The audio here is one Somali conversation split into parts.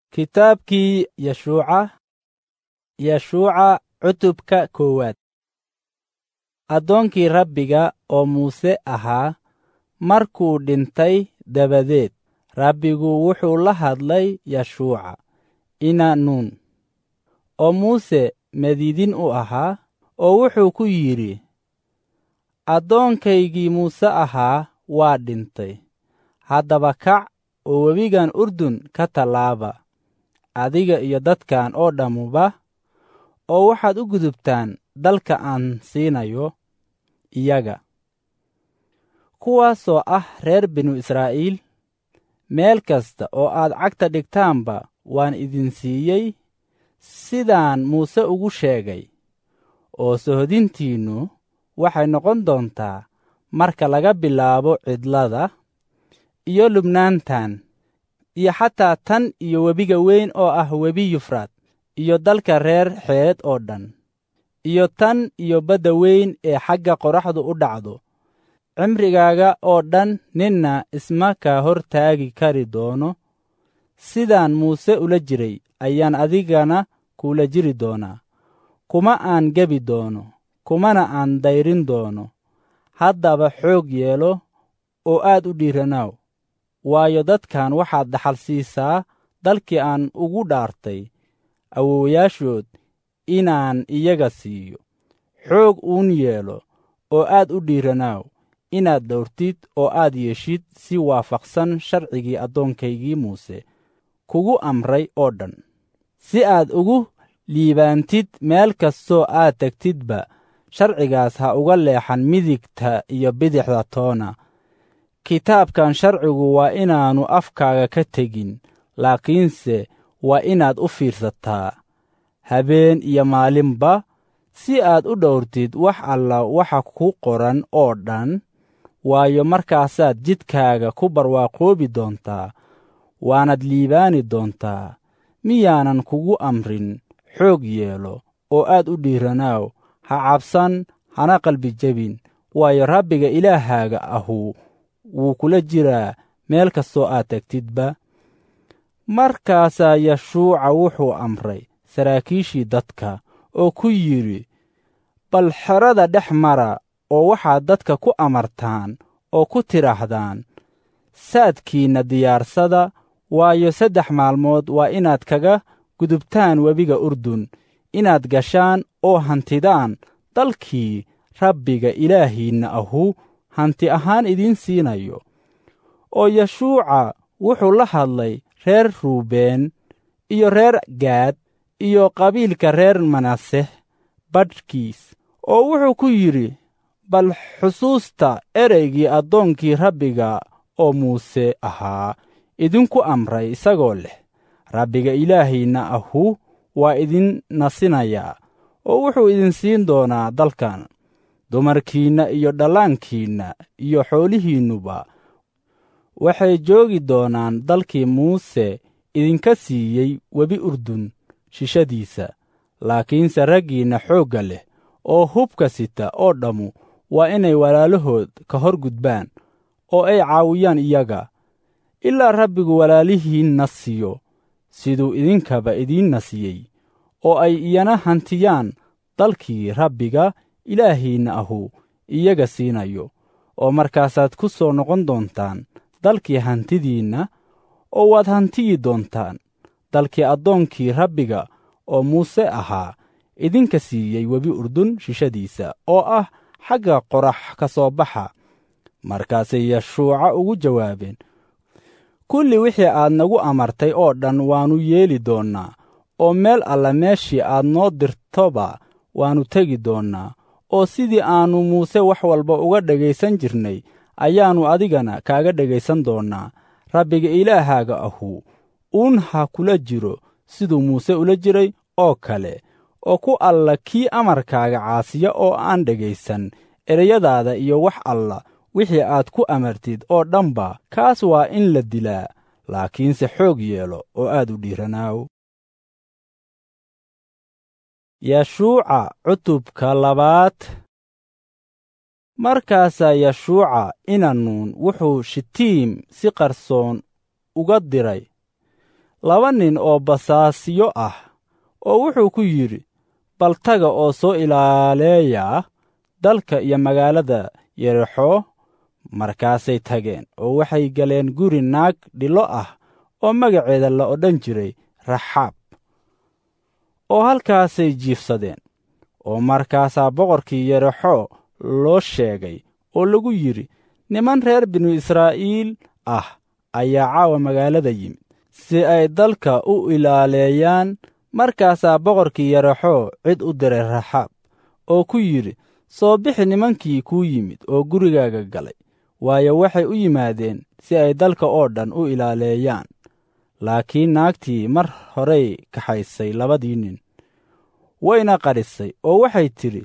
Kitaabkii Yeshuuca Yeshuuca cutubka koowaad Addoonkii Rabbiga oo Muuse ahaa markuu dhintay dabadeed Rabbigu wuxuu la hadlay Yeshuuca ina Nuun oo Muuse madiidin u ahaa oo wuxuu ku yidhi Addoonkaygii Muuse ahaa waa dhintay haddaba kac oo webigan Urdun ka tallaaba adiga iyo dadkan oo dhammuba oo waxaad u gudubtaan dalka aan siinayo iyaga kuwaasoo ah reer binu Israa'iil meel kasta oo aad cagta dhigtaanba waan idin siiyey sidaan Muuse ugu sheegay oo sohodintiinnu waxay noqon doontaa marka laga bilaabo cidlada iyo lubnaantan iyo xataa tan iyo webiga weyn oo ah webi Yufraad iyo dalka reer xeed oo dhan iyo tan iyo badda weyn ee xagga qoraxdu u dhacdo cimrigaaga oo dhan ninna isma kaa hor taagi kari doono sidaan muuse ula jiray ayaan adigana kuula jiri doonaa kuma aan gebi doono kumana aan dayrin doono haddaba xoog yeelo oo aad u dhiiranaaw waayo dadkan waxaad dhaxal siisaa dalkii aan ugu dhaartay awowayaashood inaan iyaga siiyo xoog uun yeelo oo aad u dhiiranaaw inaad dhowrtid oo aad yeeshid si waafaqsan sharcigii addoonkaygii muuse kugu amray oo dhan si aad ugu liibaantid meel kastoo aad tegtidba sharcigaas ha uga leexan midigta iyo bidixda toona kitaabkan sharcigu waa inaannu afkaaga ka tegin laakiinse waa inaad u fiirsataa habeen iyo maalinba si aad u dhowrtid wax alla waxa ku qoran oo dhan waayo markaasaad jidkaaga ku barwaaqoobi doontaa waanad liibaani doontaa miyaanan kugu amrin xoog yeelo oo aad u dhiiranaaw ha cabsan hana qalbi jebin waayo rabbiga ilaahaaga ahu wuu kula jiraa meel kastoo aad tegtidba markaasaa yeshuuca wuxuu amray saraakiishii dadka oo ku yidhi bal xerada dhex mara oo waxaad dadka ku amartaan oo ku tidhaahdaan saadkiinna diyaarsada waayo saddex maalmood waa inaad kaga gudubtaan webiga urdun inaad gashaan oo hantidaan dalkii rabbiga ilaahiinna ahu hanti ahaan idiin siinayo oo yeshuuca wuxuu la hadlay reer ruubeen iyo reer gaad iyo qabiilka reer manaseh badhkiis oo wuxuu ku yidhi bal xusuusta ereygii addoonkii rabbiga oo muuse ahaa idinku amray isagoo leh rabbiga ilaahiinna ahu waa idin nasinayaa oo wuxuu idin siin doonaa dalkan dumarkiinna iyo dhallaankiinna iyo xoolihiinnuba waxay joogi doonaan dalkii muuse idinka siiyey webi urdun shishadiisa laakiinse raggiinna xoogga leh oo hubka sita oo dhammu waa inay walaalahood ka hor gudbaan oo ay caawiyaan iyaga ilaa rabbigu walaalihiinna siiyo siduu idinkaba idiinna siiyey oo ay iyana hantiyaan dalkii rabbiga ilaahiinna ahu iyaga siinayo oo markaasaad ku soo noqon doontaan dalkii hantidiinna oo waad hantiyi doontaan dalkii addoonkii rabbiga oo muuse ahaa idinka siiyey webi urdun shishadiisa oo ah xagga qorax ka soo baxa markaasay yeshuuca ugu jawaabeen kulli wixii aad nagu amartay oo dhan waannu yeeli doonnaa oo meel alla meeshii aad noo dirtoba waannu tegi doonnaa oo sidii aannu muuse wax walba uga dhegaysan jirnay ayaannu adigana kaaga dhegaysan doonnaa rabbiga ilaahaaga ahu uun ha kula jiro siduu muuse ula jiray oo kale oo ku alla kii amarkaaga caasiya oo aan dhegaysan ereyadaada iyo wax alla wixii aad ku amartid oo dhanba kaas waa in la dilaa laakiinse xoog yeelo oo aad u dhiiranaaw yeshuuca cutubka labaad markaasaa yeshuuca inanuun wuxuu shitiim si qarsoon uga diray laba nin oo basaasyo ah oo wuxuu ku yidhi bal taga oo soo ilaaleeya dalka iyo magaalada yerexo markaasay tageen oo waxay galeen guri naag dhilo ah oo magaceeda la odhan jiray raxaab oo halkaasay jiifsadeen oo markaasaa boqorkii yerexo loo sheegay oo lagu yidhi niman reer binu israa'iil ah ayaa caawa magaalada yimid si ay dalka u ilaaleeyaan markaasaa boqorkii yerexo cid u diray raxaab oo ku yidhi soo bixi nimankii kuu yimid oo gurigaaga galay waayo waxay u yimaadeen si ay dalka oo dhan u ilaaleeyaan laakiin naagtii mar horey kaxaysay labadii nin wayna qadhisay oo waxay tidhi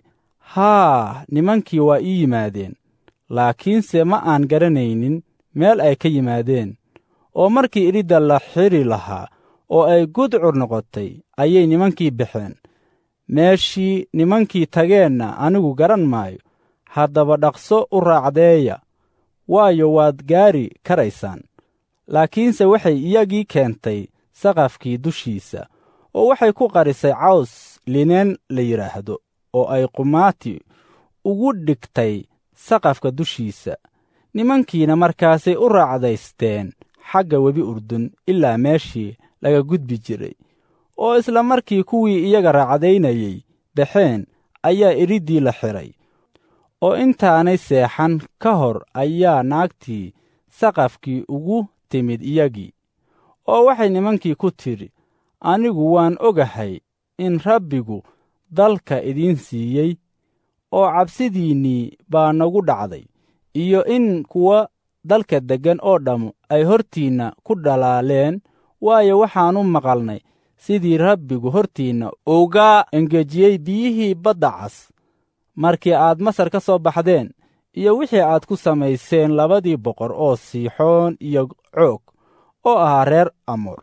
haa nimankii waa ii yimaadeen laakiinse ma aan garanaynin meel ay ka yimaadeen oo markii idhidda la xidhi lahaa oo ay gudcur noqotay ayay nimankii baxeen meeshii nimankii tageenna anigu garan maayo haddaba dhaqso u raacdeeya waayo waad gaari karaysaan laakiinse waxay iyagii keentay saqafkii dushiisa oo waxay ku qarisay caws lineen la yidhaahdo oo ay qumaati ugu dhigtay saqafka dushiisa nimankiina markaasay u raacdaysteen xagga webi urdun ilaa meeshii laga gudbi jiray oo isla markii kuwii iyaga raacdaynayey baxeen ayaa idhiddii la xidhay oo intaanay seexan ka hor ayaa naagtii saqafkii ugu timid iyagii oo waxay nimankii ku tidhi anigu waan ogahay in rabbigu dalka idiin siiyey oo cabsidiinnii baa nagu dhacday iyo in kuwa dalka deggan oo dhammu ay hortiinna ku dhalaaleen waayo waxaannu maqalnay sidii rabbigu hortiinna uga engejiyey biyihii badda cas markii aad masar ka soo baxdeen iyo wixii aad ku samayseen labadii boqor oo siixoon iyo coog oo ahaa reer amoor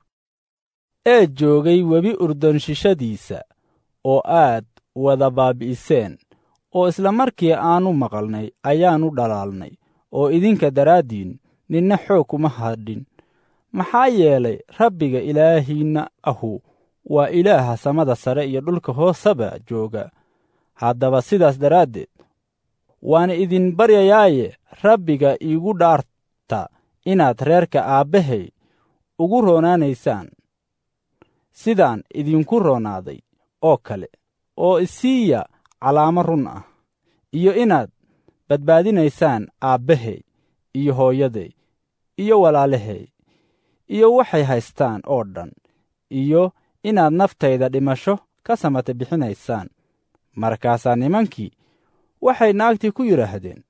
ee joogay webi urdonshishadiisa oo aad wada baabi'iseen oo isla markii aannu maqalnay ayaannu dhalaalnay oo idinka daraaddiin ninna xoog kuma hadhin maxaa yeelay rabbiga ilaahiinna ahu waa ilaaha samada sare iyo dhulka hoosaba jooga haddaba sidaas daraaddeed waan idin baryayaaye rabbiga iigu dhaarta inaad reerka aabbahay ugu roonaanaysaan sidaan idinku roonaaday oo kale oo isiiya calaamo run ah iyo inaad badbaadinaysaan aabbahay iyo hooyaday iyo walaalahay iyo waxay haystaan oo dhan iyo inaad naftayda dhimasho ka samata bixinaysaan markaasaa nimankii waxay naagtii ku yidhaahdeen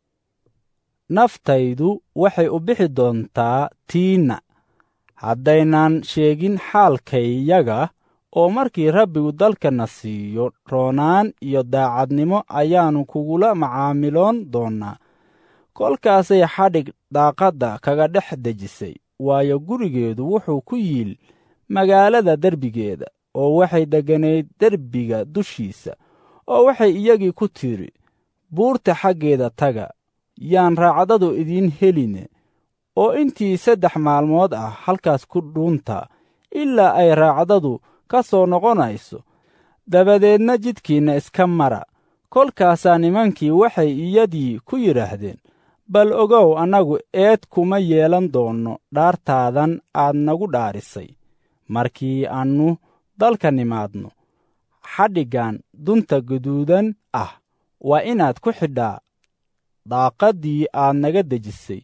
naftaydu waxay u bixi doontaa tiinna haddaynaan sheegin xaalkayaga oo markii rabbigu dalkana siiyo roonaan iyo daacadnimo ayaannu kugula macaamiloon doonnaa kolkaasay xadhig daaqadda kaga dhex dejisay waayo gurigeedu wuxuu ku yiil magaalada derbigeeda oo waxay degganayd derbiga dushiisa oo waxay iyagii ku tidhi buurta xaggeeda taga yaan raacdadu idiin heline oo intii saddex maalmood ah halkaas ku dhuunta ilaa ay raacdadu ka soo noqonayso dabadeedna jidkiinna iska mara kolkaasaa nimankii waxay iyadii ku yidhaahdeen bal ogow annagu eed kuma yeelan doonno dhaartaadan aad nagu dhaarisay markii aannu dalka nimaadno xadhiggan dunta guduudan ah waa inaad ku xidhaa daaqaddii aad naga dejisay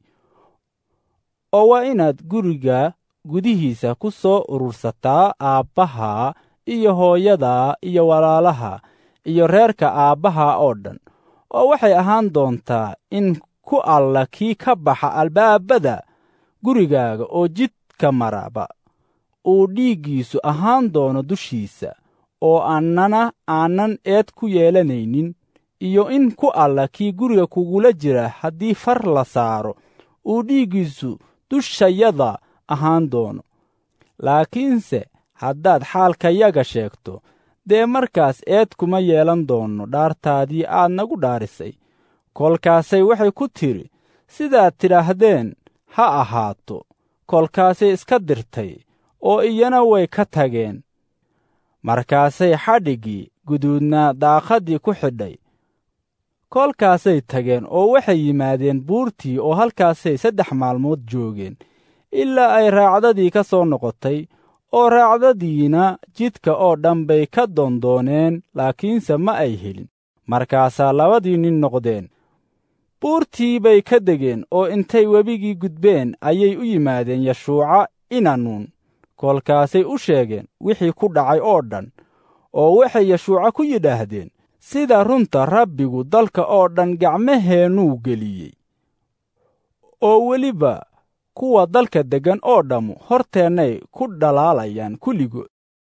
oo waa inaad guriga gudihiisa ku soo urursataa aabbaha iyo hooyada iyo walaalaha iyo reerka aabbaha oo dhan oo waxay ahaan doontaa in ku alla kii ka baxa albaabada gurigaaga oo jidka maraba uu dhiiggiisu ahaan doono dushiisa oo annana aanan eed ku yeelanaynin iyo in ku alla kii guriga kugula jira haddii far la saaro uu dhiiggiisu dushayada ahaan doono laakiinse haddaad xaalkayaga sheegto dee markaas eed kuma yeelan doonno dhaartaadii aad nagu dhaarisay kolkaasay waxay ku tidhi sidaad tidhaahdeen ha ahaato kolkaasay iska dirtay oo iyana way ka tageen markaasay xadhiggii guduudnaa daaqaddii ku xidhay kolkaasay tageen oo waxay yimaadeen buurtii oo halkaasay saddex maalmood joogeen ilaa ay raacdadii ka soo noqotay oo raacdadiina jidka oo dhan bay ka doondooneen laakiinse ma ay helin markaasaa labadii nin noqdeen buurtii bay ka degeen oo intay webigii gudbeen ayay u yimaadeen yashuuca inanuun kolkaasay u sheegeen wixii ku dhacay oo dhan oo waxay yashuuca ku yidhaahdeen sida runta rabbigu dalka oo dhan gacmaheennuu geliyey oo weliba kuwa dalka deggan oo dhammu horteennay ku dhalaalayaan kulligood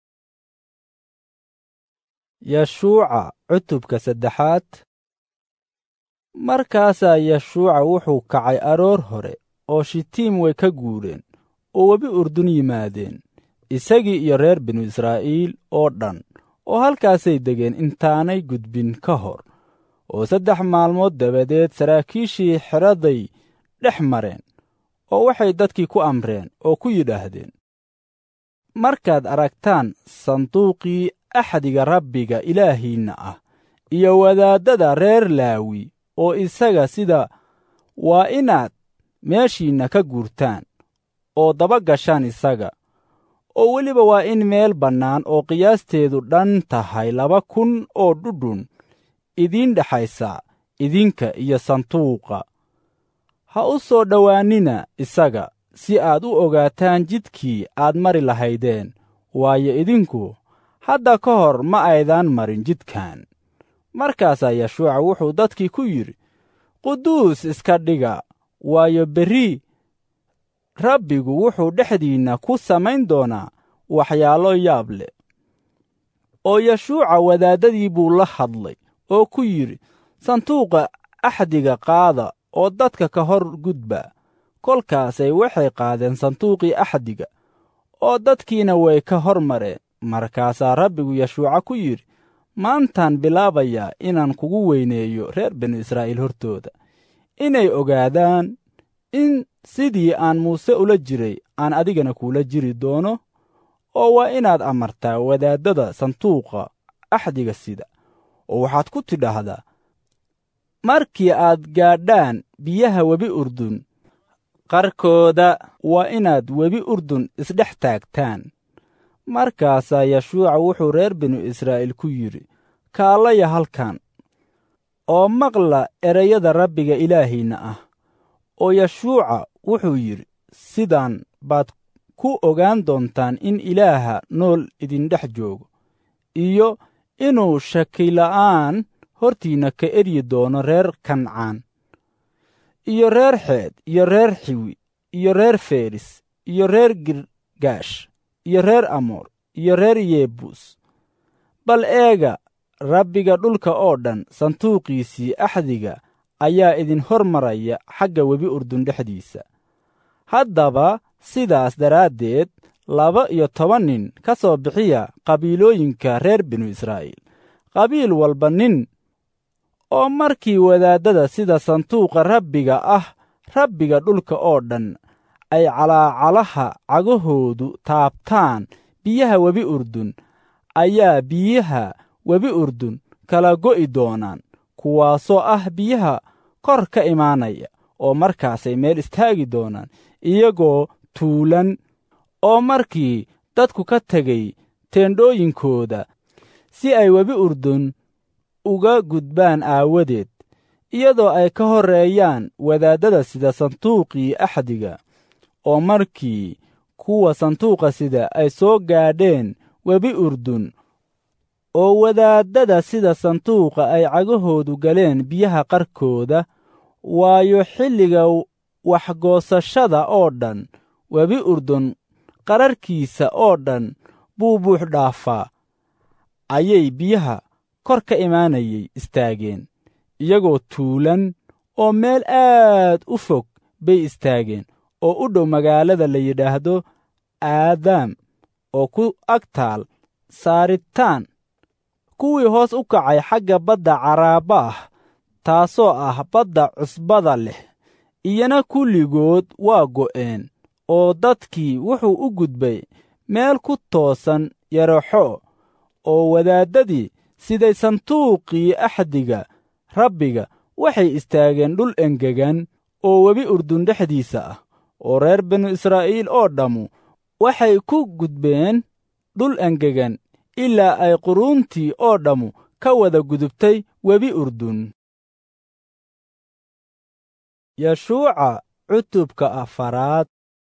yashuuca cutubka saddexaad markaasaa yashuuca wuxuu kacay aroor hore oo shitiim way ka guureen oo webi urdun yimaadeen isagii iyo reer binu israa'iil oo dhan oo halkaasay degeen intaanay gudbin ka hor oo saddex maalmood dabadeed saraakiishii xeraday dhex mareen oo waxay dadkii ku amreen oo ku yidhaahdeen markaad aragtaan sanduuqii axdiga rabbiga ilaahiinna ah iyo wadaaddada reer laawi oo isaga sida waa inaad meeshiinna ka guurtaan oo daba gashaan isaga oo weliba waa in meel bannaan oo qiyaasteedu dhan tahay laba kun oo dhudhun idiin dhexaysa idinka iyo sanduuqa ha u soo dhowaannina isaga si aad u ogaataan jidkii aad mari lahaydeen waayo idinku hadda ka hor ma aydaan marin jidkan markaasaa yashuuca wuxuu dadkii ku yidhi quduus iska dhiga waayo berri rabbigu wuxuu dhexdiinna ku samayn doonaa waxyaalo yaab leh oo yashuuca wadaaddadii buu la hadlay oo ku yidhi sanduuqa axdiga qaada oo dadka ka hor gudba kolkaasay waxay qaadeen sanduuqii axdiga oo dadkiina way ka hor mareen markaasaa rabbigu yashuuca ku yidhi maantaan bilaabayaa inaan kugu weyneeyo reer binu israa'iil hortooda inay ogaadaan in sidii aan muuse ula jiray aan adigana kuula jiri doono oo waa inaad amartaa wadaaddada sanduuqa axdiga sida oo waxaad ku tidhaahdaa markii aad gaadhaan biyaha webi urdun qarkooda waa inaad webi urdun isdhex taagtaan markaasaa yashuuca wuxuu reer binu israa'iil ku yidhi kaalaya halkan oo maqla ereyada rabbiga ilaahiinna ah oo yashuuca wuxuu yidhi sidaan baad ku ogaan doontaan in ilaaha nool idindhex joogo iyo inuu shakila'aan hortiinna ka eryi doono reer kancaan iyo reer xeed iyo reer xiwi iyo reer feris iyo reer girgaash iyo reer amoor iyo reer yebuus bal eega rabbiga dhulka oo dhan sanduuqiisii axdiga ayaa idin hor maraya xagga webi urdun dhexdiisa haddaba sidaas daraaddeed laba iyo toban nin ka soo bixiya qabiilooyinka reer binu israa'iil qabiil walba nin oo markii wadaaddada sida sanduuqa rabbiga ah rabbiga dhulka oo dhan ay calaacalaha cagahoodu taabtaan biyaha webi urdun ayaa biyaha webi urdun kala go'i doonaan kuwaasoo ah biyaha kor ka imaanaya oo markaasay meel istaagi doonaan iyagoo tuulan oo markii dadku ka tegay teendhooyinkooda si ay webi urdun uga gudbaan aawadeed iyadoo ay ka horreeyaan wadaaddada sida sanduuqii axdiga oo markii kuwa sanduuqa sida ay soo gaadheen webi urdun oo wadaaddada sida sanduuqa ay cagahoodu galeen biyaha qarkooda waayo xilliga waxgoosashada oo dhan webi urdun qararkiisa oo dhan buu buux dhaafaa ayay biyaha kor ka imaanayay istaageen iyagoo tuulan oo meel aad u fog bay istaageen oo u dhow magaalada la yidhaahdo aadaam oo ku ag taal saaritaan kuwii hoos u kacay xagga badda caraaba ah taasoo ah badda cusbada leh iyana kulligood waa go'een oo dadkii wuxuu u gudbay meel ku toosan yaraxo oo wadaaddadii siday sanduuqii axdiga rabbiga waxay istaageen dhul engegan oo webi urdun dhexdiisa ah oo reer binu israa'iil oo dhammu waxay ku gudbeen dhul engegan ilaa ay quruuntii oo dhammu ka wada gudubtay webi urdun yashuuca cutubka afaraad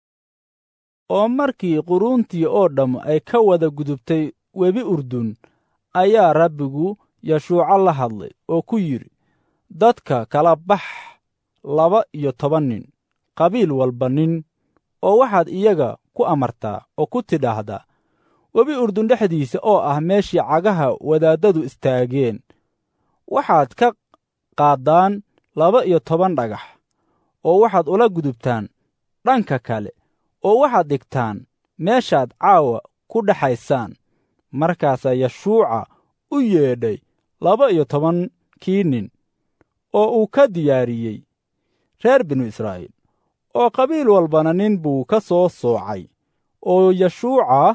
oo markii quruuntii oo dhammu ay ka wada gudubtay webi urdun ayaa rabbigu yashuuco la hadlay oo ku yidhi dadka kala bax laba iyo toban nin qabiil walba nin oo waxaad iyaga ku amartaa oo ku tidhaahdaa webi urdun dhexdiisa oo ah meeshii cagaha wadaaddadu istaageen waxaad ka qaaddaan laba iyo toban dhagax oo waxaad ula gudubtaan dhanka kale oo waxaad dhigtaan meeshaad caawa ku dhexaysaan markaasaa yashuuca u yeedhay laba iyo tobankii nin oo uu ka diyaariyey reer binu israa'iil oo qabiil walbana nin buu ka soo soocay oo yashuuca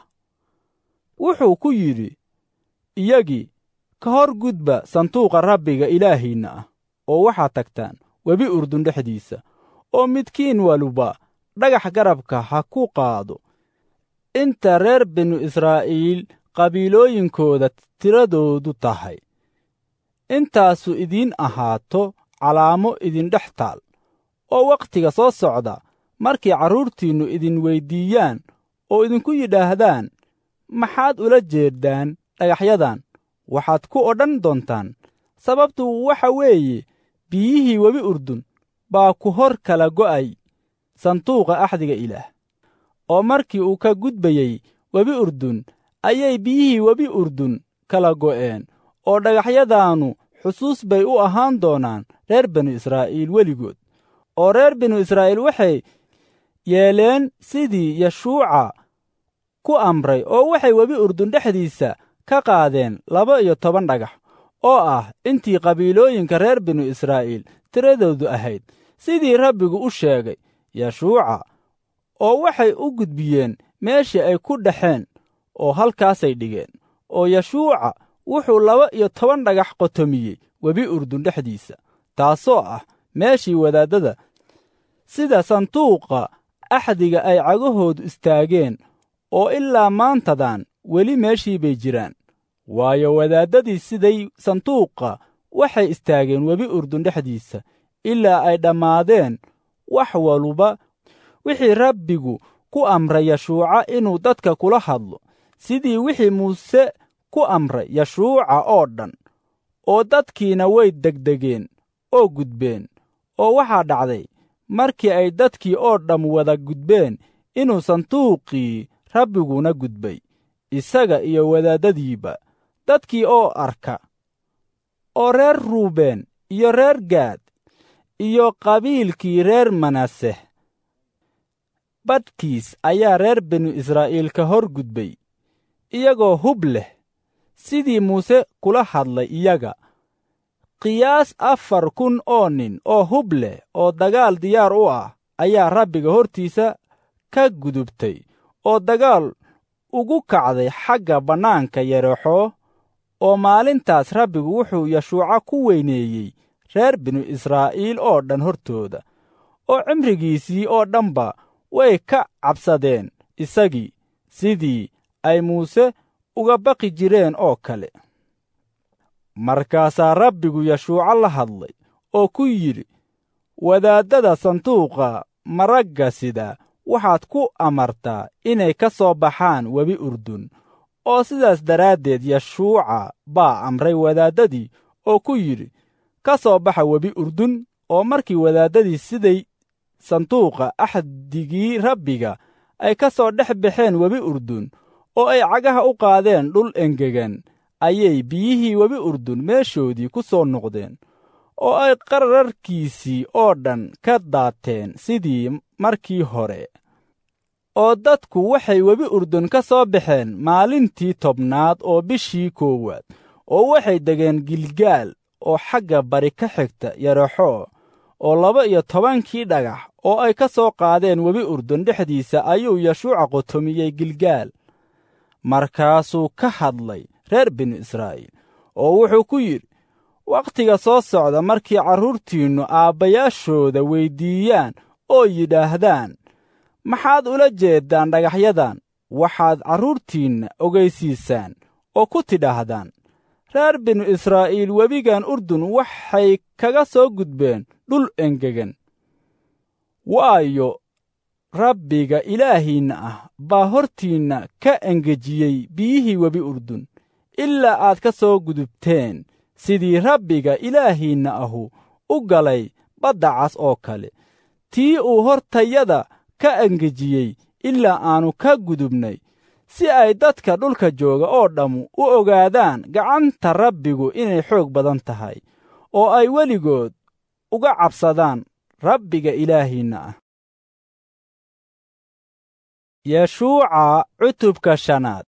wuxuu ku yidhi iyagii ka hor gudba sanduuqa rabbiga ilaahiinna ah oo waxaad tagtaan webi urdun dhexdiisa oo midkiin waluba dhagax garabka ha ku qaado inta reer binu israa'iil qabiilooyinkooda tiradoodu tahay intaasu idiin ahaato calaamo idindhex taal oo wakhtiga soo socda markii carruurtiinnu idin weyddiiyaan oo idinku yidhaahdaan maxaad ula jeeddaan dhagaxyadan waxaad ku odhan doontaan sababtu waxa weeye biyihii webi urdun baa ku hor kala go'ay sanduuqa axdiga ilaah oo markii uu ka gudbayey webi urdun ayay biyihii webi urdun kala go'een oo dhagaxyadaannu xusuus bay u ahaan doonaan reer binu israa'iil weligood oo reer binu israa'iil waxay yeeleen sidii yashuuca ku amray oo waxay webi urdun dhexdiisa ka qaadeen laba iyo toban dhagax oo ah intii qabiilooyinka reer binu israa'iil tiradoodu ahayd sidii rabbigu u sheegay yashuuca oo waxay u gudbiyeen meeshii ay ku dhexeen oo halkaasay dhigeen oo yashuuca wuxuu laba iyo toban dhagax qotomiyey webi urdun dhexdiisa taasoo ah meeshii wadaaddada sida sanduuqa axdiga ay cagahoodu istaageen oo ilaa maantadan weli meeshii bay jiraan waayo wadaaddadii siday sanduuqa waxay istaageen webi urdun dhexdiisa ilaa ay dhammaadeen wax waluba wixii rabbigu ku amray yashuuca inuu dadka kula hadlo sidii wixii muuse ku amray yashuuca oo dhan oo dadkiina way degdegeen oo gudbeen oo waxaa dhacday markii ay dadkii oo dhamm wada gudbeen inuu sanduuqii rabbiguna gudbay isaga iyo wadaaddadiiba dadkii oo arka oo reer ruubeen iyo reer gaad iyo qabiilkii reer manaseh badhkiis ayaa reer binu israa'iil ka hor gudbay iyagoo hub leh sidii muuse kula hadlay iyaga qiyaas afar kun oo nin oo hub leh oo dagaal diyaar u ah ayaa rabbiga hortiisa ka gudubtay oo dagaal ugu kacday xagga bannaanka yarexoo oo maalintaas rabbigu wuxuu yashuuca ku weyneeyey reer binu israa'iil oo dhan hortooda oo cimrigiisii oo dhanba way ka cabsadeen isagii sidii ay muuse uga baqi jireen oo kale markaasaa rabbigu yashuuco la hadlay oo ku yidhi wadaaddada sanduuqa maragga sida waxaad ku amartaa inay ka soo baxaan webi urdun oo sidaas daraaddeed yashuuca baa amray wadaaddadii oo ku yidhi ka soo baxa webi urdun oo markii wadaaddadii siday sanduuqa axdigii rabbiga ay ka soo dhex baxeen webi urdun oo ay cagaha u qaadeen dhul engegan ayay biyihii webi urdun meeshoodii ku soo noqdeen oo ay qararkiisii oo dhan ka daateen sidii markii hore oo dadku waxay webi urdun ka soo baxeen maalintii tobnaad oo bishii koowaad oo waxay degeen gilgaal oo xagga bari ka xigta yarexoo oo laba iyo tobankii dhagax oo ay ka soo qaadeen webi urdun dhexdiisa ayuu yashuuca qotomiyey gilgaal markaasuu ka hadlay reer binu israa'iil oo wuxuu ku yidhi wakhtiga soo socda markii carruurtiinnu aabbayaashooda weyddiiyaan oo yidhaahdaan maxaad ula jeeddaan dhagaxyadan waxaad carruurtiinna ogaysiisaan oo ku tidhaahdaan reer binu israa'iil webigan urdun waxay kaga soo gudbeen dhul engegan waayo rabbiga ilaahiinna ah baa hortiinna ka engejiyey biyihii webi urdun ilaa aad ka soo gudubteen sidii rabbiga ilaahiinna ahu u galay badda cas oo kale tii uu hortayada ka engejiyey ilaa aannu ka gudubnay si ay dadka dhulka jooga oo dhammu u ogaadaan gacanta rabbigu inay xoog badan tahay oo ay weligood uga cabsadaan rabbiga ilaahiinna ah yeshuuca cutubka shanaad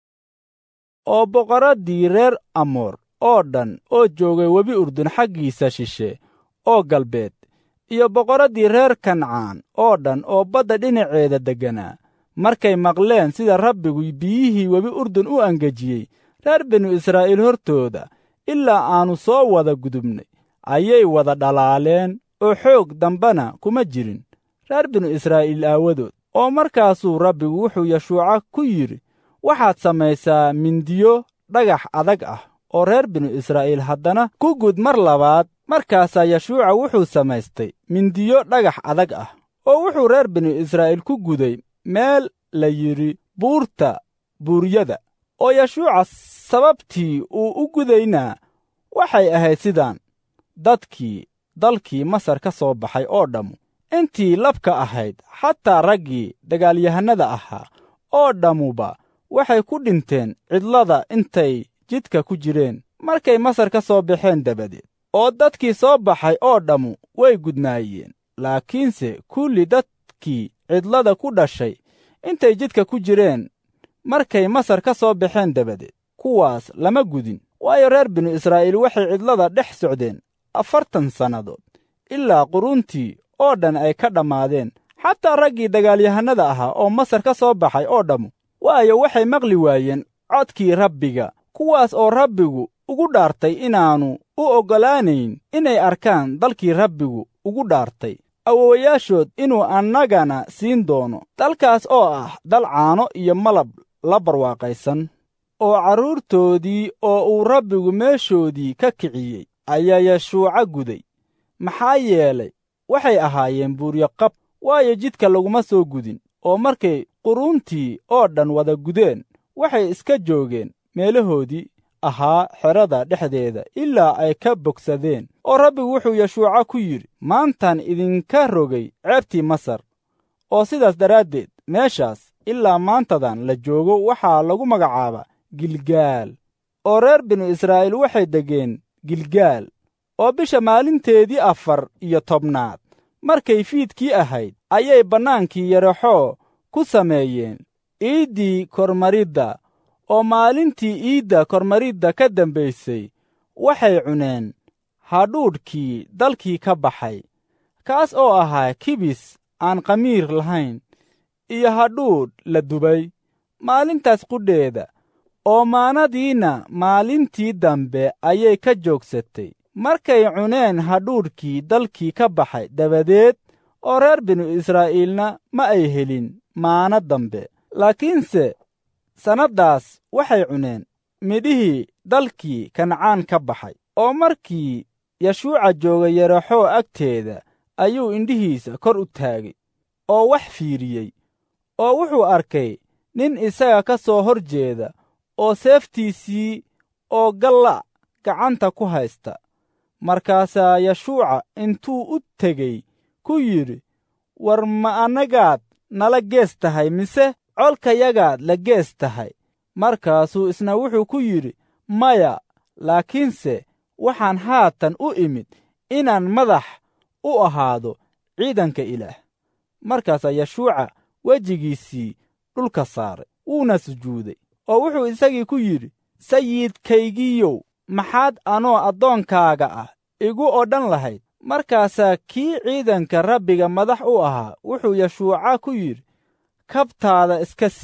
oo boqoraddii reer amoor oo dhan oo joogay webi urdun xaggiisa shishe oo galbeed iyo boqoraddii reer kancaan oo dhan oo badda dhinaceeda degganaa markay maqleen sida rabbigu biyihii webi urdun u angejiyey reer binu israa'iil hortooda ilaa aannu soo wada gudubnay ayay wada dhalaaleen oo xoog dambana kuma jirin reer binu israa'iil aawadood oo markaasuu rabbigu wuxuu yeshuuca ku yidhi waxaad samaysaa mindiyo dhagax adag ah oo reer binu israa'iil haddana ku gud mar labaad markaasaa yeshuuca wuxuu samaystay mindiyo dhagax adag ah oo wuxuu reer binu israa'iil ku guday meel la yidhi buurta buuryada oo yeshuuca sababtii uu u gudaynaa waxay ahayd sidaan dadkii dalkii masar ka soo baxay oo dhammu intii labka ahayd xataa raggii dagaalyahannada ahaa oo dhammuba waxay ku dhinteen cidlada intay jidka ku jireen markay masar ka soo baxeen dabadeed oo dadkii soo baxay oo dhammu way gudnaayeen laakiinse kulli dadkii cidlada ku dhashay intay jidka ku jireen markay masar ka soo baxeen dabadeed kuwaas lama gudin waayo reer binu israa'iil waxay cidlada dhex socdeen afartan sannadood ilaa quruntii oo dhan ay ka dhammaadeen xataa raggii dagaalyahannada ahaa oo masar ka soo baxay oo dhammu waayo waxay maqli waayeen codkii rabbiga kuwaas oo rabbigu ugu dhaartay inaannu u oggolaanayn inay arkaan dalkii rabbigu ugu dhaartay awowayaashood inuu annagana siin doono dalkaas oo ah dal caano iyo malab la barwaaqaysan oo carruurtoodii oo uu rabbigu meeshoodii ka kiciyey ayaa yeshuuca guday maxaa yeelay waxay ahaayeen buuryo qab waayo jidka laguma soo gudin oo markay quruntii oo dhan wada gudeen waxay iska joogeen meelahoodii ahaa xerada dhexdeeda ilaa ay ka bogsadeen oo rabbigu wuxuu yeshuuca ku yidhi maantaan idinka rogay ceebtii masar oo sidaas daraaddeed meeshaas ilaa maantadan la joogo waxaa lagu magacaabaa gilgaal oo reer binu israa'iil waxay degeen gilgaal oo bisha maalinteedii afar iyo tobnaad markay fiidkii ahayd ayay bannaankii yaraxoo ku sameeyeen iiddii kormaridda oo maalintii iidda kormaridda ka dambaysay waxay cuneen hadhuudhkii dalkii ka baxay kaas oo ahaa kibis aan khamiir lahayn iyo hadhuudh la dubay maalintaas qudheeda oo maanadiinna maalintii dambe ayay ka joogsatay markay cuneen hadhuudhkii dalkii ka baxay dabadeed oo reer binu israa'iilna ma ay helin maana dambe laakiinse sannaddaas waxay cuneen midhihii dalkii kancaan ka baxay oo markii yeshuuca jooga yaraxoo agteeda ayuu indhihiisa kor u taagay oo wax fiiriyey oo wuxuu arkay nin isaga ka soo hor jeeda oo seeftiisii oo galla gacanta ku haysta markaasaa yeshuuca intuu u tegey ku yidhi war ma annagaad nala gees tahay mise colkayagaad la gees tahay markaasuu isna wuxuu ku yidhi maya laakiinse waxaan haatan u imid inaan madax u ahaado ciidanka ilaah markaasaa yeshuuca wejigiisii dhulka saaray wuuna sujuuday oo wuxuu isagii ku yidhi sayidkaygiiyow maxaad anoo addoonkaaga ah igu odhan lahayd markaasaa kii ciidanka rabbiga madax u ahaa wuxuu yeshuuca ku yidhi kabtaada iska siib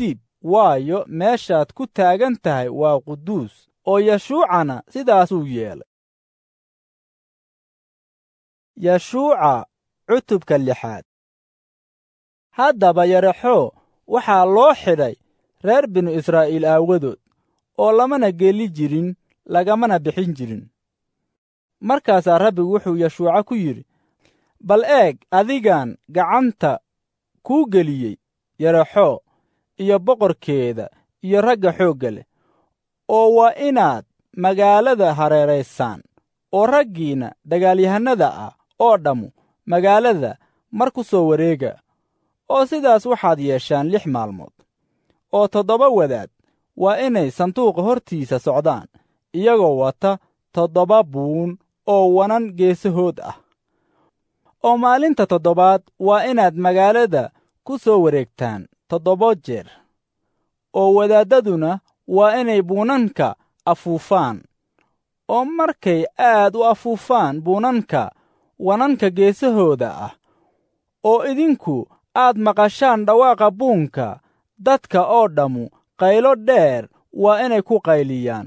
waayo meeshaad ku taagan tahay waa quduus oo yashuucana sidaasuu yeelay yashuuca cutubka lixaad haddaba yaraxoo waxaa loo xidhay reer binu israa'iil aawadood oo lamana geli jirin lagamana bixin jirin markaasaa rabbigu wuxuu yashuuca ku yidhi bal eeg adigan gacanta kuu geliyey yaraxoo iyo boqorkeeda iyo ragga xoogga leh oo waa inaad magaalada hareeraysaan oo raggiinna dagaalyahannada ah oo dhammu magaalada mar ku soo wareega oo sidaas waxaad yeeshaan lix maalmood oo toddoba wadaad waa inay sanduuqa hortiisa socdaan iyagoo wata toddoba buun oo wanan geesahood ah oo maalinta toddobaad waa inaad magaalada ku soo wareegtaan toddoba jeer oo wadaaddaduna waa inay buunanka afuufaan oo markay aad u afuufaan buunanka wananka geesahooda ah oo idinku aad maqashaan dhawaaqa buunka dadka oo dhammu qaylo dheer waa inay ku qayliyaan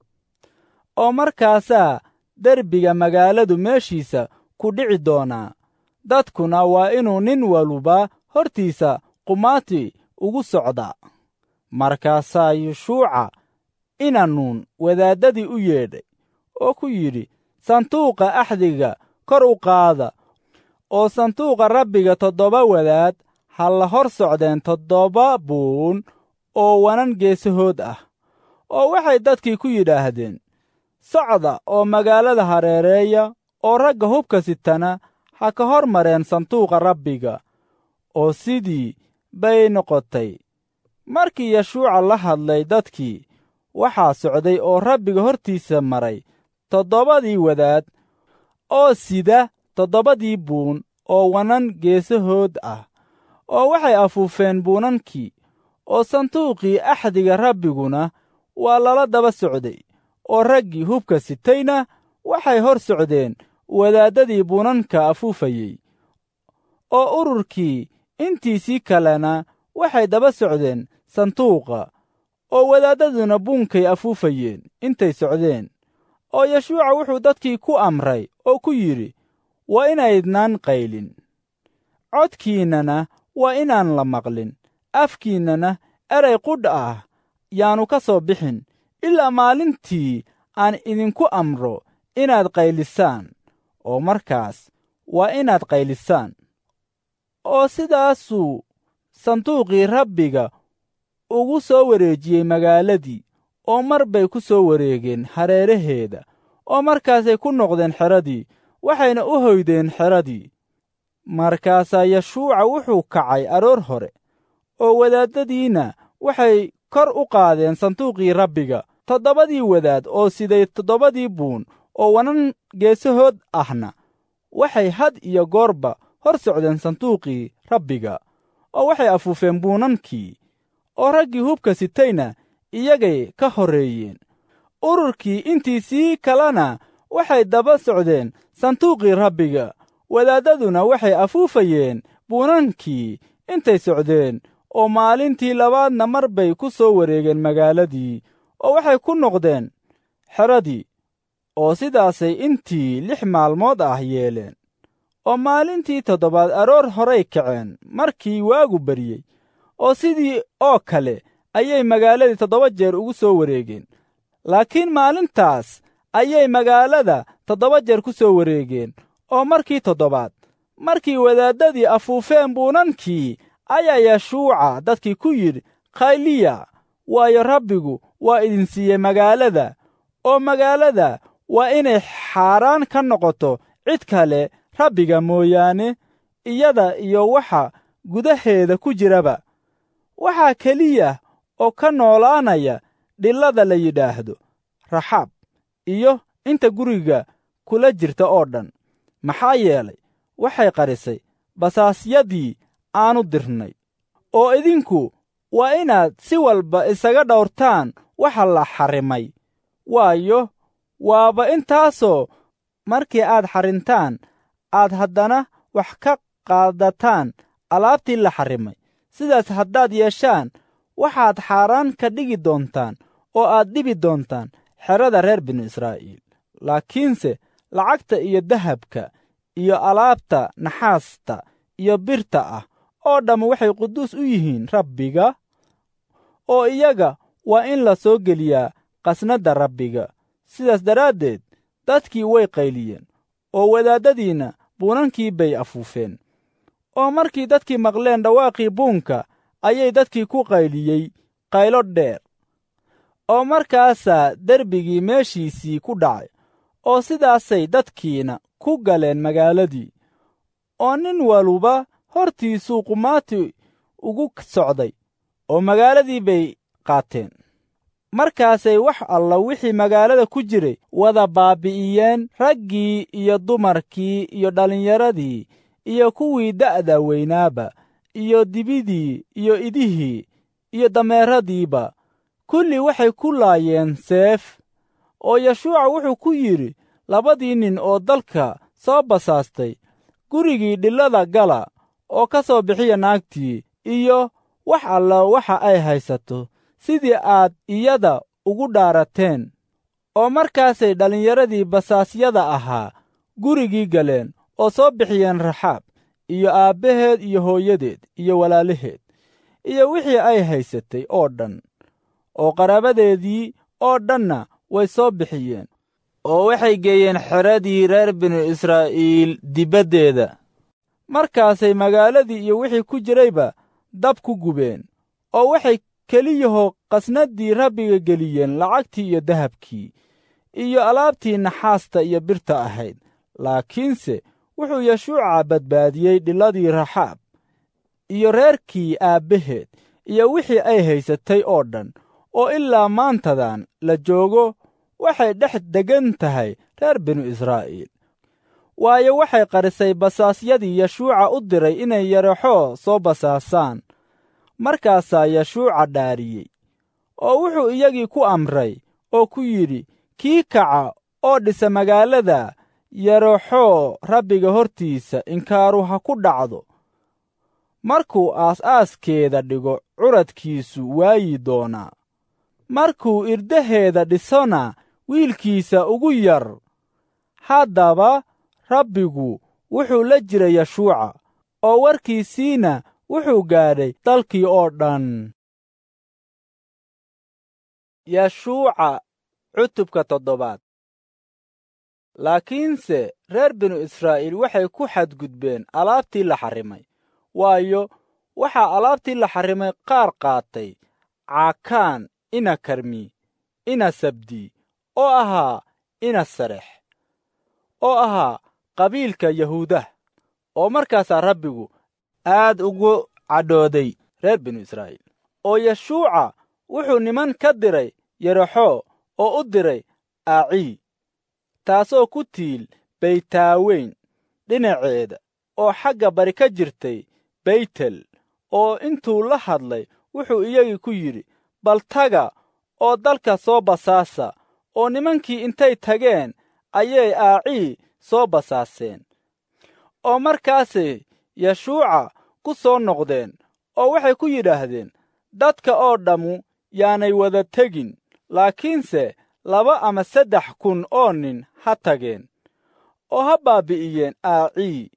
oo markaasaa derbiga magaaladu meeshiisa ku dhici doonaa dadkuna waa inuu nin waluba hortiisa qumaati ugu socdaa markaasaa yeshuuca inanuun wadaaddadii u yeedhay oo ku yidhi sanduuqa axdiga kor u qaada oo sanduuqa rabbiga toddoba wadaad ha la hor socdeen toddoba buun oo wanan geesahood ah oo waxay dadkii ku yidhaahdeen socda oo magaalada hareereeya oo ragga hubka sitana ha ka hor mareen sanduuqa rabbiga oo sidii bay noqotay markii yeshuuca la hadlay dadkii waxaa socday oo rabbiga hortiisa maray toddobadii wadaad oo sida toddobadii buun oo wanan geesahood ah oo waxay afuufeen buunankii oo sanduuqii axdiga rabbiguna waa lala daba socday oo raggii hubka sitayna waxay hor socdeen wadaaddadii buunanka afuufayey oo ururkii intiisii kalena waxay daba socdeen sanduuqa oo wadaaddaduna buunkay afuufayeen intay socdeen oo yeshuuca wuxuu dadkii ku amray oo ku yidhi waa inaydnaan qaylin codkiinnana waa inaan la maqlin afkiinnana eray qudha ah yaannu ka soo bixin ilaa maalintii aan idinku amro inaad qaylisaan oo markaas waa inaad qaylisaan oo sidaasuu sanduuqii rabbiga ugu soo wareejiyey magaaladii oo mar bay ku soo wareegeen hareeraheeda oo markaasay ku noqdeen xeradii waxayna u hoydeen xeradii markaasaa yeshuuca wuxuu kacay aroor hore oo wadaaddadiinna waxay kor u qaadeen sanduuqii rabbiga toddobadii wadaad oo siday toddobadii buun oo wanan geesahood ahna waxay had iyo goorba hor socdeen sanduuqii rabbiga oo waxay afuufeen buunankii oo raggii hubka sitayna iyagay ka horreeyeen ururkii intiisii kalena waxay daba socdeen sanduuqii rabbiga wadaaddaduna waxay afuufayeen buunankii intay socdeen oo maalintii labaadna mar bay ku soo wareegeen magaaladii oo waxay ku noqdeen xeradii oo sidaasay intii lix maalmood ah yeeleen oo maalintii toddobaad aroor horay kaceen markii waagu baryey oo sidii oo kale ayay magaaladii toddoba jeer ugu soo wareegeen laakiin maalintaas ayay magaalada toddoba jeer ku soo wareegeen oo markii toddobaad markii wadaaddadii afuufeen buunankii ayaa yeshuuca dadkii ku yidhi khayliya waayo rabbigu waa idin siiyey magaalada oo magaalada waa inay xaaraan ka noqoto cid kale rabbiga mooyaane iyada iyo waxa gudaheeda ku jiraba waxaa keliya oo ka noolaanaya dhillada la yidhaahdo raxaab iyo inta guriga kula jirta oo dhan maxaa yeelay waxay qarisay basaasyadii aanu dirnay oo idinku waa inaad si walba isaga dhowrtaan waxa la xarrimay waayo waaba intaasoo markii aad xarrintaan aad haddana wax ka qaadataan alaabtii la xarrimay sidaas haddaad yeeshaan waxaad xaaraan ka dhigi doontaan oo aad dhibi doontaan xerada reer binu israa'iil laakiinse lacagta iyo dahabka iyo alaabta naxaasta iyo birta ah oo dhammu waxay quduus u yihiin rabbiga oo iyaga waa in la soo geliyaa qasnadda rabbiga sidaas daraaddeed dadkii way qayliyeen oo wadaaddadiinna buunankii bay afuufeen oo markii dadkii maqleen dhawaaqii buunka ayay dadkii ku qayliyey qaylo dheer oo markaasaa derbigii meeshiisii ku dhacay oo sidaasay dadkiina ku galeen magaaladii oo nin waluba hortiisuu qumaati ugu socday oo magaaladii bay qaateen markaasay wax alla wixii magaalada ku jiray wada baabi'iyeen raggii iyo dumarkii iyo dhallinyaradii iyo kuwii da'da weynaaba iyo dibidii iyo idihii iyo dameeradiiba kulli waxay ku laayeen seef oo yeshuuca wuxuu ku yidhi labadii nin oo dalka soo basaastay gurigii dhillada gala oo ka soo bixiya naagtii iyo wax alla waxa ay haysato sidii aad iyada ugu dhaarateen oo markaasay dhallinyaradii basaasyada ahaa gurigii galeen oo soo bixiyeen raxaab iyo aabbaheed iyo hooyadeed iyo walaalaheed iyo wixii ay haysatay oo dhan oo qaraabadeedii oo dhanna way soo bixiyeen oo waxay geeyeen xeradii reer binu israa'iil dibaddeeda markaasay magaaladii iyo wixii ku jirayba dab ku gubeen oo waxay keliyahoo qasnaddii rabbiga geliyeen lacagtii iyo dahabkii iyo alaabtii naxaasta iyo birta ahayd laakiinse wuxuu yeshuuca badbaadiyey dhiladii raxaab iyo reerkii aabbaheed iyo wixii ay haysatay oo dhan oo ilaa maantadan la joogo waxay dhex deggan tahay reer binu israa'iil waayo waxay qarisay basaasyadii yeshuuca u diray inay yaraxoo soo basaasaan markaasaa yeshuuca dhaariyey oo wuxuu iyagii ku amray oo ku yidhi kii kaca oo dhisa magaalada yaraxoo rabbiga hortiisa inkaaru ha ku dhacdo markuu aas-aaskeeda dhigo curadkiisu waayi doonaa markuu irdaheeda dhisona wiilkiisa ugu yar haddaba rabbigu wuxuu la jira yeshuuca oo warkiisiina wuxuu gaadhay dalkii oo dhan yeshuuca cutubka toddobaad laakiinse reer binu israa'iil waxay ku xadgudbeen alaabtii la xarrimay waayo waxaa alaabtii la xarrimay qaar qaatay caakaan ina karmi ina sabdi oo ahaa ina sarex oo ahaa qabiilka yahuudah oo markaasaa rabbigu aad ugu cadhooday reer binu israa'iil oo yeshuuca wuxuu niman ka diray yaraxoo oo u diray aacii taasoo ku tiil baytaaweyn dhinaceeda oo xagga bari ka jirtay baytel oo intuu la hadlay wuxuu iyagii ku yidhi bal taga oo dalka soo basaasa oo nimankii intay tageen ayay aacii soo basaaseen oo markaasay yeshuuca ku soo noqdeen oo waxay ku yidhaahdeen dadka oo dhammu yaanay wada tegin laakiinse laba ama saddex kun oo nin ha tageen oo ha baabbi'iyeen aacii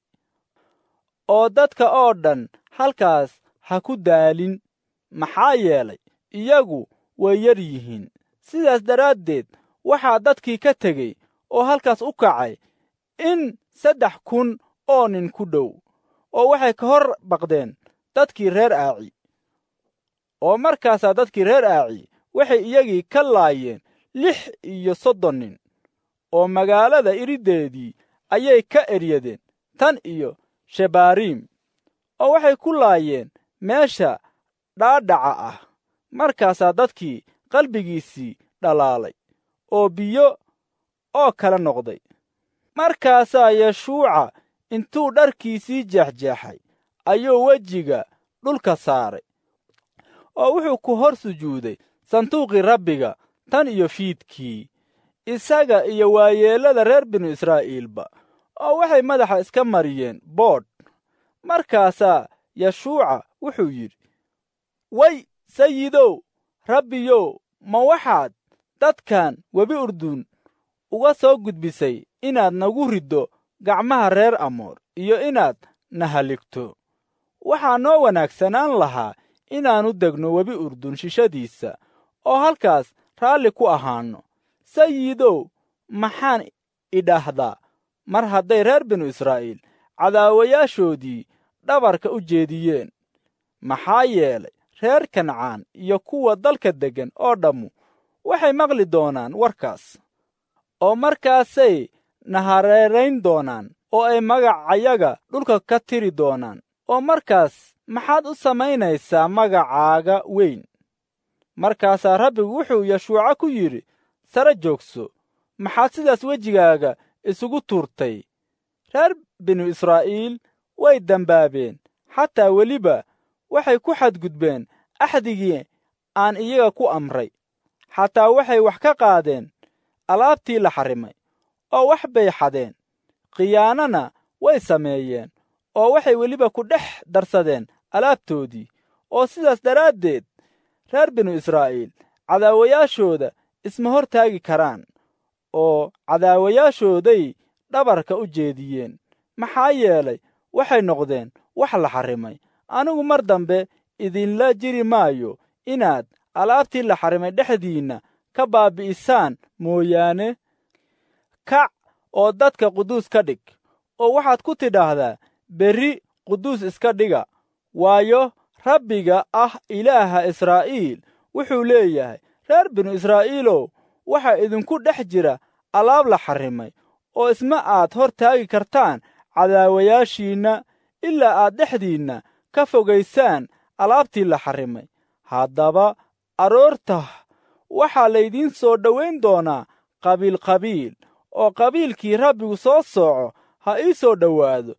oo dadka oo dhan halkaas ha ku daalin maxaa yeelay iyagu way yar yihiin sidaas daraaddeed waxaa dadkii ka tegey oo halkaas u kacay in saddex kun oo nin ku dhow oo waxay ka hor baqdeen dadkii reer aaci oo markaasaa dadkii reer aaci waxay iyagii ka laayeen lix iyo soddon nin oo magaalada iriddeedii ayay ka eryadeen tan iyo shebaariim oo waxay ku laayeen meesha dhaadhaca ah markaasaa dadkii qalbigiisii dhalaalay oo biyo oo kala noqday markaasaa yeshuuca intuu dharkiisii jeexjeexay ayuu wejiga dhulka saaray oo wuxuu ku hor sujuuday sanduuqii rabbiga tan iyo fiidkii isaga iyo waayeellada reer binu israa'iilba oo waxay madaxa iska mariyeen boodh markaasaa yeshuuca wuxuu yidhi way sayidow rabbiyow ma waxaad dadkan webi urdun uga soo gudbisay inaad nagu riddo gacmaha reer amoor iyo inaad na haligto waxaa noo wanaagsanaan lahaa inaannu degno webi urdun shishadiisa oo halkaas raalli ku ahaanno sayidow maxaan idhaahdaa mar hadday reer binu israa'iil cadaawayaashoodii dhabarka u jeediyeen maxaa yeelay reer kancaan iyo kuwa dalka deggan oo dhammu waxay maqli doonaan warkaas oo markaasay nahareerayn doonaan oo ay magacayaga dhulka ka tiri doonaan oo markaas maxaad u samaynaysaa magacaaga weyn markaasaa rabbigu wuxuu yashuuca ku yidhi sare joogso maxaad sidaas wejigaaga isugu tuurtay reer binu israa'iil way dembaabeen xataa weliba waxay ku xadgudbeen axdigii aan iyaga ku amray xataa waxay wax ka qaadeen alaabtii la xarrimay oo wax bay xadeen khiyaanana way sameeyeen oo waxay weliba ku dhex darsadeen alaabtoodii oo sidaas daraaddeed reer binu israa'iil cadaawayaashooda isma hor taagi karaan oo cadaawayaashooday dhabarka u jeediyeen maxaa yeelay waxay noqdeen wax la xarrimay anigu mar dambe idinla jiri maayo inaad alaabtii la xarrimay dhexdiinna ka baabi'isaan mooyaane kac oo dadka quduus ka dhig oo waxaad ku tidhaahdaa berri quduus iska dhiga waayo rabbiga ah ilaaha israa'iil wuxuu leeyahay reer binu israa'iilow waxaa idinku dhex jira alaab la xarrimay oo isma aad hor taagi kartaan cadaawayaashiinna ilaa aad dhexdiinna ka fogaysaan alaabtii la xarrimay haddaba aroorta waxaa laydiin soo dhowayn doonaa qabiil qabiil oo qabiilkii rabbigu soo sooco ha ii soo dhowaado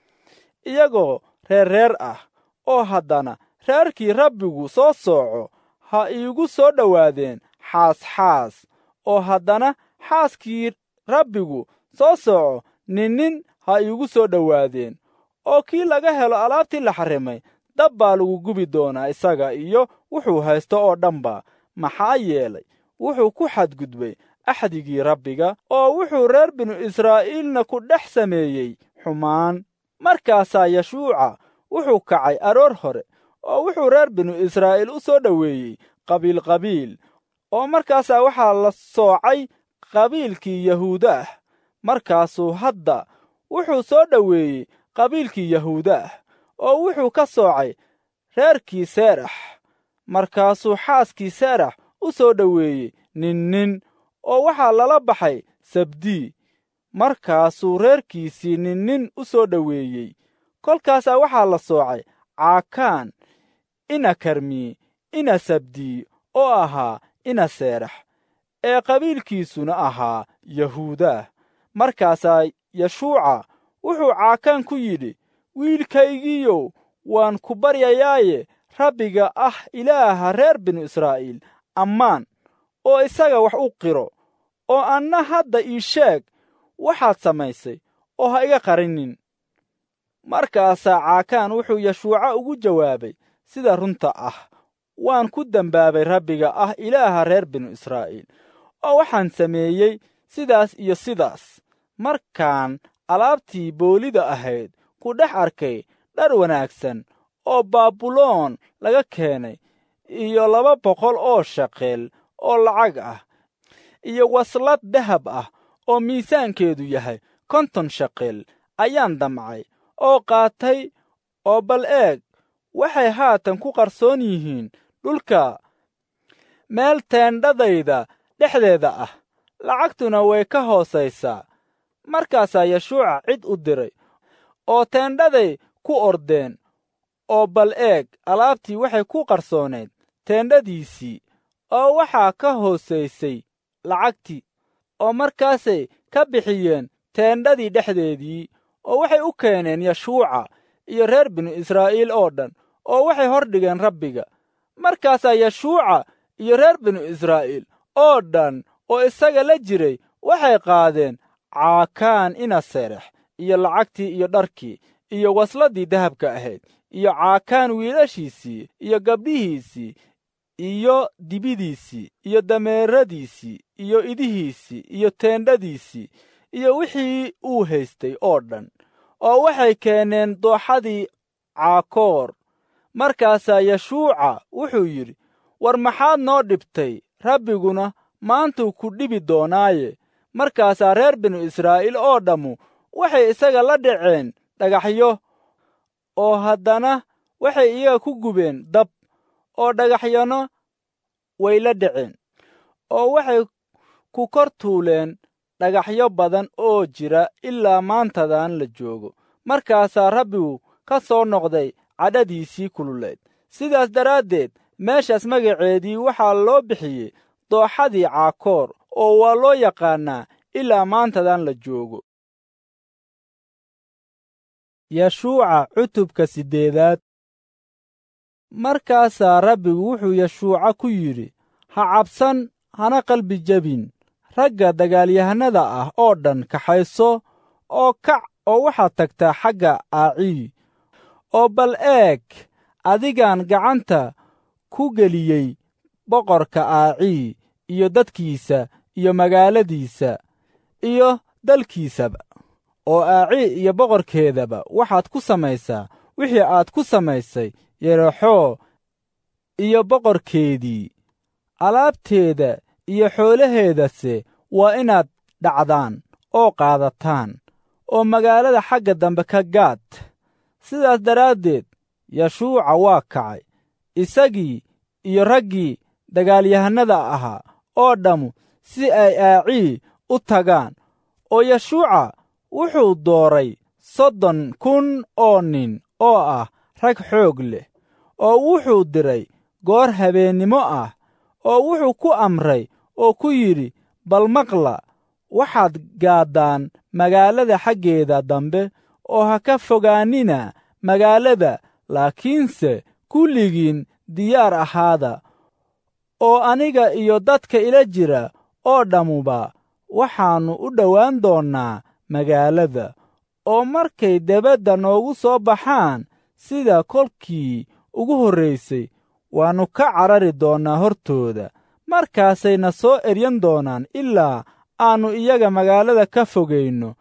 iyagoo reer reer ah oo haddana reerkii rabbigu soo sooco ha iigu soo dhowaadeen xaas xaas oo haddana xaaskii rabbigu soo sooco ninnin ha iigu soo dhowaadeen oo kii laga helo alaabtii la xarrimay dab baa lagu gubi doonaa isaga iyo wuxuu haysto oo dhanba maxaa yeelay wuxuu ku xadgudbay axdigii rabbiga oo wuxuu reer binu israa'iilna ku dhex sameeyey xumaan markaasaa yashuuca wuxuu kacay aroor hore oo wuxuu reer binu israa'iil u soo dhoweeyey qabiil qabiil oo markaasaa waxaa la soocay qabiilkii yahuuda ah markaasuu hadda wuxuu soo dhoweeyey qabiilkii yahuuda ah oo wuxuu ka soocay reerkii seerax markaasuu xaaskii seerax u soo dhoweeyey ninnin oo waxaa lala baxay sabdii markaasuu reerkiisii ninnin u soo dhoweeyey kolkaasaa waxaa la soocay caakaan ina karmii ina sabdii oo ahaa ina seerax ee qabiilkiisuna ahaa yahuudaah markaasaa yashuuca wuxuu caakaan ku yidhi wiilkaygiiyow waan ku baryayaaye rabbiga ah ilaaha reer binu israa'iil ammaan oo isaga wax u qiro oo anna hadda ii sheeg waxaad samaysay oo ha iga qarinin markaasaa caakaan wuxuu yashuuca ugu jawaabay sida runta ah waan ku dembaabay rabbiga ah ilaaha reer binu israa'iil oo waxaan sameeyey sidaas iyo sidaas markaan alaabtii boolida ahayd ku dhex arkay dhar wanaagsan oo baabuloon laga keenay iyo laba boqol oo shaqeel oo lacag ah iyo waslad dahab ah oo miisaankeedu yahay konton shaqeel ayaan damcay oo qaatay oo bal eeg waxay haatan ku qarsoon yihiin dhulka meel teendhadayda dhexdeeda ah lacagtuna way ka hoosaysaa markaasaa yashuuca cid u diray oo teendhaday ku ordeen oo bal eeg alaabtii waxay ku qarsoonayd teendhadiisii oo waxaa ka hoosaysay lacagtii oo markaasay ka bixiyeen teendhadii dhexdeedii oo waxay u keeneen yashuuca iyo reer binu israa'iil oo dhan oo waxay hor dhigeen rabbiga markaasaa yashuuca iyo reer binu israa'iil oo dhan oo isaga la jiray waxay qaadeen caakaan ina serex iyo lacagtii iyo dharkii iyo wasladdii dahabka ahayd iyo caakaan wiilashiisii iyo gabdhihiisii iyo dibidiisii iyo dameeradiisii iyo idihiisii iyo teendhadiisii iyo wixii uu haystay oo dhan oo waxay keeneen dooxadii caakoor markaasaa yeshuuca wuxuu yidhi war maxaad noo dhibtay rabbiguna maantuu ku dhibi doonaaye markaasaa reer binu israa'iil oo dhammu waxay isaga la dhaceen dhagaxyo oo haddana waxay iyaga ku gubeen dab oo dhagaxyana way la dhaceen oo waxay ku kor tuuleen dhagaxyo badan oo jira ilaa maantadan la joogo markaasaa rabbigu ka soo noqday cadhadiisii kululeed sidaas daraaddeed meeshaas magaceedii waxaa loo bixiyey dooxadii caakoor oo waa loo yaqaannaa ilaa maantadan la joogo yeshuuca cutubka siddeedaad markaasaa rabbigu wuxuu yeshuuca ku yidhi ha cabsan hana qalbi jebin ragga dagaalyahannada ah oo dhan kaxayso oo kac oo waxaad tagtaa xagga aacii oo bal eeg adigaan gacanta ku geliyey boqorka aacii iyo dadkiisa iyo magaaladiisa iyo dalkiisaba oo aacii iyo boqorkeedaba waxaad ku samaysaa wixii aad ku samaysay yerexoo iyo boqorkeedii alaabteeda iyo xoolaheedase waa inaad dhacdaan oo qaadataan oo magaalada xagga dambe ka gaad sidaas daraaddeed yeshuuca waa kacay isagii iyo raggii dagaalyahannada ahaa oo dhammu si ay aacii u tagaan oo yeshuuca wuxuu dooray soddon kun oo nin oo ah rag xoog leh oo wuxuu diray goor habeennimo ah oo wuxuu ku amray oo ku yidhi bal maqla waxaad gaaddaan magaalada xaggeeda dambe oo ha ka fogaannina magaalada laakiinse kulligiin diyaar ahaada oo aniga iyo dadka ila jira oo dhammuba waxaannu u dhowaan doonnaa magaalada oo markay debadda noogu soo baxaan sida kolkii ugu horraysay waannu ka carari doonnaa hortooda markaasayna soo eryan doonaan ilaa aannu iyaga magaalada ka fogayno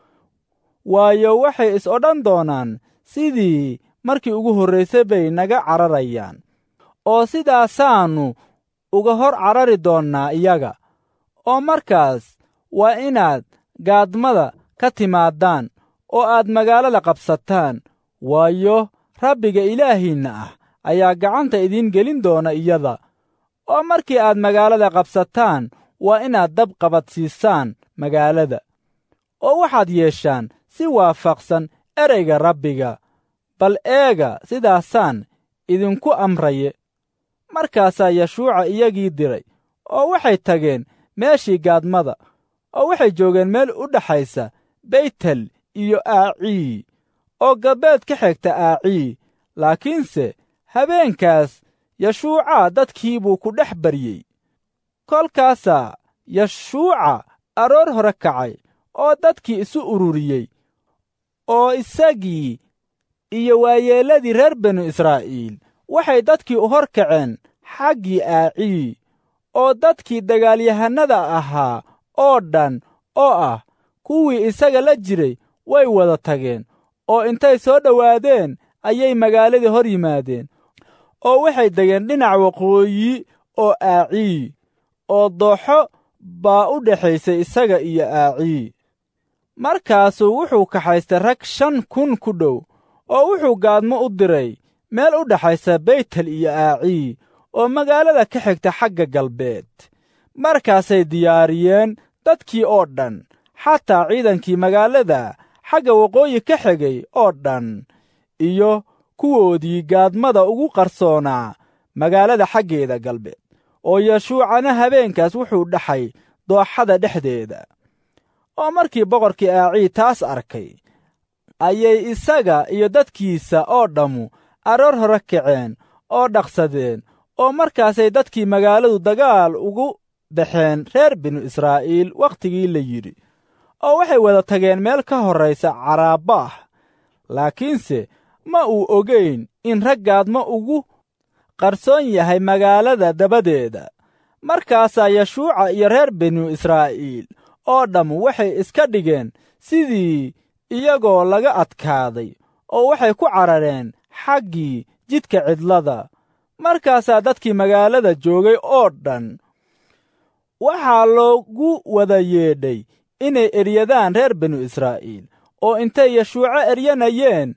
waayo waxay is odhan doonaan sidii markii ugu horraysay bay naga cararayaan oo sidaasaannu uga hor carari doonnaa iyaga oo markaas waa inaad gaadmada ka timaadaan oo aad magaalada qabsataan waayo rabbiga ilaahiinna ah ayaa gacanta idiin gelin doona iyada oo markii aad magaalada qabsataan waa inaad dab qabadsiisaan magaalada oo waxaad yeeshaan si waafaqsan ereyga rabbiga bal eega sidaasaan idinku amraye markaasaa yeshuuca iyagii diray oo waxay tageen meeshii gaadmada oo waxay joogeen meel u dhaxaysa beytel iyo aacii oo galbeed ka xigta aacii laakiinse habeenkaas yeshuuca dadkii buu ku dhex baryey kolkaasaa yeshuuca aroor hore kacay oo dadkii isu ururiyey oo isagii iyo waayeelladii reer binu israa'iil waxay dadkii u hor kaceen xaggii aacii oo dadkii dagaalyahannada ahaa oo dhan oo ah kuwii isaga la jiray way wada tageen oo intay soo dhowaadeen ayay magaaladii hor yimaadeen oo waxay degeen dhinac waqooyi oo aacii oo dooxo baa u dhexaysay isaga iyo aacii markaasuu wuxuu kaxaystay rag shan kun ku dhow oo wuxuu gaadmo u diray meel u dhexaysa beytel iyo aacii oo magaalada ka xigta xagga galbeed markaasay diyaariyeen dadkii oo dhan xataa ciidankii magaalada xagga waqooyi ka xigay oo dhan iyo kuwoodii gaadmada ugu qarsoonaa magaalada xaggeeda galbeed oo yeshuucana habeenkaas wuxuu dhaxay dooxada dhexdeeda oo markii boqorkii aacii taas arkay ayay isaga iyo dadkiisa oo dhammu aroor hore kaceen oo dhaqsadeen oo markaasay dadkii magaaladu dagaal ugu baxeen reer binu israa'iil wakhtigii la yidhi oo waxay wada tageen meel ka horraysa caraabaah laakiinse ma uu ogayn in raggaadma ugu qarsoon yahay magaalada dabadeeda markaasaa yashuuca iyo reer binu israa'iil oo dhammu waxay iska dhigeen sidii iyagoo laga adkaaday oo waxay ku carareen xaggii jidka cidlada markaasaa dadkii magaalada joogay oo dhan waxaa loogu wada yeedhay inay eryadaan reer binu israa'iil oo intay yashuuco eryanayeen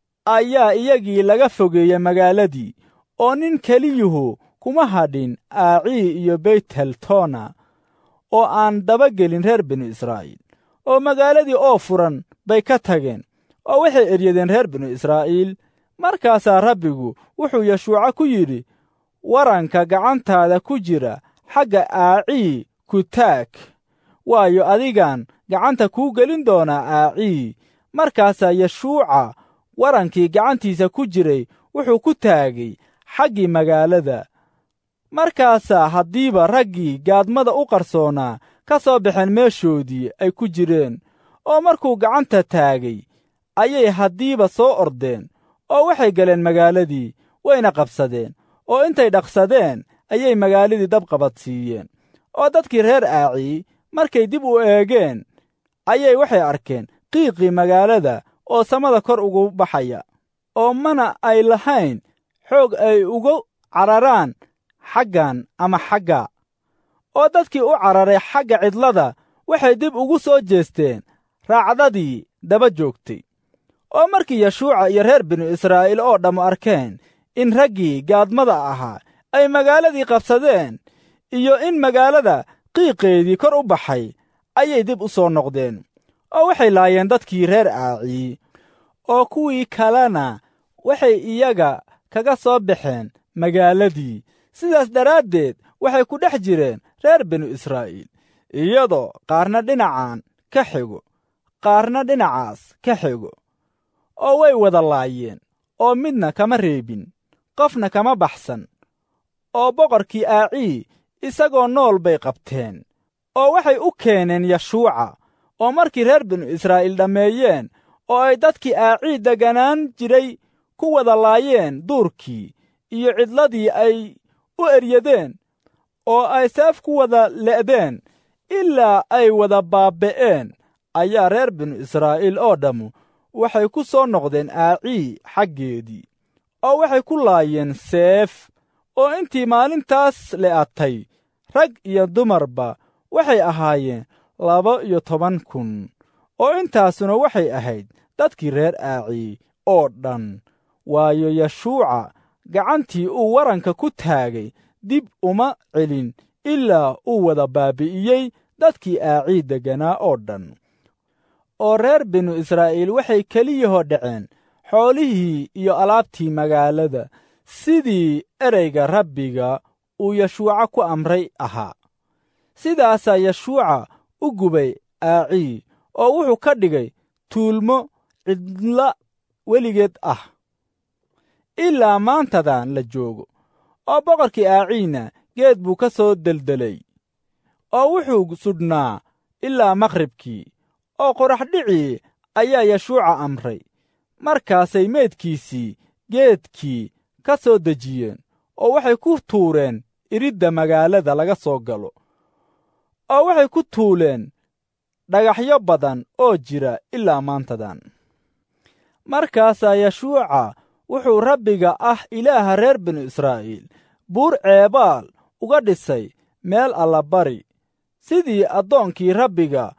ayaa iyagii laga fogeeyey magaaladii oo nin keliyuhu kuma hadhin aacii iyo beytheltona oo aan dabagelin reer binu israa'iil oo magaaladii oo furan bay ka tageen oo waxay eryadeen reer binu israa'iil markaasaa rabbigu wuxuu yashuuco ku yidhi waranka gacantaada ku jira xagga aacii ku taag waayo adigaan gacanta kuu gelin doonaa aacii markaasaa yashuuca warankii gacantiisa ku jiray wuxuu ku taagay xaggii magaalada markaasaa haddiiba raggii gaadmada u qarsoonaa ka soo baxeen meeshoodii ay ku jireen oo markuu gacanta taagay ayay haddiiba soo ordeen oo waxay galeen magaaladii wayna qabsadeen oo intay dhaqsadeen ayay magaaladii dab qabadsiiyeen oo dadkii reer aacii markay dib u eegeen ayay waxay arkeen qiiqii magaalada oo samada kor ugu baxaya oo mana ay lahayn xoog ay ugu cararaan xaggan ama xagga oo dadkii u cararay xagga cidlada waxay dib ugu soo jeesteen raacdadii daba joogtay oo markii yashuuca iyo reer binu israa'iil oo dhammu arkeen in raggii gaadmada ahaa ay magaaladii qabsadeen iyo in magaalada qiiqeedii kor u baxay ayay dib u soo noqdeen oo waxay laayeen dadkii reer aacii oo kuwii kalena waxay iyaga kaga soo baxeen magaaladii sidaas daraaddeed waxay ku dhex jireen reer binu israa'iil iyadoo qaarna dhinacan ka xigo qaarna dhinacaas ka xigo oo way wada laayeen oo midna kama reebin qofna kama baxsan oo boqorkii aacii isagoo nool bay qabteen oo waxay u keeneen yashuuca oo markii reer binu israa'iil dhammeeyeen oo ay dadkii aacii degganaan jiray ku wada laayeen duurkii iyo cidladii ay u eryadeen oo ay seef ku wada le'deen ilaa ay wada baaba'een ayaa reer binu israa'iil oo dhammu waxay ku soo noqdeen aacii xaggeedii oo waxay ku laayeen seef oo intii maalintaas le'atay rag iyo dumarba waxay ahaayeen laba iyo toban kun oo intaasuna waxay ahayd dadkii reer aacii oo dhan waayo yashuuca gacantii uu waranka ku taagay dib uma celin ilaa uu wada baabi'iyey dadkii aacii degganaa oo dhan oo reer binu israa'iil waxay keliyahoo dhaceen xoolihii iyo alaabtii magaalada sidii ereyga rabbiga uu yashuuca ku amray ahaa sidaasaa yashuuca u gubay aacii oo wuxuu ka dhigay tuulmo cidla weligeed ah ilaa maantadan la joogo oo boqorkii aaciina geed buu ka soo deldelay oo wuxuu sudhnaa ilaa maqhribkii oo qoraxdhicii ayaa yashuuca amray markaasay meedkiisii geedkii ka soo dejiyeen oo waxay ku tuureen iridda magaalada laga soo galo oo waxay ku tuuleen dhagaxyo badan oo jira ilaa maantadan markaasaa yashuuca wuxuu rabbiga ah ilaaha reer binu israa'iil buur ceebaal uga dhisay meel allabari sidii addoonkii rabbiga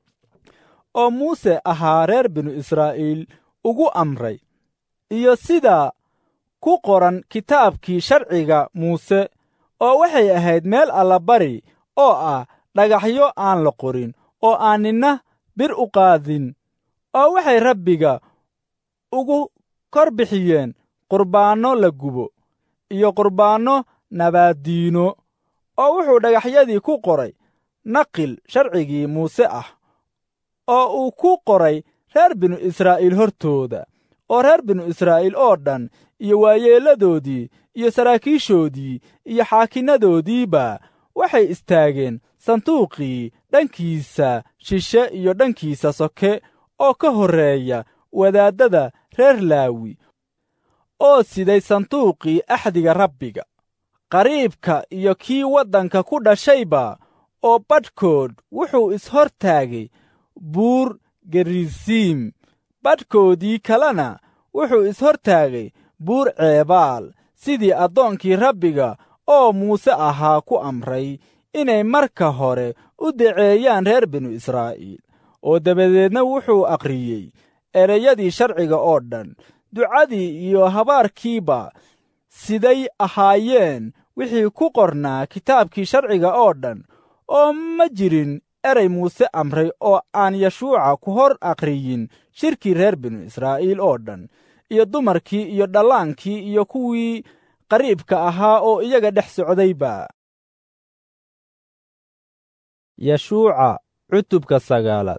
oo muuse ahaa reer binu israa'iil ugu amray iyo sida ku qoran kitaabkii sharciga muuse oo waxay ahayd meel allabari oo ah dhagaxyo aan la qorin oo aan ninna bir u qaadin oo waxay rabbiga ugu kor bixiyeen qurbaanno la gubo iyo qurbaanno nabaaddiino oo wuxuu dhagaxyadii ku qoray naqil sharcigii muuse ah oo uu ku qoray reer binu israa'iil hortooda oo reer binu israa'iil oo dhan iyo waayeelladoodii iyo saraakiishoodii iyo xaakinnadoodiiba waxay istaageen sanduuqii dhankiisa shishe iyo dhankiisa soke oo ka horreeya wadaaddada reer laawi oo siday sanduuqii axdiga rabbiga qariibka iyo kii waddanka ku dhashayba oo badhkood wuxuu ishor taagay buur gerisiim badhkoodii kalena wuxuu ishor taagay buur ceebaal sidii addoonkii rabbiga oo muuse ahaa ku amray inay marka hore u daceeyaan reer binu israa'iil oo dabadeedna wuxuu akhriyey ereyadii sharciga oo dhan ducadii iyo habaarkiiba siday ahaayeen wixii ku qornaa kitaabkii sharciga oo dhan oo ma jirin erey muuse amray oo aan yashuuca ku hor akhriyin shirkii reer binu israa'iil oo dhan iyo dumarkii iyo dhallaankii iyo kuwii qariibka ahaa oo iyaga dhex socdayba yashuuca cutubka sagaalaad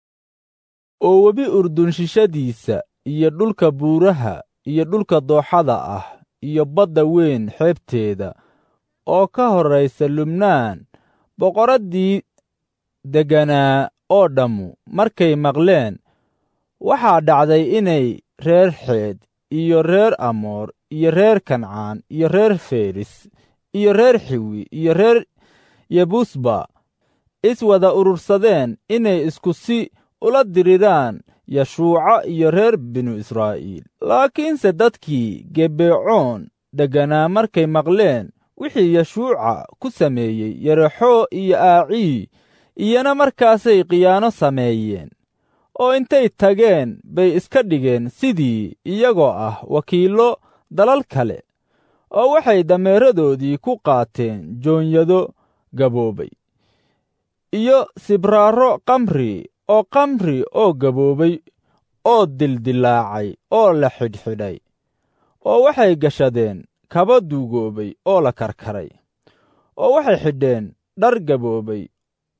oo webi urdun shishadiisa iyo dhulka buuraha iyo dhulka dooxada ah iyo badda weyn xeebteeda oo ka horraysa lubnaan boqoraddii degganaa oo dhammu markay maqleen waxaa dhacday inay reer xeed iyo reer amoor iyo reer kancaan iyo reer feris iyo reer xiwi iyo reer yebusba iswada urursadeen inay isku si ula diriraan yashuuca iyo reer binu israa'iil laakiinse dadkii gebeecoon degganaa markay maqleen wixii yashuuca ku sameeyey yerexoo iyo aacii iyana markaasay khiyaano sameeyeen oo intay tageen bay iska dhigeen sidii iyagoo ah wakiillo dalal kale oo waxay dameeradoodii ku qaateen joonyado gaboobay iyo sibraaro kamri oo kamri oo gaboobay oo dildilaacay oo la xidhxidhay oo waxay gashadeen kaba duugoobay oo la karkaray oo waxay xidheen dhar gaboobay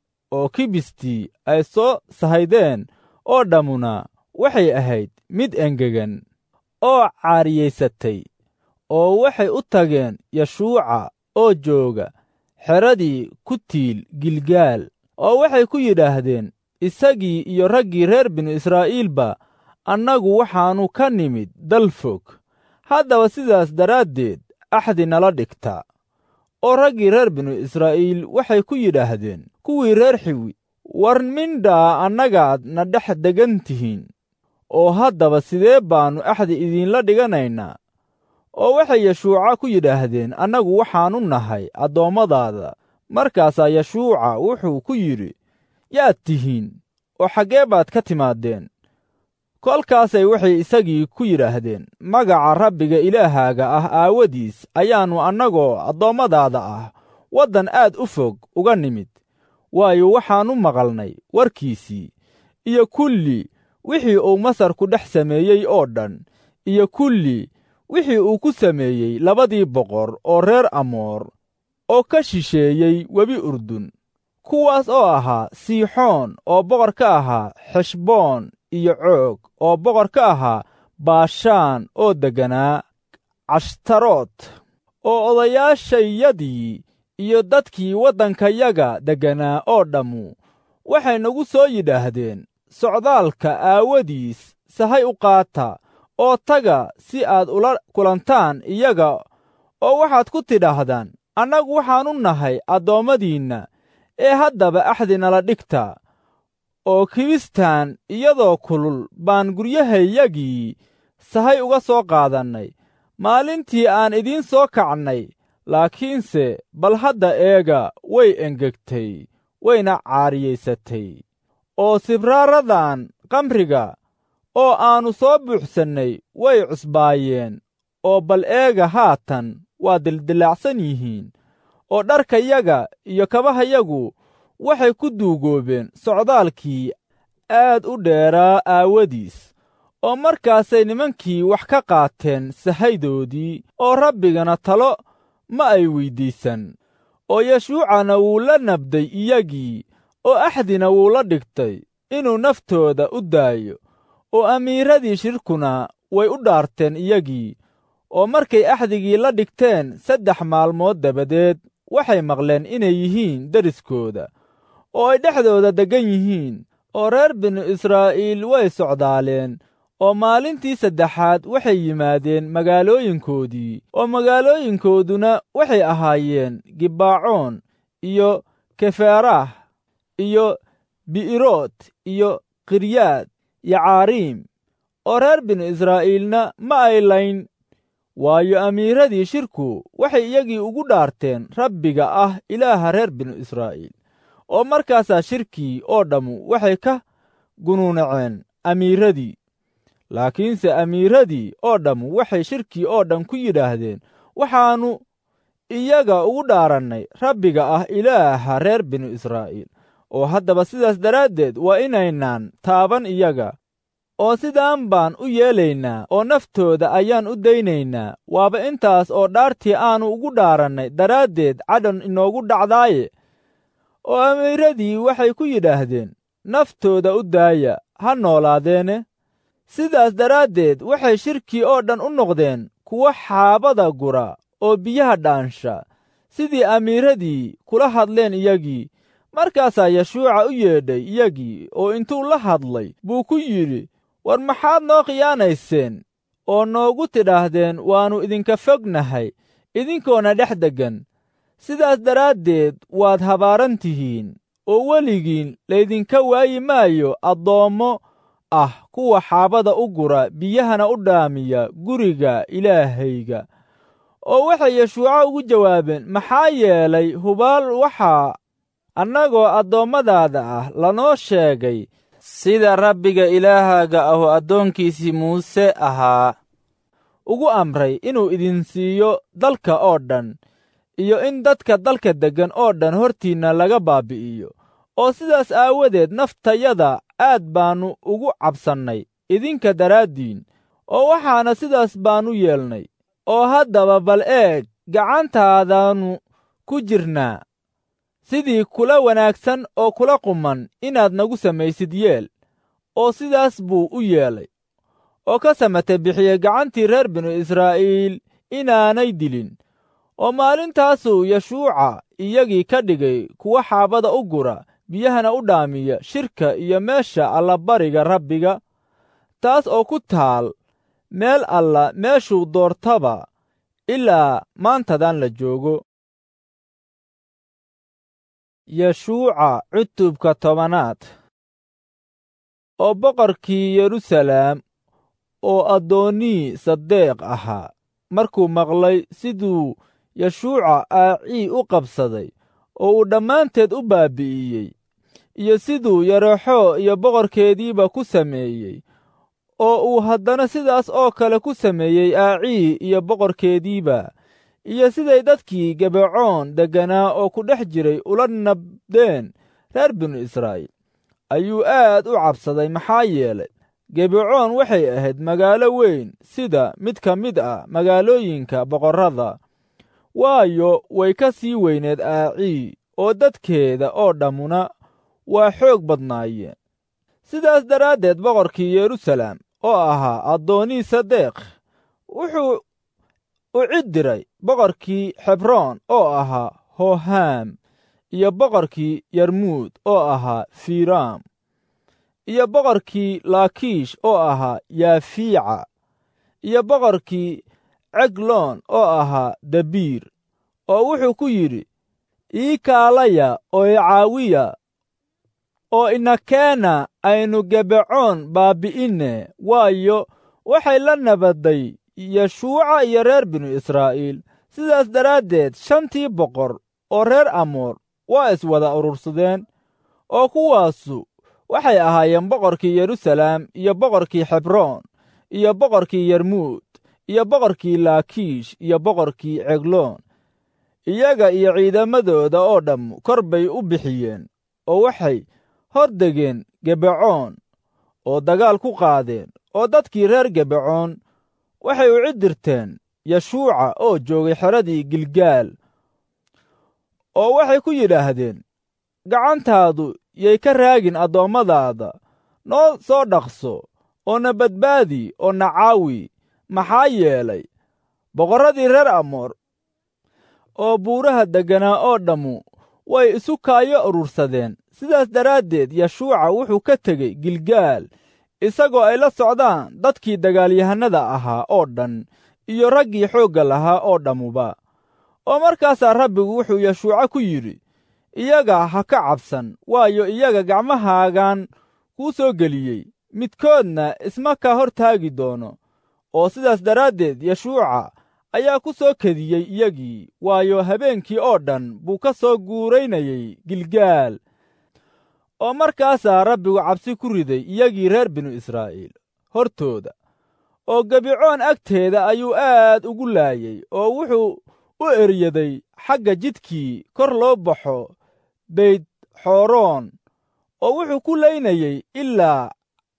oo kibistii ay soo sahaydeen oo dhammuna waxay ahayd mid engegan oo caariyaysatay oo waxay u tageen yashuuca oo jooga xeradii ku tiil gilgaal oo waxay ku yidhaahdeen isagii iyo raggii reer binu israa'iilba annagu waxaannu ka nimid dal fog haddaba sidaas daraaddeed axdi nala dhigta oo raggii reer binu israa'iil waxay ku yidhaahdeen kuwii reer xiwi war mindhaa annagaad na dhex degan tihiin oo haddaba sidee baannu axdi idiinla dhiganaynaa oo waxay yashuuca ku yidhaahdeen annagu waxaannu nahay addoommadaada markaasaa yashuuca wuxuu ku yidhi yaad tihiin oo xaggee baad ka timaadeen kolkaasay waxay isagii ku yidhaahdeen magaca rabbiga ilaahaaga ah aawadiis ayaannu annagoo addoommadaada ah waddan aad u fog uga nimid waayo waxaannu maqalnay warkiisii iyo kulli wixii uu masar ku dhex sameeyey oo dhan iyo kulli wixii uu ku sameeyey labadii boqor oo reer amoor oo ka shisheeyey webi urdun kuwaas oo ahaa siixoon oo boqor ka ahaa xeshboon iyo coog oo boqor ka ahaa baashaan oo degganaa cashtarood oo odayaashayadii iyo dadkii waddankayaga degganaa oo dhammu waxay nagu soo yidhaahdeen socdaalka aawadiis sahay u qaata oo taga si aad ula kulantaan iyaga oo waxaad ku tidhaahdaan annagu waxaannu nahay addoommadiinna ee haddaba axdi nala dhigta oo kibistaan iyadoo kulul baan guryahayagii sahay uga soo qaadannay maalintii aan idiin soo kacnay laakiinse bal hadda eega way engegtay wayna caariyaysatay oo sibraaradan kamriga oo aannu soo buuxsannay way cusbaayeen oo bal eega haatan waa dildilaacsan yihiin oo dharkayaga iyo kabahayagu waxay ku duugoobeen socdaalkii aad u dheeraa aawadiis oo markaasay nimankii wax ka qaateen sahaydoodii oo rabbigana talo ma ay weyddiisan oo yashuucana wuu la nabday iyagii oo axdina wuu la dhigtay inuu naftooda u daayo oo amiiradii shirkuna way u dhaarteen iyagii oo markay axdigii la dhigteen saddex maalmood dabadeed waxay maqleen inay yihiin deriskooda oo ay dhexdooda deggan yihiin oo reer binu israa'iil way socdaaleen oo maalintii saddexaad waxay yimaadeen magaalooyinkoodii oo magaalooyinkooduna waxay ahaayeen gibaacoon iyo keferah iyo bi'iroot iyo kiryaad iyo caariim oo reer binu israa'iilna ma ay layn waayo amiiradii shirku waxay iyagii ugu dhaarteen rabbiga ah ilaaha reer binu israa'iil oo markaasaa shirkii oo dhammu waxay ka gunuunaceen amiiradii laakiinse amiiradii oo dhammu waxay shirkii oo dhan ku yidhaahdeen waxaannu iyaga ugu dhaarannay rabbiga ah ilaaha reer binu israa'iil oo haddaba sidaas daraaddeed waa inaynaan taaban iyaga oo sidaan baan u yeelaynaa oo naftooda ayaan u daynaynaa waaba intaas oo dhaartii aannu ugu dhaarannay daraaddeed cadhan inoogu dhacdaaye oo amiiradii waxay ku yidhaahdeen naftooda u daaya ha noolaadeene sidaas daraaddeed waxay shirkii oo dhan u noqdeen kuwo xaabada gura oo biyaha dhaansha sidii amiiradii kula hadleen iyagii markaasaa yeshuuca u yeedhay iyagii oo intuu la hadlay buu ku yidhi war maxaad noo khiyaanayseen oo noogu tidhaahdeen waannu idinka fognahay idinkoona dhex deggan sidaas daraaddeed waad habaaran tihiin oo weligiin laydinka waayi maayo addoommo ah kuwa xaabada u gura biyahana u dhaamiya guriga ilaahayga oo waxay yeshuuco ugu jawaabeen maxaa yeelay hubaal waxaa annagoo addoommadaada ah lanoo sheegay sida rabbiga ilaahaaga ahu addoonkiisii muuse ahaa ugu amray inuu idin siiyo dalka oo dhan iyo in dadka dalka deggan oo dhan hortiinna laga baabi'iyo oo sidaas aawadeed naftayada aad baannu ugu cabsannay idinka daraaddiin oo waxaana sidaas baannu yeelnay oo haddaba bal eeg gacantaadaannu ku jirnaa sidii kula wanaagsan oo kula quman inaad nagu samaysid yeel oo sidaas buu u yeelay oo ka samate bixiyey gacantii reer binu israa'iil inaanay dilin oo maalintaasuu yeshuuca iyagii ka dhigay kuwa xaabada u gura biyahana u dhaamiya shirka iyo meesha allabariga rabbiga taas oo ku taal meel alla meeshuu doortaba ilaa maantadan la joogo yeshuuca cutubka tobanaad oo boqorkii yeruusalaam oo addoonnii sadeeq ahaa markuu maqlay siduu yeshuuca aacii u qabsaday oo uu dhammaanteed u baabi'iyey iyo siduu yareexo iyo boqorkeediiba ku sameeyey oo uu haddana sidaas oo kale ku sameeyey aacii iyo boqorkeediiba iyo siday dadkii gebecoon degganaa oo ku dhex jiray ula nabdeen reer binu israa'iil ayuu aad u cabsaday maxaa yeelay gebecoon waxay ahayd magaalo weyn sida mid ka mid ah magaalooyinka boqorrada waayo way ka sii weyneed aacii oo dadkeeda oo dhammuna waa xoog badnaayeen sidaas daraaddeed boqorkii yeruusalaam oo ahaa addoonnii sadeeq wuxuu u cid diray boqorkii xebroon oo ahaa hohaam iyo boqorkii yarmuud oo ahaa fiiraam iyo boqorkii laakiish oo ahaa yaafiica iyo boqorkii cegloon oo ahaa dabiir oo wuxuu ku yidhi ii kaalaya oo i caawiya oo inakeena aynu gebecoon baabbi'inne waayo waxay la nabadday yeshuuca iyo reer binu israa'iil sidaas daraaddeed shantii boqor oo reer amoor waa iswada urursadeen oo kuwaasu waxay ahaayeen boqorkii yeruusalaam iyo boqorkii xebroon iyo boqorkii yarmuud iyo boqorkii laakiish iyo boqorkii cegloon iyaga iyo ciidamadooda oo dhamm kor bay u bixiyeen oo waxay hor degeen gebecoon oo dagaal ku qaadeen oo dadkii reer gebecoon waxay u cidirteen yeshuuca oo joogay xeradii gilgaal oo waxay ku yidhaahdeen gacantaadu yay ka raagin addoommadaada noo soo dhaqso oo na badbaadi oo na caawi maxaa yeelay boqorradii reer amoor oo buuraha degganaa oo dhammu way isu kaayo urursadeen sidaas daraaddeed yeshuuca wuxuu ka tegey gilgaal isagoo ay la socdaan dadkii dagaalyahannada ahaa oo dhan iyo raggii xoogga lahaa oo dhammuba oo markaasaa rabbigu wuxuu yeshuuca ku yidhi iyaga ha ka cabsan waayo iyaga gacmahaagan kuu soo geliyey midkoodna isma ka hor taagi doono oo sidaas daraaddeed yeshuuca ayaa ku soo kediyey iyagii waayo habeenkii oo dhan buu ka soo guuraynayey gilgaal oo markaasaa rabbigu cabsi ku riday iyagii reer binu israa'iil hortooda oo gebicoon agteeda ayuu aad ugu laayey oo wuxuu u eryaday xagga jidkii kor loo baxo beyd xooroon oo wuxuu ku laynayey ilaa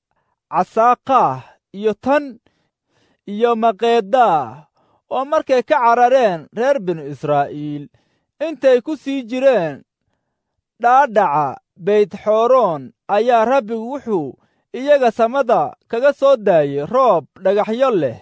casaaqaah iyo tan iyo maqeedaah oo markay ka carareen reer binu israa'iil intay ku sii jireen dhaadhaca beytxooroon ayaa rabbigu wuxuu iyaga samada kaga soo daayey roob dhagaxyo leh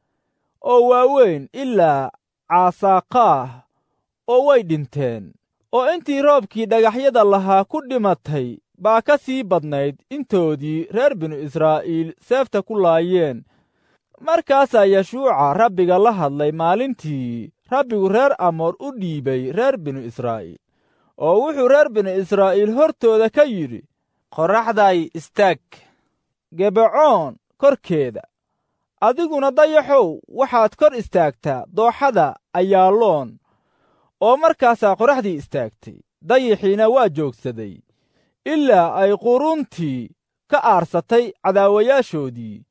oo waaweyn ilaa caasaaqaah oo way dhinteen oo intii roobkii dhagaxyada lahaa ku dhimatay baa ka sii badnayd intoodii reer binu israa'iil seefta ku laayeen markaasaa yeshuuca rabbiga la hadlay maalintii rabbigu reer amoor u dhiibay reer binu israa'iil oo wuxuu reer binu israa'iil hortooda ka yidhi qorraxday istaag gebacoon korkeeda adiguna dayaxow waxaad kor istaagtaa dooxada ayaaloon oo markaasaa qorraxdii istaagtay dayixiina waa joogsaday ilaa ay quruntii ka aarsatay cadaawayaashoodii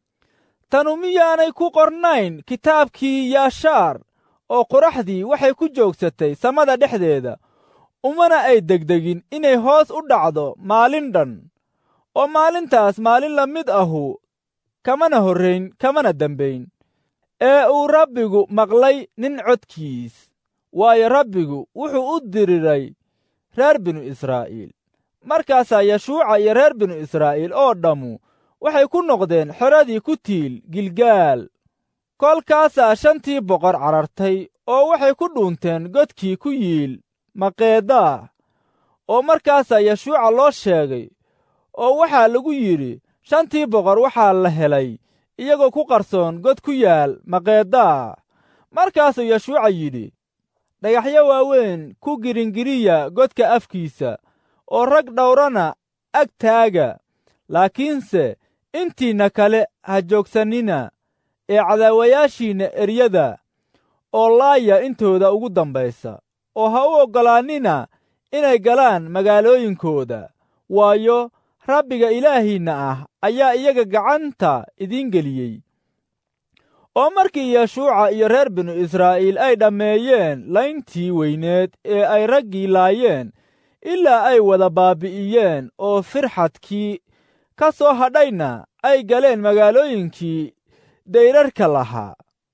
tanu miyaanay ku qornayn kitaabkii yaashaar oo qoraxdii waxay ku joogsatay samada dhexdeeda umana ay degdegin inay hoos u dhacdo maalin dhan oo maalintaas maalin la mid ahu kamana horrayn kamana dembayn ee uu rabbigu maqlay nin codkiis waayo rabbigu wuxuu u diriray reer binu israa'iil markaasaa yeshuuca iyo reer binu israa'iil oo dhammu waxay ku noqdeen xeradii ku tiil gilgaal kolkaasaa shantii boqor carartay oo waxay ku dhuunteen godkii ku yiil maqeedaa oo markaasaa yeshuuca loo sheegay oo waxaa lagu yidhi shantii boqor waxaa la helay iyagoo ku qarsoon god ku yaal maqeedaa markaasuu yeshuuca yidhi dhagaxyo waaweyn ku giringiriya godka afkiisa oo rag dhawrana ag taaga laakiinse intiinna kale ha joogsannina ee cadaawayaashiinna eryada oo laaya intooda ugu dambaysa oo ha u oggolaannina inay galaan magaalooyinkooda waayo rabbiga ilaahiinna ah ayaa iyaga gacanta idiin geliyey oo markii yeshuuca iyo reer binu israa'iil ay dhammeeyeen layntii weyneed ee ay raggii laayeen ilaa ay wada baabi'iyeen oo firxadkii ka soo hadhayna ay galeen magaalooyinkii dayrarka lahaa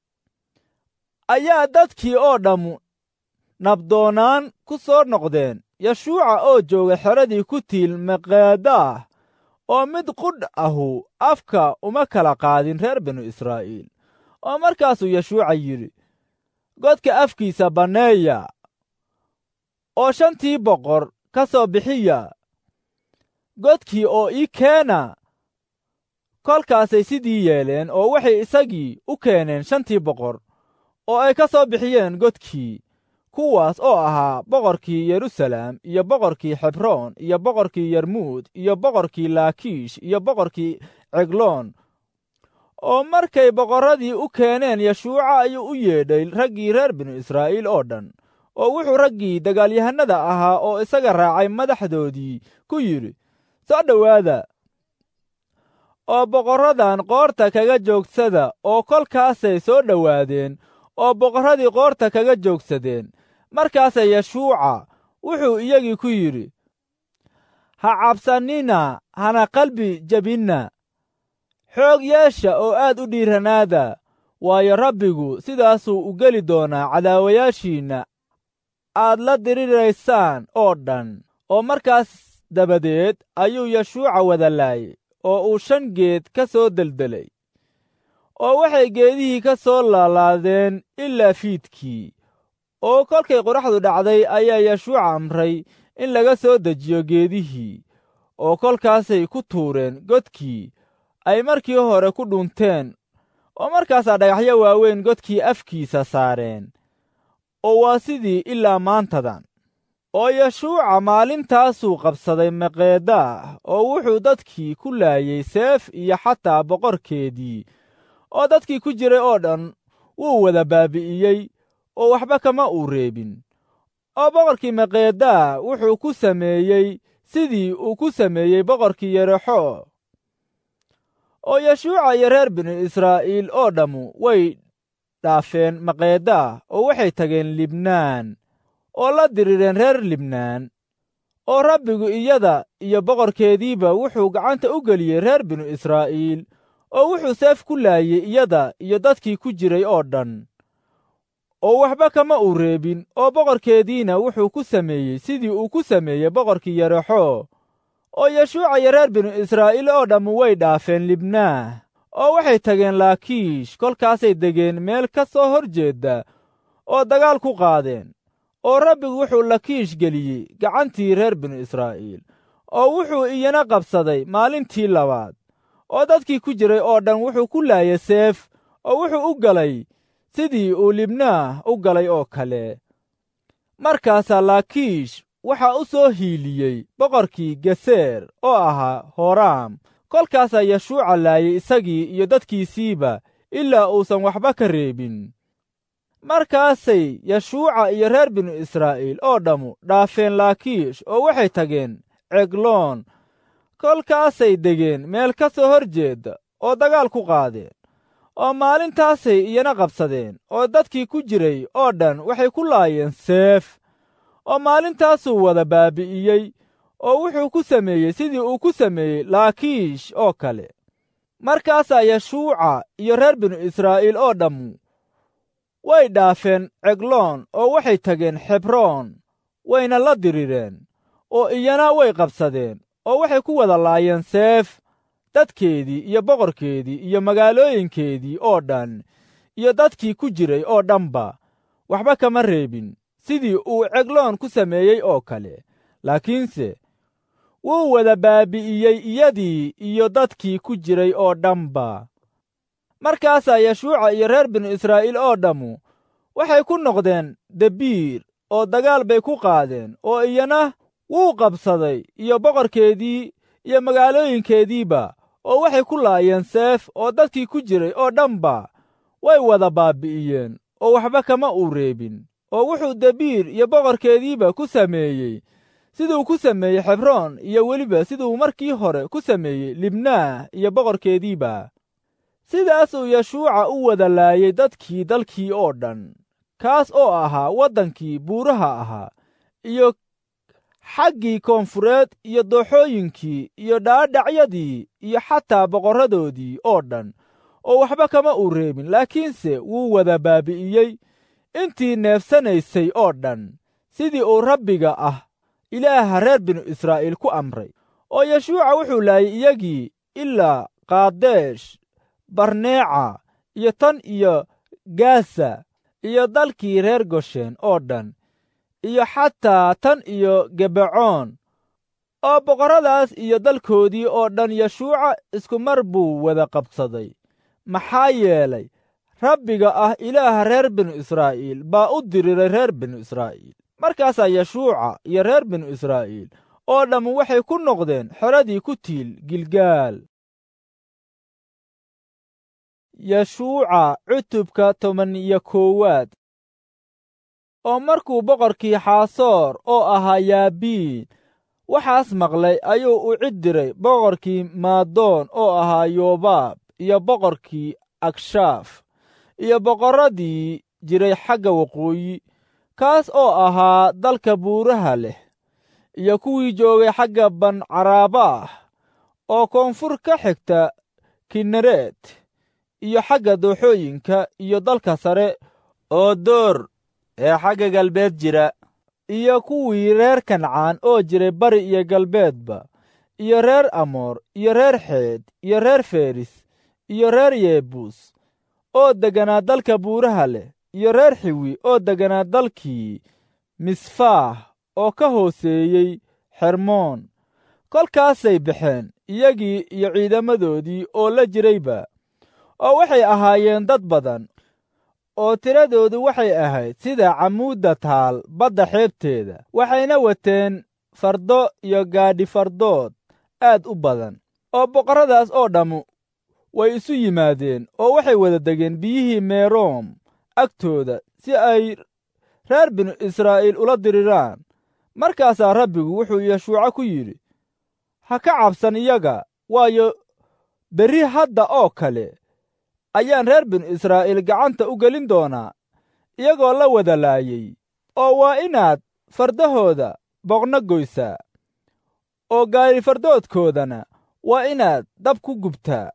ayaa dadkii oo dhammu nabdoonaan ku soo noqdeen yeshuuca oo jooga xeradii ku tiil maqeedaah oo mid qudh ahu afka uma kala qaadin reer binu israa'iil oo markaasuu yeshuuca yidhi godka afkiisa banneeya oo shantii boqor ka soo bixiya godkii oo ii keena kolkaasay sidii yeeleen oo waxay isagii u keeneen shantii boqor oo ay ka soo bixiyeen godkii kuwaas oo ahaa boqorkii yeruusaleem iyo boqorkii xebroon iyo boqorkii yarmuud iyo boqorkii laakiish iyo boqorkii cegloon oo markay boqorradii u keeneen yeshuuca ayuu u yeedhay raggii reer binu israa'iil oo dhan oo wuxuu raggii dagaalyahannada ahaa oo isaga raacay madaxdoodii ku yidhi soo dhowaada oo boqorradan qoorta kaga joogsada oo kolkaasay soo dhowaadeen oo boqorradii qoorta kaga joogsadeen markaasay yeshuuca wuxuu iyagii ku yidhi ha cabsannina hana qalbi jebinna xoog yeesha oo aad u dhiiranaada waayo rabbigu sidaasuu u geli doonaa cadaawayaashiinna aad la diriraysaan oo dhan oo markaas dabadeed ayuu yeshuuca wada laayay oo uu shan geed ka soo deldelay oo waxay geedihii ka soo laalaadeen ilaa fiidkii oo kolkay qoraxdu dhacday ayaa yeshuuca amray in laga soo dejiyo geedihii oo kolkaasay ku tuureen godkii ay markii hore ku dhunteen oo markaasaa dhagaxyo waaweyn godkii afkiisa saareen oo waa sidii ilaa maantadan oo yeshuuca maalintaasuu qabsaday maqeedaah oo wuxuu dadkii ku laayey seef iyo xataa boqorkeedii oo dadkii ku jiray oo dhan wuu wada baabi'iyey oo waxba kama uu reebin oo boqorkii maqeedaah wuxuu ku sameeyey sidii uu ku sameeyey boqorkii yerexo oo yeshuuca iyo reer binu israa'iil oo dhammu way dhaafeen maqeedaah oo waxay tageen libnaan oo la dirireen reer libnaan oo rabbigu iyada iyo boqorkeediiba wuxuu gacanta u geliyey reer binu israa'iil oo wuxuu seef ku laayey iyada iyo dadkii ku jiray oo dhan oo waxba kama uu reebin oo boqorkeediina wuxuu ku sameeyey sidii uu ku sameeyey boqorkii yerexo oo yeshuuca iyo reer binu israa'iil oo dhammu way dhaafeen libnaah oo waxay tageen laakiish kolkaasay degeen meel ka soo hor jeedda oo dagaal ku qaadeen oo rabbigu wuxuu lakiish geliyey gacantii reer binu israa'iil oo wuxuu iyana qabsaday maalintii labaad oo dadkii ku jiray oo dhan wuxuu ku laayay seef oo wuxuu u galay sidii uu libnaah u galay oo kale markaasaa laakiish waxaa u soo hiiliyey boqorkii geseer oo ahaa horaam kolkaasaa yeshuuca laayay isagii iyo dadkiisiiba ilaa uusan waxba ka reebin markaasay yeshuuca iyo reer binu israa'iil oo dhammu dhaafeen laakiish oo waxay tageen cegloon kolkaasay degeen meel ka soo hor jeedda oo dagaal ku qaadeen oo maalintaasay iyana qabsadeen oo dadkii ku jiray oo dhan waxay ku laayeen seef oo maalintaasuu wada baabi'iyey oo wuxuu ku sameeyey sidii uu ku sameeyey laakiish oo kale markaasaa yeshuuca iyo reer binu israa'iil oo dhammu way dhaafeen cegloon oo waxay tageen xebroon wayna la dirireen oo iyana way qabsadeen oo waxay ku wada laayeen seef dadkeedii iyo boqorkeedii iyo magaalooyinkeedii oo dhan iyo dadkii ku jiray oo dhanba waxba kama reebin sidii uu cegloon ku sameeyey oo kale laakiinse wuu wada baabi'iyey iyadii iyo dadkii ku jiray oo dhanba markaasaa yeshuuca iyo reer binu israa'iil oo dhammu waxay ku noqdeen debiir oo dagaal bay ku qaadeen oo iyana wuu qabsaday iyo boqorkeedii iyo magaalooyinkeediiba oo waxay ku laayeen seef oo dadkii ku jiray oo dhanba way wada baabi'iyeen oo waxba kama uu reebin oo wuxuu debiir iyo boqorkeediiba ku sameeyey siduu ku sameeyey xebroon iyo weliba siduu markii hore ku sameeyey libnaah iyo boqorkeediiba sidaasuu yeshuuca u wada laayey dadkii dalkii oo dhan kaas oo ahaa waddankii buuraha ahaa iyo xaggii koonfureed iyo dooxooyinkii iyo dhaadhacyadii iyo xataa boqorradoodii oo dhan oo waxba kama uu reebin laakiinse wuu wada baabi'iyey intii neefsanaysay oo dhan sidii uu rabbiga ah ilaaha reer binu israa'iil ku amray oo yeshuuca wuxuu laayay iyagii ilaa kaadesh barneeca iyo tan iyo gaasa iyo dalkii reer goshen oo dhan iyo xataa tan iyo gebacoon oo boqorradaas iyo dalkoodii oo dhan yeshuuca isku mar buu wada qabsaday maxaa yeelay rabbiga ah ilaaha reer binu israa'iil baa u diriray reer binu israa'iil markaasaa yeshuuca iyo reer binu israa'iil oo dhammu waxay ku noqdeen xoradii ku tiil gilgaal yeshuuca cutubka toban iyo koowaad oo markuu boqorkii xaasoor oo ahaa yaabiin waxaas maqlay ayuu u cid diray boqorkii maadoon oo ahaa yobaab iyo boqorkii agshaaf iyo boqorradii jiray xagga waqooyi kaas oo ahaa dalka buuraha leh iyo kuwii joogay xagga bancaraabah oo koonfur ka xigta kinereed iyo xagga dooxooyinka iyo dalka sare oo door ee xagga galbeed jira iyo kuwii reer kancaan oo jiray bari iyo galbeedba iyo reer amoor iyo reer xeed iyo reer feris iyo reer yebuus oo degganaa dalka buuraha leh iyo reer xiwi oo degganaa dalkii misfaah oo ka hooseeyey xermoon kolkaasay baxeen iyagii iyo ciidamadoodii oo la jirayba oo waxay ahaayeen dad badan oo tiradoodu waxay ahayd sida camuudda taal badda xeebteeda waxayna wateen fardo iyo gaadhi fardood aad u badan oo boqorradaas oo dhammu way isu yimaadeen oo waxay wada degeen biyihii meeroom agtooda si ay reer binu israa'iil ula diriraan markaasaa rabbigu wuxuu yeshuuco ku yidhi ha ka cabsan iyaga waayo berri hadda oo kale ayaan reer binu israa'iil gacanta u gelin doonaa iyagoo la wada laayey oo waa inaad fardahooda boqno goysaa oo gaari fardoodkoodana waa inaad dab ku gubtaa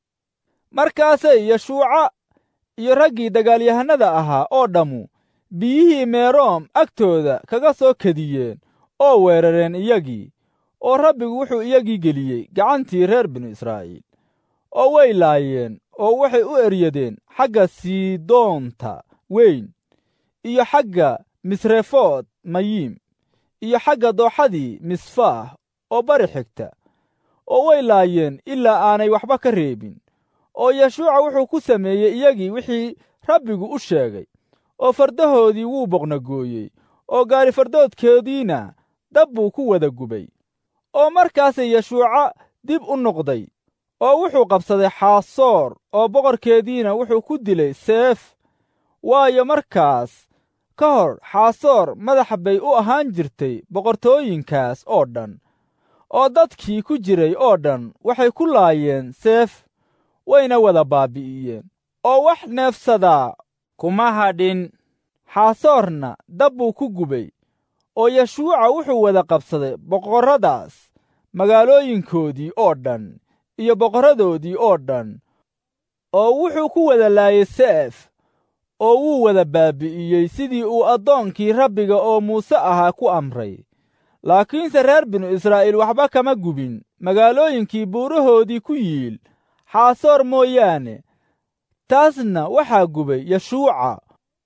markaasay yeshuuca iyo raggii dagaalyahannada ahaa oo dhammu biyihii meeroom agtooda kaga soo kediyeen oo weerareen iyagii oo rabbigu wuxuu iyagii geliyey gacantii reer binu israa'iil oo way laayeen oo waxay u eryadeen xagga siidoonta weyn iyo xagga misrefood mayiim iyo xagga dooxadii misfaah oo bari xigta oo way laayeen ilaa aanay waxba ka reebin oo yeshuuca wuxuu ku sameeyey iyagii wixii rabbigu u sheegay oo fardahoodii wuu boqnagooyey oo gaari fardoodkoodiina dab buu ku wada gubay oo markaasay yeshuuca dib u noqday oo wuxuu qabsaday xaasoor oo boqorkeediina wuxuu ku dilay seef waayo markaas ka hor xaasoor madax bay u ahaan jirtay boqortooyinkaas oo dhan oo dadkii ku jiray oo dhan waxay ku laayeen seef wayna wada baabi'iyeen oo wax neefsadaa kuma hadhin xaasoorna dab buu ku gubay oo yeshuuca wuxuu wada qabsaday boqorradaas magaalooyinkoodii oo dhan iyo boqorradoodii oo dhan oo wuxuu ku wada laayay seef oo wuu wada baabi'iyey sidii uu addoonkii rabbiga oo muuse ahaa ku amray laakiinse reer binu israa'iil waxba kama gubin magaalooyinkii buurahoodii ku yiil xaasoor mooyaane taasna waxaa gubay yeshuuca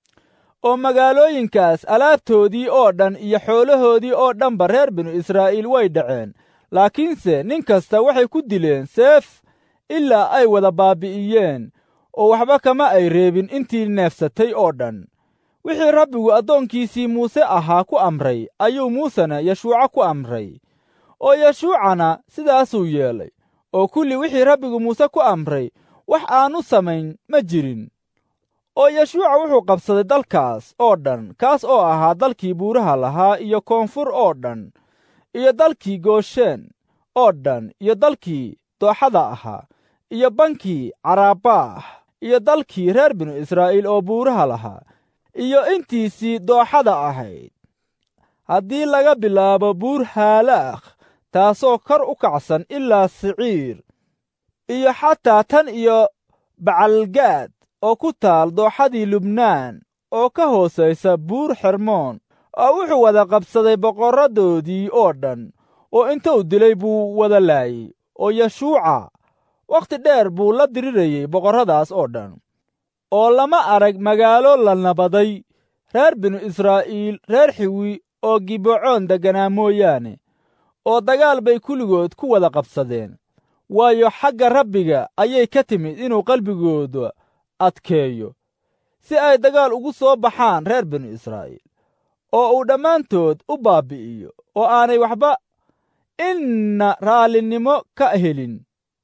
oo magaalooyinkaas alaabtoodii oo dhan iyo xoolahoodii oo dhanba reer binu israa'iil way dhaceen laakiinse nin kasta waxay ku dileen seef ilaa ay wada baabi'iyeen oo waxba kama ay reebin intii neefsatay oo dhan wixii rabbigu addoonkiisii muuse ahaa ku amray ayuu muusena yeshuuco ku amray oo yeshuucana sidaasuu yeelay oo kulli wixii rabbigu muuse ku amray wax aanu samayn ma jirin oo yeshuuca wuxuu qabsaday dalkaas oo dhan kaas oo ahaa dalkii buuraha lahaa iyo koonfur oo dhan iyo dalkii gooshen oo dhan iyo dalkii dooxada ahaa iyo bankii caraabaah iyo dalkii reer binu israa'iil oo buuraha lahaa iyo intiisii dooxada ahayd haddii laga bilaabo buur haalaakh taasoo kor u kacsan ilaa siciir iyo xataa tan iyo bacalgaad oo ku taal dooxadii lubnaan oo ka hoosaysa buur xermoon oo wuxuu wada qabsaday boqorradoodii oo dhan oo intuu dilay buu wada laayey oo yeshuuca wakhti dheer buu la dirirayey boqorradaas oo dhan oo lama arag magaalo la nabaday reer binu israa'iil reer xiwi oo gibecoon degganaa mooyaane oo dagaal bay kulligood ku wada qabsadeen waayo xagga rabbiga ayay ka timid inuu qalbigooda adkeeyo si ay dagaal ugu soo baxaan reer binu israa'iil oo uu dhammaantood u baabbi'iyo oo aanay waxba inna raallinimo ka helin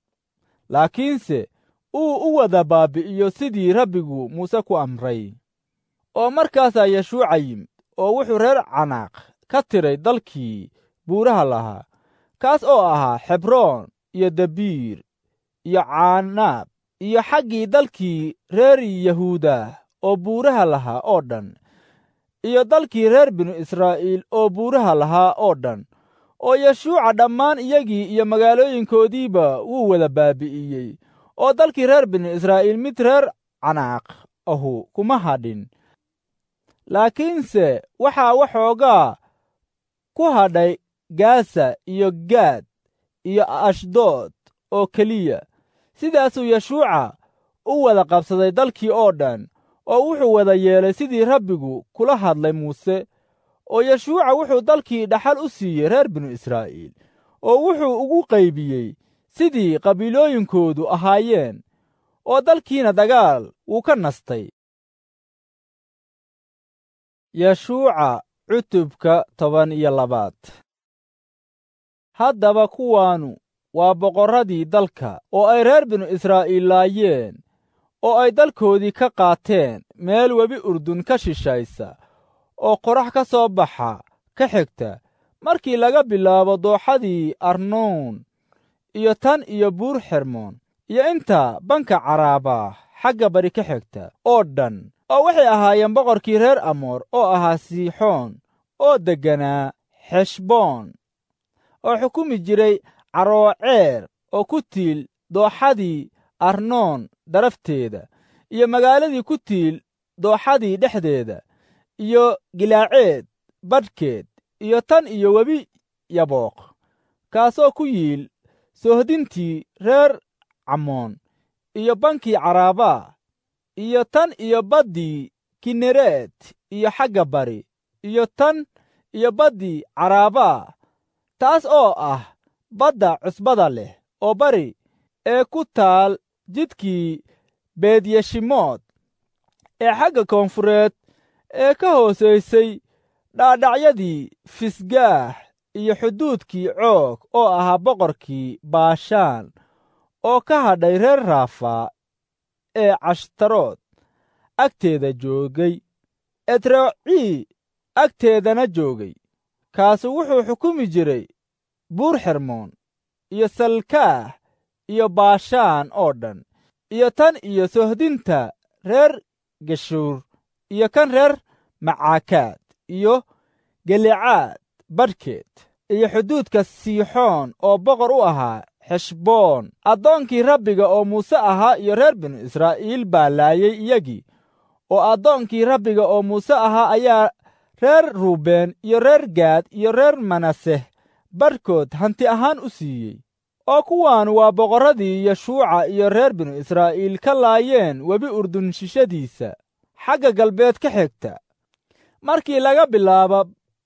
laakiinse uu u wada baabbi'iyo sidii rabbigu muuse ku amray oo markaasaa yeshuuca yimid oo wuxuu reer canaaq ka tiray dalkii buuraha lahaa kaas oo ahaa xebroon iyo dabiir iyo caanaab iyo xaggii dalkii reer yahuuda oo buuraha lahaa oo dhan iyo dalkii reer binu israa'iil oo buuraha lahaa oo dhan oo yeshuuca dhammaan iyagii iyo magaalooyinkoodiiba wuu wada baabi'iyey oo dalkii reer binu israa'iil mid reer canaaq ahu kuma hadhin laakiinse waxaa waxoogaa ku hadhay gaasa iyo gaad iyo ashdood oo keliya sidaasuu yeshuuca u wada qabsaday dalkii oo dhan oo wuxuu wada yeelay sidii rabbigu kula hadlay muuse oo yeshuuca wuxuu dalkii dhaxal u siiyey reer binu israa'iil oo wuxuu ugu qaybiyey sidii qabiilooyinkoodu ahaayeen oo dalkiina dagaal wuu ka nastay yeshuuca cutubka toban iyo labaad haddaba kuwaanu waa boqorradii dalka oo ay reer binu israa'iil laayeen oo ay dalkoodii ka qaateen meel webi urdun ka shishaysa oo qorax ka soo baxa ka xigta markii laga bilaabo dooxadii arnoon iyo tan iyo buur xermoon iyo inta banka caraaba xagga bari ka xigta oo dhan oo waxay ahaayeen boqorkii reer amoor oo ahaa siixoon oo degganaa xeshboon oo xukumi jiray carooceer oo ku tiil dooxadii arnoon darafteeda iyo magaaladii ku tiil dooxadii dhexdeeda iyo gilaaceed badhkeed iyo tan iyo webi yabooq kaasoo ku yiil soohdintii reer camoon iyo bankii caraabaa iyo tan iyo baddii kinereed iyo xagga bari iyo tan iyo baddii caraabaa taas oo ah badda cusbada leh oo bari ee ku taal jidkii beedyeshimood ee xagga koonfureed ee ka hoosaysay dhaadhacyadii fisgaah iyo xuduudkii coog oo ahaa boqorkii baashaan oo ka hadhay reer raafa ee cashtarood agteeda joogay etrocii agteedana joogay kaasu wuxuu xukumi jiray buur xermoon iyo salkaah iyo baashaan oo dhan iyo tan iyo sohdinta reer geshuur iyo kan reer macaakaad iyo gelicaad badhkeed iyo xuduudka siixoon oo boqor u ahaa xeshboon addoonkii rabbiga oo muuse ahaa iyo reer binu israa'iil baa laayay iyagii oo addoonkii rabbiga oo muuse ahaa ayaa reer ruubeen iyo reer gaad iyo reer manaseh badhkood hanti ahaan u siiyey oo kuwaan waa boqorradii yeshuuca iyo reer binu israa'iil ka laayeen webi urdun shishadiisa xagga galbeed ka xigta markii laga bilaabo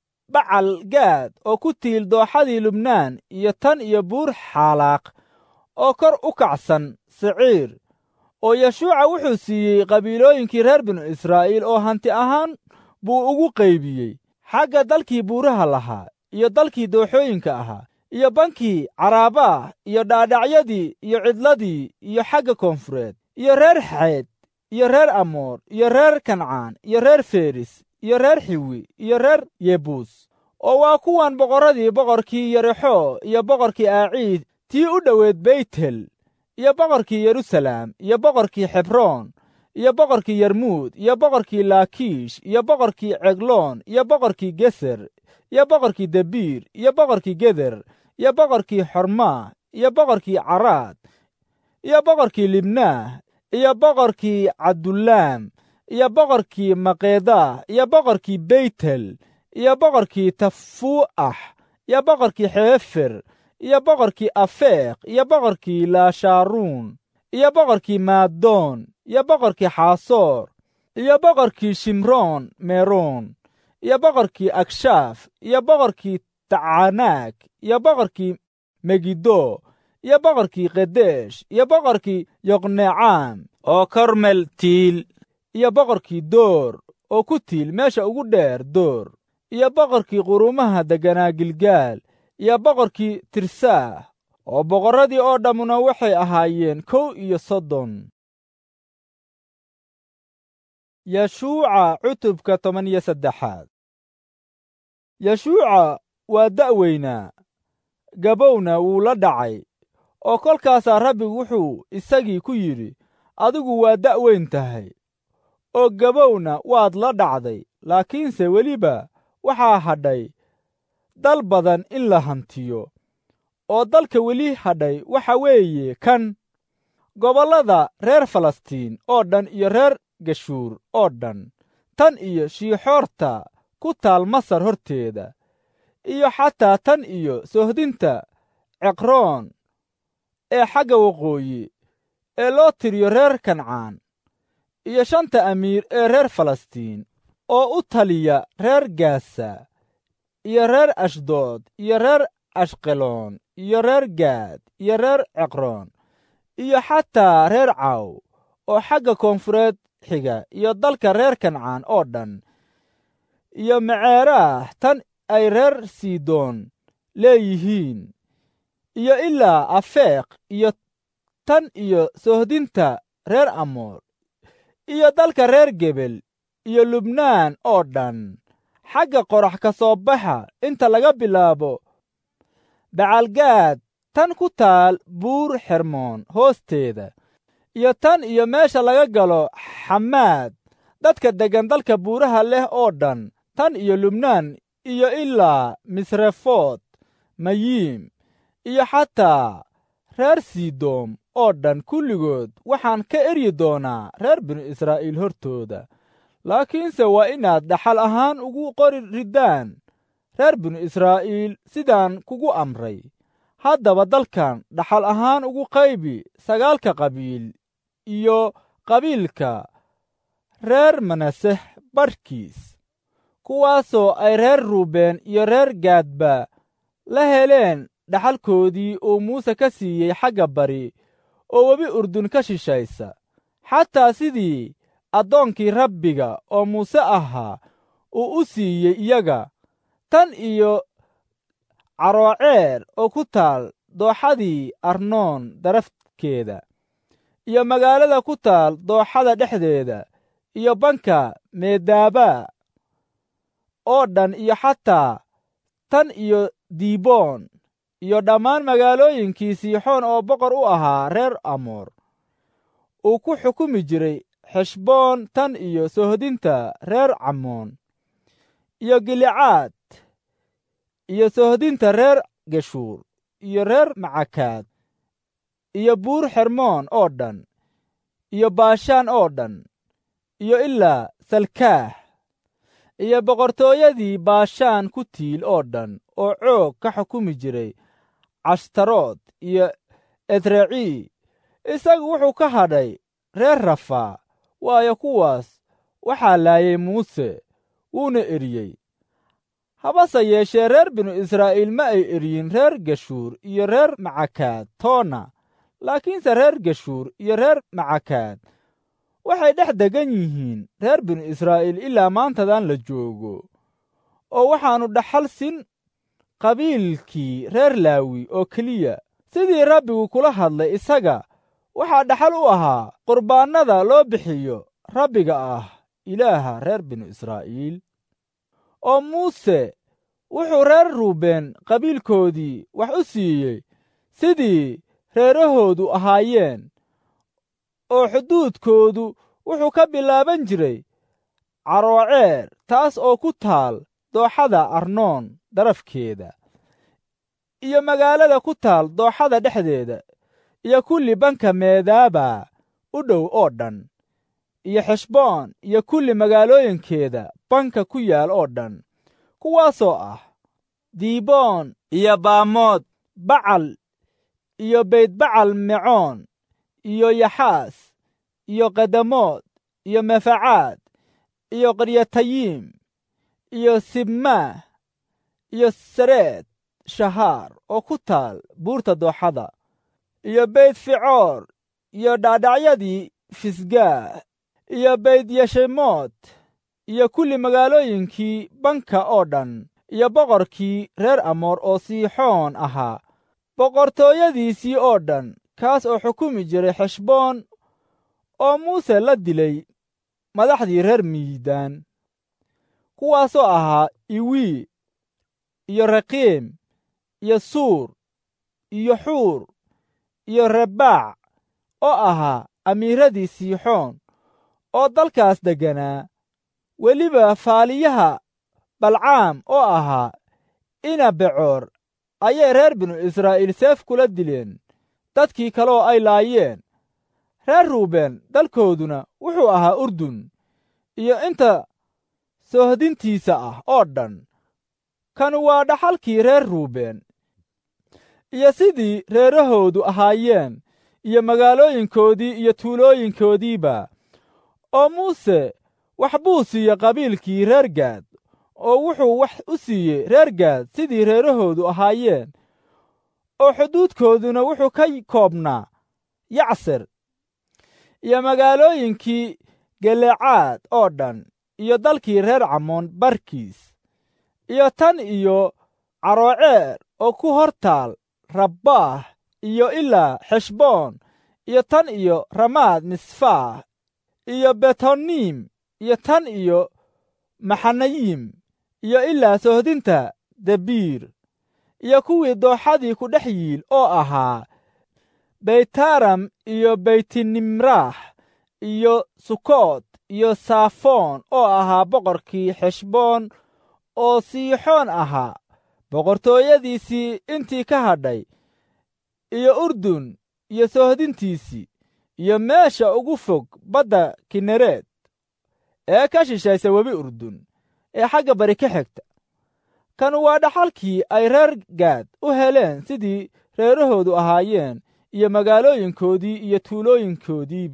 bacal gaad oo ku tiil dooxadii lubnaan iyo tan iyo buur xaalaaq oo kor u kacsan siciir oo yeshuuca wuxuu siiyey qabiilooyinkii reer binu israa'iil oo hanti ahaan buu ugu qaybiyey xagga dalkii buuraha lahaa iyo dalkii dooxooyinka ahaa iyo bankii caraabaa iyo dhaadhacyadii iyo cidladii iyo xagga koonfureed iyo reer xeed iyo reer amoor iyo reer kancaan iyo reer feris iyo reer xiwi iyo reer yebuus oo waa kuwan boqorradii boqorkii yerexo iyo boqorkii aaciid tii u dhoweed beytel iyo boqorkii yeruusalaam iyo boqorkii xebroon iyo boqorkii yarmuud iyo boqorkii laakiish iyo boqorkii cegloon iyo boqorkii geser iyo boqorkii debiir iyo boqorkii geder iyo boqorkii xormaa iyo boqorkii caraad iyo boqorkii libnaah iyo boqorkii cabdulaam iyo boqorkii maqeedah iyo boqorkii beytel iyo boqorkii tafuu'ax iyo boqorkii xeefer iyo boqorkii afeeq iyo boqorkii laashaaruun iyo boqorkii maadoon iyo boqorkii xaasoor iyo boqorkii shimroon meroon iyo boqorkii agshaaf iyo boqorkii tacanaag iyo boqorkii megiddo iyo boqorkii kedesh iyo boqorkii yoqnecaam oo kormel tiil iyo boqorkii door oo ku tiil meesha ugu dheer door iyo boqorkii quruumaha degganaa gilgaal iyo boqorkii tirsaah oo boqorradii oo dhammuna waxay ahaayeen kow iyo soddon yeshuuca cutubka toban iyo saddexaad yeshuuca waa da'weynaa gabowna wuu la dhacay oo kolkaasaa rabbigu wuxuu isagii ku yidhi adigu waa da'weyn tahay oo gabowna waad la dhacday laakiinse weliba waxaa hadhay dal badan in la hantiyo oo dalka weli hadhay waxa weeye kan gobollada reer falastiin oo dhan iyo reer geshuur oo dhan tan iyo shiixoorta ku taal masar horteeda iyo xataa tan iyo sohdinta ceqroon ee xagga waqooyi ee loo tiriyo reer kancaan iyo shanta amiir ee reer falastiin oo u taliya reer gaasa iyo reer ashdood iyo reer ashqeloon iyo reer gaad iyo reer ceqroon iyo xataa reer caw oo xagga koonfureed xiga iyo dalka reer kancaan oo dhan iyo maceeraah tan ay reer sidoon leeyihiin iyo ilaa afeeq iyo tan iyo sohdinta reer amoor iyo dalka reer gebel iyo lubnaan oo dhan xagga qorax ka soo baxa inta laga bilaabo bacalgaad tan ku taal buur xermoon hoosteeda iyo tan iyo meesha laga galo xamaad dadka deggan dalka buuraha leh oo dhan tan iyo lubnaan iyo ilaa misrefood mayiim iyo xataa reer sidoom oo dhan kulligood waxaan ka eryi doonaa reer binu israa'iil hortooda laakiinse waa inaad dhaxal ahaan ugu qori riddaan reer binu israa'iil sidaan kugu amray haddaba dalkan dhaxal ahaan ugu qaybi sagaalka qabiil iyo qabiilka reer manasex badhkiis kuwaasoo ay reer ruubeen iyo reer gaadba la heleen dhaxalkoodii uu muuse ka siiyey xagga bari oo webi urdun ka shishaysa xataa sidii addoonkii rabbiga oo muuse ahaa uu u siiyey iyaga tan iyo carooceer oo ku taal dooxadii arnoon darafkeeda iyo magaalada ku taal dooxada dhexdeeda iyo banka meedaaba oo dhan iyo xataa tan iyo diboon iyo dhammaan magaalooyinkii siixoon oo boqor u ahaa reer amoor uu ku xukumi jiray xeshboon tan iyo sohdinta reer camoon iyo gilicaad iyo sohdinta reer geshuur iyo reer macakaad iyo buur xermoon oo dhan iyo baashaan oo dhan iyo ilaa salkaah iyo boqortooyadii baashaan ku tiil oo dhan oo coog ka xukumi jiray cashtarood iyo edrecii isagu wuxuu ka hadhay reer rafaa waayo kuwaas waxaa laayay muuse wuuna eriyey habase yeeshee reer binu israa'iil ma ay eryin reer geshuur iyo reer macakaad toona laakiinse reer geshuur iyo reer macakaad waxay dhex degan yihiin reer binu israa'iil ilaa maantadan la joogo oo waxaannu dhaxal sin qabiilkii reer laawi oo keliya sidii rabbigu kula hadlay isaga waxaa dhaxal u ahaa qurbaannada loo bixiyo rabbiga ah ilaaha reer binu israa'iil oo muuse wuxuu reer ruubeen qabiilkoodii wax u siiyey sidii reerahoodu ahaayeen oo xuduudkoodu wuxuu ka bilaaban jiray carooceer taas oo ku taal dooxada arnoon darafkeeda iyo magaalada ku taal dooxada dhexdeeda iyo kulli banka meedaaba u dhow oo dhan iyo xeshboon iyo kulli magaalooyinkeeda banka ku yaal oo dhan kuwaasoo ah diiboon iyo baamood bacal iyo beydbacal mecoon iyo yaxaas iyo kadamood iyo mefacaad iyo qaryatayiim iyo sibmaah iyo sareed shahaar oo ku taal buurta dooxada iyo beyd ficoor iyo dhaadhacyadii fisgaah iyo beyd yeshemoot iyo kulli magaalooyinkii banka oo dhan iyo boqorkii reer amoor oo siixoon ahaa boqortooyadiisii oo dhan kaas oo xukumi jiray xeshboon oo muuse la dilay madaxdii reer miidaan kuwaasoo ahaa iwii iyo raqiim iyo suur iyo xuur iyo rebaac oo ahaa amiiradii siixoon oo dalkaas degganaa weliba faaliyaha balcaam oo ahaa ina becoor ayay reer binu israa'iil seef kula dileen dadkii kaleoo ay laayeen reer ruubeen dalkooduna wuxuu ahaa urdun iyo inta soohdintiisa ah oo dhan kan waa dhaxalkii reer ruubeen iyo sidii reerahoodu ahaayeen iyo magaalooyinkoodii iyo tuulooyinkoodiiba oo muuse wax buu siiyey qabiilkii reer gaad oo wuxuu wax u siiyey reer gaad sidii reerahoodu ahaayeen oo xuduudkooduna wuxuu ka koobnaa yacser iyo magaalooyinkii gelecaad oo dhan iyo dalkii reer camoon barkiis iyo tan iyo carooceer oo ku hor taal rabbaah iyo ilaa xeshboon iyo tan iyo ramaad misfaah iyo betoniim iyo tan iyo maxanayim iyo ilaa sohdinta debiir iyo kuwii dooxadii ku dhex yiil oo ahaa beytaram iyo beytinimraax iyo sukoot iyo saafoon oo ahaa boqorkii xeshboon oo siixoon ahaa boqortooyadiisii intii ka hadhay iyo urdun iyo sohdintiisii iyo meesha ugu fog badda kinereed ee ka shishaysa webi urdun ee xagga bari ka xigta kan waa dhaxalkii ay reer gaad u heleen sidii reerahoodu ahaayeen iyo magaalooyinkoodii iyo tuulooyinkoodii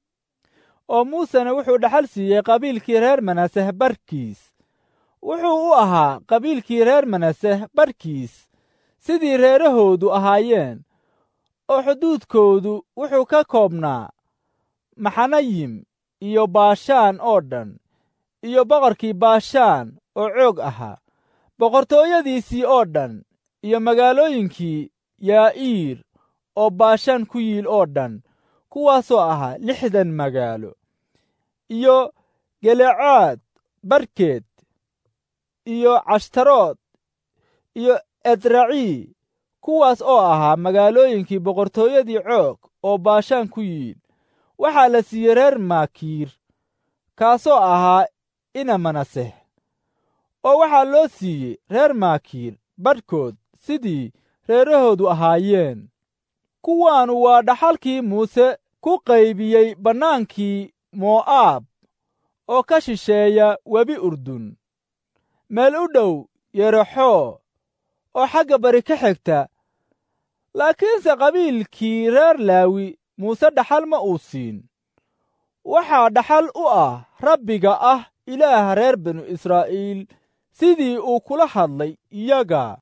oo muusena wuxuu dhaxal siiyey qabiilkii reer manaseh barkiis wuxuu u ahaa qabiilkii reer manaseh barkiis sidii reerahoodu ahaayeen oo xuduudkoodu wuxuu ka koobnaa maxanayim iyo baashaan oo dhan iyo boqorkii baashaan oo coog ahaa boqortooyadiisii oo dhan iyo magaalooyinkii yaa'iir oo baashaan ku yiil oo dhan kuwaasoo ahaa lixdan magaalo iyo gelecaad barkeed iyo cashtarood iyo edracii kuwaas oo ahaa magaalooyinkii boqortooyadii coog oo baashaan ku yiil waxaa la siiyey reer maakiir kaasoo ahaa ina manaseh oo waxaa loo siiyey reer maakiir badhkood sidii reerahoodu ahaayeen kuwaanu waa dhaxalkii muuse ku qaybiyey bannaankii mo'aab oo ka shisheeya webi urdun meel u dhow yerexoo oo xagga bari ka xigta laakiinse qabiilkii reer laawi muuse dhaxal ma uu siin waxaa dhaxal u ah rabbiga ah ilaaha reer binu israa'iil sidii uu kula hadlay iyaga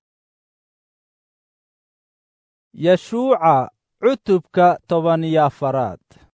yashuuca cutubka toban iyo afaraad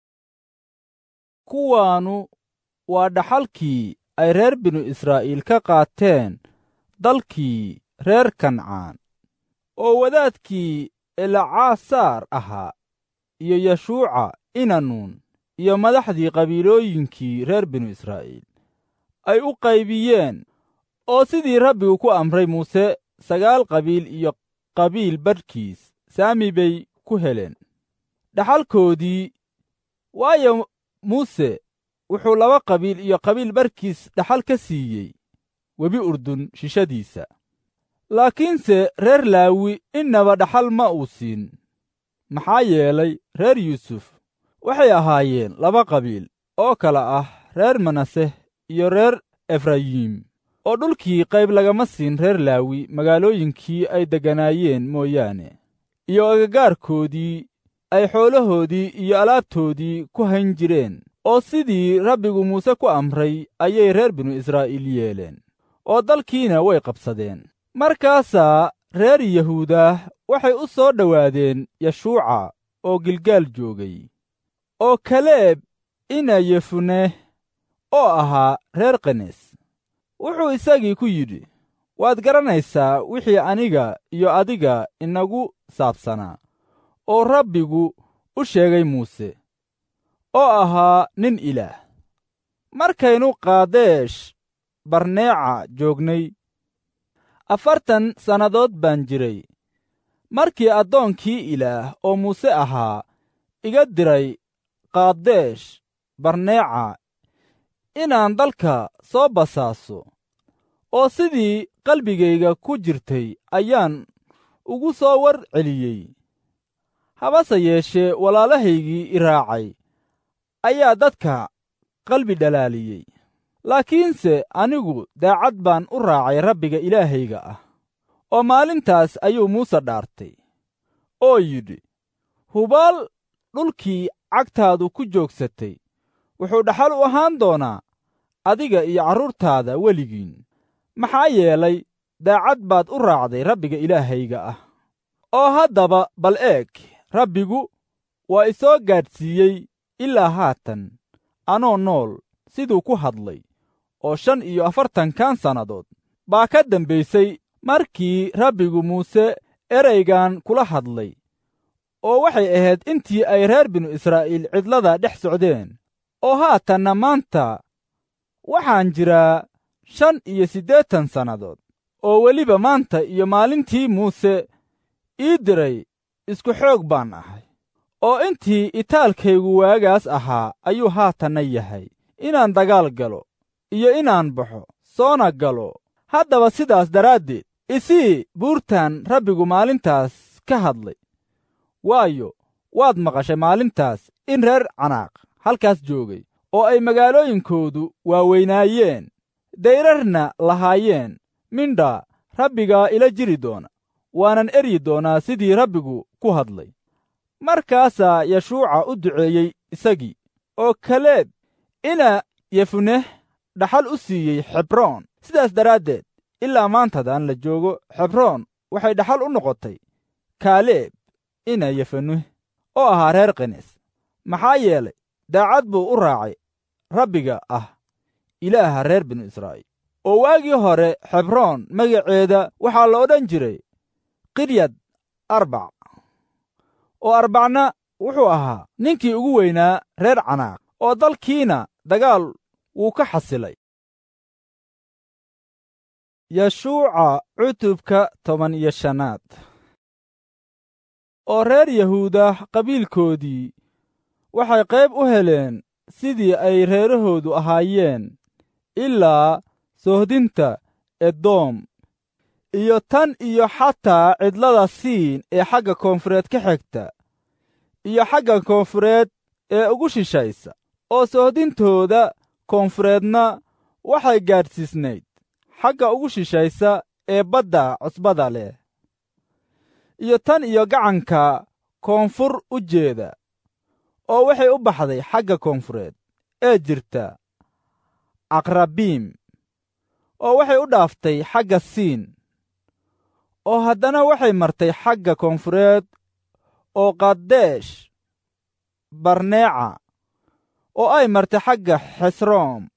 kuwaanu waa dhaxalkii ay reer binu israa'iil ka qaateen dalkii reer kancaan oo wadaadkii elcaasaar ahaa iyo yashuuca inanuun iyo madaxdii qabiilooyinkii reer binu israa'iil ay u qaybiyeen oo sidii rabbigu ku amray muuse sagaal qabiil iyo qabiil badhkiis saami bay ku heleen dhaxalkoodii waayo muuse wuxuu laba qabiil iyo qabiil barkiis dhaxal ka siiyey webi urdun shishadiisa laakiinse reer laawi innaba dhaxal ma uu siin maxaa yeelay reer yuusuf waxay ahaayeen laba qabiil oo kala ah reer manaseh iyo reer efrayiim oo dhulkii qayb lagama siin reer laawi magaalooyinkii ay degganaayeen mooyaane iyo agagaarkoodii ay xoolahoodii iyo alaabtoodii ku hayn jireen oo sidii rabbigu muuse ku amray ayay reer binu israa'iil yeeleen oo dalkiina way qabsadeen markaasaa reer yahuudah waxay u soo dhowaadeen yashuuca oo gilgaal joogay oo kaleeb ina yefuneh oo ahaa reer kenes wuxuu isagii ku yidhi waad garanaysaa wixii aniga iyo adiga inagu saabsanaa oo rabbigu u sheegay muuse oo ahaa nin ilaah markaynu qaadeesh barneeca joognay afartan sannadood baan jiray markii addoonkii ilaah oo muuse ahaa iga diray qaadeesh barneeca inaan dalka soo basaaso oo sidii qalbigayga ku jirtay ayaan ugu soo war celiyey habase yeeshee walaalahaygii i raacay ayaa dadka qalbi dhalaaliyey laakiinse anigu daacad baan u raacay rabbiga ilaahayga ah oo maalintaas ayuu muuse dhaartay oo yidhi hubaal dhulkii cagtaadu ku joogsatay wuxuu dhaxal u ahaan doonaa adiga iyo carruurtaada weligiin maxaa yeelay daacad baad u raacday rabbiga ilaahayga ah oo haddaba bal eeg rabbigu waa isoo gaadhsiiyey ilaa haatan anoo nool siduu ku hadlay oo shan iyo afartankan sannadood baa ka dambaysay markii rabbigu muuse eraygan kula hadlay oo waxay ahayd intii ay reer binu israa'iil cidlada dhex socdeen oo haatanna maanta waxaan jiraa shan iyo siddeetan sannadood oo weliba maanta iyo maalintii muuse ii diray isku xoog baan ahay oo intii itaalkaygu waagaas ahaa ayuu haatanna yahay inaan dagaal galo iyo inaan baxo soona galo haddaba sidaas daraaddeed isii buurtan rabbigu maalintaas ka hadlay waayo waad maqashay maalintaas in reer canaaq halkaas joogay oo ay magaalooyinkoodu waaweynaayeen dayrarna lahaayeen mindhaa rabbigaa ila jiri doona waanan eryi doonaa sidii rabbigu ku hadlay markaasaa yashuuca u duceeyey isagii oo kaleeb ina yefuneh dhaxal u siiyey xebroon sidaas daraaddeed ilaa maantadan la joogo xebroon waxay dhaxal u noqotay kaaleeb ina yefuneh oo ahaa reer kenes maxaa yeelay daacad buu u raacay rabbiga ah ilaaha reer binu israa'iil oo waagii hore xebroon magaceeda waxaa la odhan jiray qiryad arbac oo arbacna wuxuu ahaa ninkii ugu weynaa reer canaaq oo dalkiina dagaal wuu ka xasilay yashuuca cutubka toban iyo shanaad oo reer yahuuda qabiilkoodii waxay qayb u heleen sidii ay reerahoodu ahaayeen ilaa sohdinta edoom iyo tan iyo xataa cidlada siin ee xagga koonfureed ka xigta iyo xagga koonfureed ee ugu shishaysa oo sohdintooda koonfureedna waxay gaadhsiisnayd xagga ugu shishaysa ee badda cusbada leh iyo tan iyo gacanka koonfur u jeeda oo waxay u baxday xagga koonfureed ee jirta aqrabiim oo waxay u dhaaftay xagga siin oo haddana waxay martay xagga koonfureed oo qadeesh barneeca oo ay martay xagga xesroom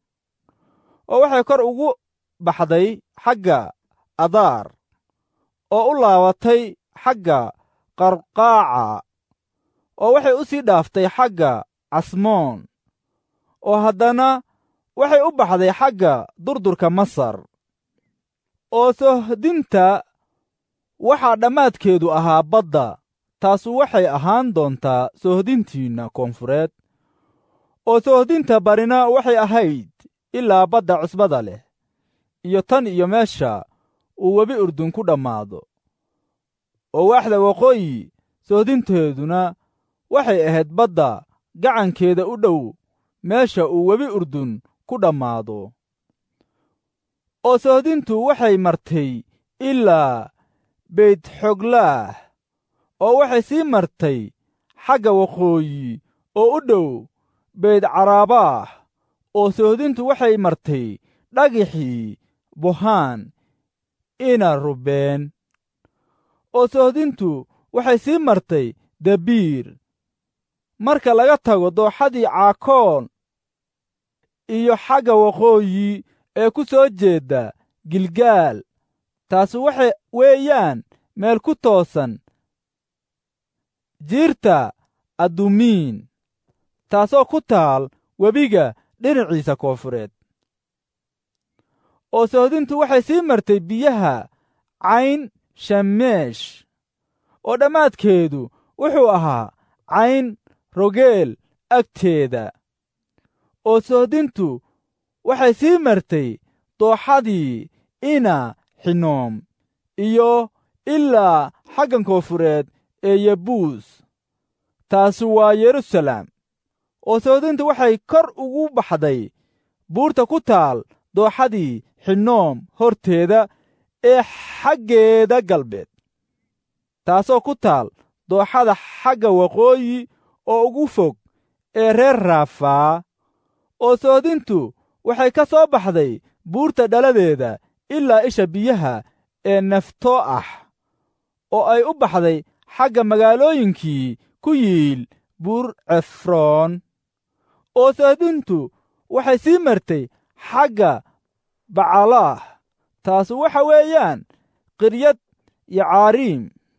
oo waxay kor ugu baxday xagga adaar oo u laabatay xagga qarqaaca oo waxay u sii dhaaftay xagga casmoon oo haddana waxay u baxday xagga durdurka masar oo sohdinta waxaa dhammaadkeedu ahaa badda taasu waxay ahaan doontaa sohdintiinna koonfureed oo sohdinta barina waxay ahayd ilaa badda cusbada leh iyo tan iyo meesha uu webi urdun ku dhammaado oo waaxda waqooyi sohdinteeduna waxay ahayd badda gacankeeda u dhow meesha uu webi urdun ku dhammaado oo sohdintu waxay martay ilaa beytxoglaah oo waxay sii martay xagga waqooyi oo u dhow beydcaraabaah oo sohdintu waxay martay dhagixii buhaan ina rubeen oo sohdintu waxay sii martay dabiir marka laga tago dooxadii caakoon iyo xagga waqooyi ee ku soo jeedda gilgaal taasi waxa weeyaan meel ku toosan jiirta addumiin taasoo ku taal webiga dhinaciisa koonfureed oo sohdintu waxay sii martay biyaha cayn shameesh oo dhammaadkeedu wuxuu ahaa cayn rogeel agteeda oo sohdintu waxay sii martay dooxadii ina xinoom iyo ilaa xaggan koonfureed ee yebuus taasi waa yeruusalaam oo sohdintu waxay kor ugu baxday buurta ku taal dooxadii xinoom horteeda ee xaggeeda galbeed taasoo ku taal dooxada xagga waqooyi oo ugu fog ee reer raafaa oo sohdintu waxay ka soo baxday buurta dhaladeeda ilaa isha biyaha ee naftoo ah oo ay u baxday xagga magaalooyinkii ku yiil buur cefroon oo sohdintu waxay sii martay xagga bacalaah taasu waxa weeyaan qiryad iyo caariim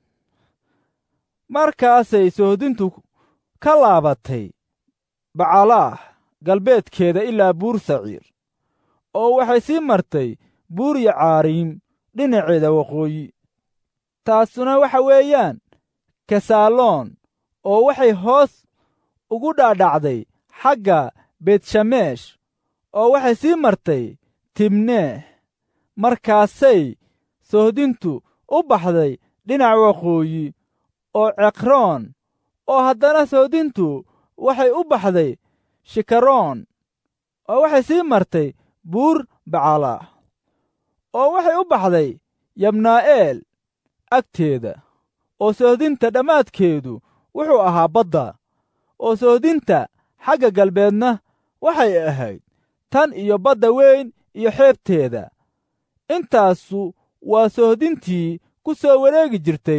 markaasay sohdintu ka laabatay bacalaah galbeedkeeda ilaa buur saciir oo waxay sii martay buur iyo caariim dhinaceeda waqooyi taasuna waxa weeyaan kasaaloon oo waxay hoos ugu dhaadhacday xagga beetshameesh oo waxay sii martay tibneeh markaasay sohdintu u baxday dhinac waqooyi oo cekroon oo haddana sohdintu waxay u baxday shikaroon oo waxay sii martay buur bacalaah oo waxay u baxday yabnaa'eel agteeda oo sohdinta dhammaadkeedu wuxuu ahaa badda oo sohdinta xagga galbeedna waxay ahayd tan iyo badda weyn iyo xeebteeda intaasu waa sohdintii ku soo wareegi jirtay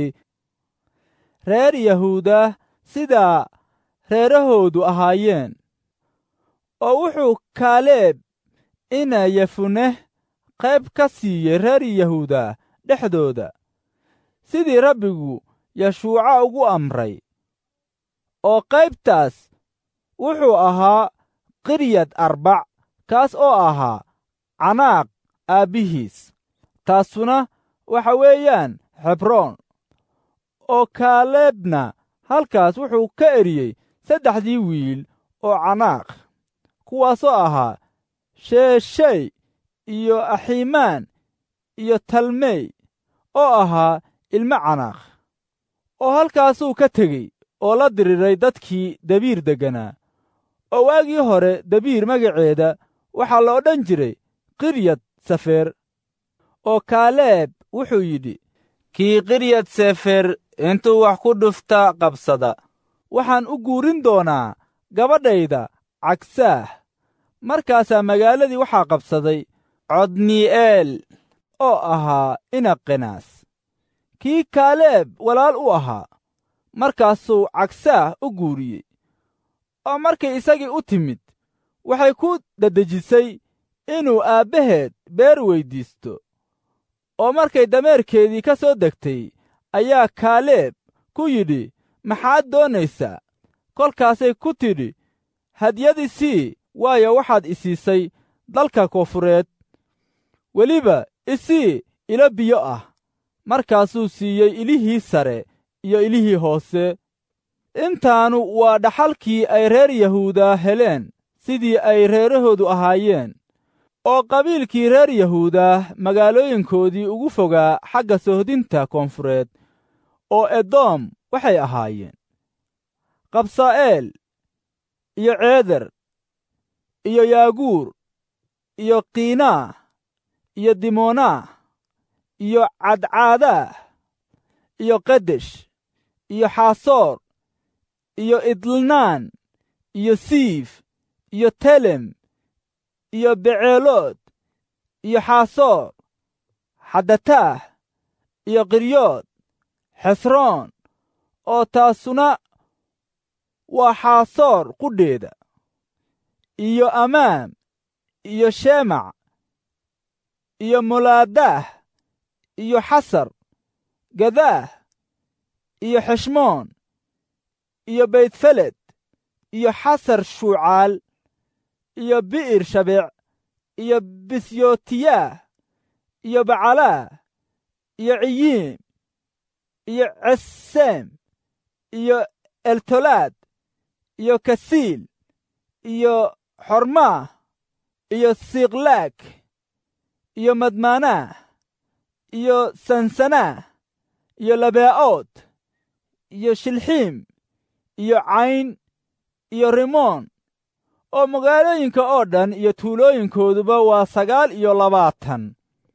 reer yahuuda sidaa reerahoodu ahaayeen oo wuxuu kaaleeb ina yefuneh qayb ka siiyey reer yahuuda dhexdooda sidii rabbigu yashuuca ugu amray oo qaybtaas wuxuu ahaa qiryad arbac kaas oo ahaa canaaq aabbihiis taasuna waxa weeyaan xebroon oo kaaleebna halkaas wuxuu ka eriyey saddexdii wiil oo canaaq kuwaasoo ahaa sheeshey iyo axiimaan iyo talmey oo ahaa ilmo canaaq oo halkaasuu ka tegey oo la diriiray dadkii dabiir degganaa oo waagii hore dabiir magaceeda waxaa la odhan jiray qiryad safeer oo kaaleeb wuxuu yidhi kii qiryad sefer intuu wax ku dhufta qabsada waxaan u guurin doonaa gabadhayda cagsaah markaasaa magaaladii waxaa qabsaday codni'eel oo ahaa inaqenaas kii kaaleeb walaal u ahaa markaasuu cagsaah u guuriyey oo markay isagii u timid waxay ku daddejisay inuu aabbaheed beer weyddiisto oo markay dameerkeedii ka soo degtay ayaa kaaleeb ku yidhi maxaad doonaysaa kolkaasay ku tidhi hadyad isii waayo waxaad isiisay dalka koonfureed weliba isii ilo biyo ah markaasuu siiyey ilihii sare iyo ilihii hoose intaanu waa dhaxalkii ay reer yahuuda heleen sidii ay reerahoodu ahaayeen oo qabiilkii reer yahuuda magaalooyinkoodii ugu fogaa xagga sohdinta koonfureed oo edoom waxay ahaayeen qabsaa'eel iyo ceeder iyo yaaguur iyo kiinaah iyo dimonaah iyo cadcaadah iyo kadesh iyo xaasoor iyo idlnaan iyo siif iyo telem iyo beceelood iyo xaasoor xadataah iyo qiryood xesroon oo taasuna waa xaasoor qudheeda iyo amaam iyo sheemac iyo molaadaah iyo xasar gadaah iyo xeshmoon iyo beytfeled iyo xasar shuucaal iyo bi'ir shabeec iyo bisyotiyaah iyo bacalaah iyo ciyiim iyo ceseem iyo eltolaad iyo kasiil iyo xormaah iyo siklaag iyo madmaanaah iyo sansanaah iyo labaa'ood iyo shilxiim iyo cayn iyo rimoon oo magaalooyinka oo dhan iyo tuulooyinkooduba waa sagaal iyo labaatan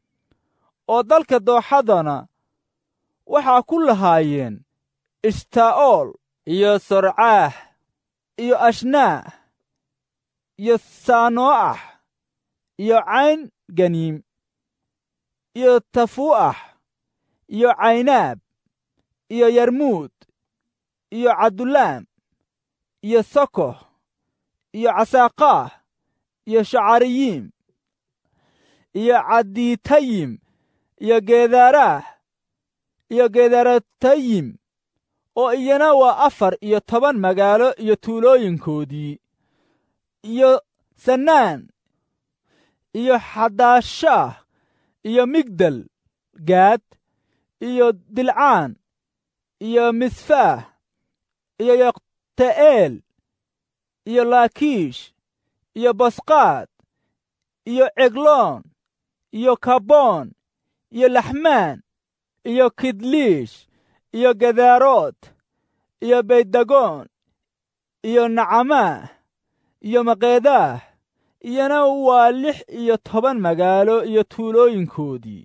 oo dalka dooxadana waxaa ku lahaayeen ishtaa'ool iyo sorcaah iyo ashnaah iyo saanoo'ax iyo cayn ganiim iyo tafuu'ax iyo caynaab iyo yarmuud iyo cabdulaam iyo sokoh iyo casaaqaah iyo shacariyiim iyo cadiitayim iyo geedaaraah iyo geedaratayim oo iyana waa afar iyo toban magaalo iyo tuulooyinkoodii iyo sanaan iyo xadaashaah iyo migdal gaad iyo dilcaan iyo misfaah iyo yoqte'eel iyo laakiish iyo bosqaad iyo cegloon iyo kaboon iyo laxmaan iyo kidliish iyo gedaarood iyo beydagoon iyo nacamaah iyo maqeedaah iyana waa lix iyo toban magaalo iyo tuulooyinkoodii